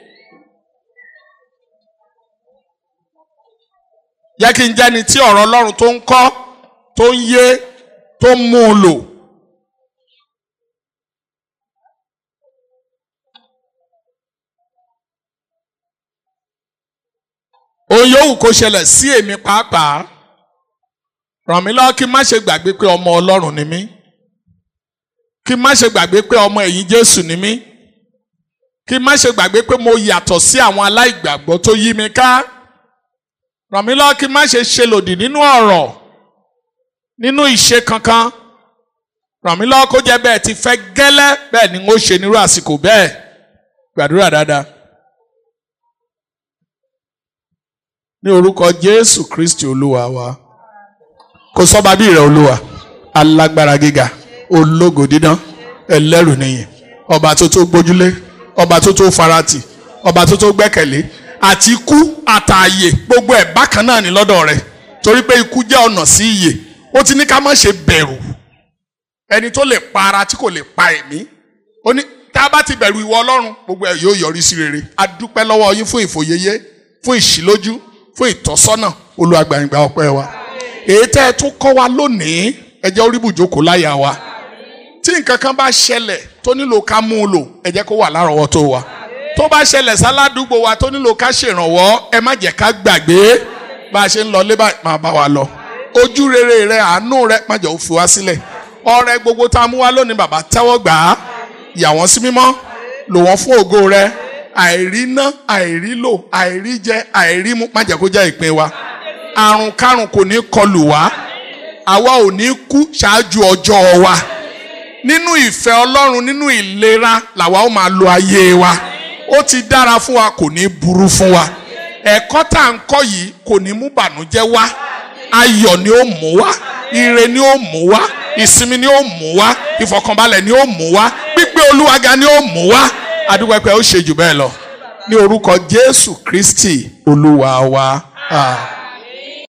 jẹ́ kí n jẹ́ni tí ọ̀rọ̀ ọlọ́run tó ń kọ́ tó ń yé tó ń mú un lò. ohun yòówù kó ṣẹlẹ̀ sí èmi pàápàá ràn mí lọ́wọ́ kí n má ṣe gbàgbé pé ọmọ ọlọ́run ni mí kí n má ṣe gbàgbé pé ọmọ ẹ̀yìn jésù ni mí kí n má ṣe gbàgbé pé mo yàtọ̀ sí àwọn aláìgbàgbọ́ tó yí mi ká ràn mí lọ́wọ́ kí n má ṣe ṣe lòdì nínú ọ̀rọ̀ nínú ìṣe kankan ràn mí lọ́wọ́ kó jẹ́ bẹ́ẹ̀ ti fẹ́ gẹ́lẹ́ bẹ́ẹ̀ ni n ó ṣe nírú àsìkò bẹ́ẹ̀ gbàdúrà dáadáa. ní orúkọ jésù kristi olúwa wa kò sọ́ba bí rẹ̀ olúwa alágbára gíga ológo dídán ẹlẹ́rù nìyẹn ọba tó tó gbójúlé ọba tó tó farati ọba tó tó gbẹ́kẹ̀lé àti ikú àtààyè gbogbo ẹ̀ bákan náà ní lọ́dọ̀ rẹ̀ torí pé ikú jẹ́ ọ̀nà sí ìyè ó ti ní ká má ṣe bẹ̀rù ẹni tó lè pa ara tí kò lè pa ẹ̀mí ó ní tá a bá ti bẹ̀rù ìwọ ọlọ́run gbogbo ẹ̀ yóò yọrí sí rere a dúpẹ́ lọ́wọ́ yín fún ìfòyeyé fún ìṣílójú fún ìtọ́sọ́nà olùwàgbàyìngbà ọpẹ́ wa èyí tẹ́ ẹ tún kọ́ wa lónìí ẹ jẹ́ orí bùjókòó láyà wa tí nǹkan kan bá ṣẹlẹ̀ tó nílò ká mú un lò ẹ jẹ́ kó wà lárọ̀ọ́wọ́tó wa tó bá ṣẹlẹ̀ sáládùúgbò wa tó nílò ká ṣèrànwọ́ ẹ má jẹ́ ká gbàgbé bá a ṣe ń lọ lé báyìí máa bá wa lọ ojú rere rẹ àánú rẹ má jẹ́ ó fi wá sílẹ̀ ọrẹ gbogbo tá a mú wá lónìí bàbá tẹ́wọ́ gbà á yà wọ́n sí mímọ́ lò wọ́n fún ògo rẹ àìrí ná àìrí lò àìrí jẹ àìrí mu má jẹ́ kó jẹ́ ìpín wa àrùn kárùn kò ní kọlù wá àwa ò ní kú ṣáájú ọjọ́ wa nínú ìfẹ́ ọlọ́run nínú ìlera làwa ó máa lo ayé wa ó ti dára fún wa kò ní burú fún wa ẹ̀kọ́ tá à ń kọ́ yìí kò ní mú bànújẹ́ wá ayọ̀ ni ó mú wá ire ni ó mú wá ìsinmi ni ó mú wá ìfọ̀kànbalẹ̀ ni ó mú wá gbígbé olúwa ga ni ó mú wá adúpẹ́pẹ́ ó ṣe jù bẹ́ẹ̀ lọ ní orúkọ jésù kristi olúwa wa. Ah.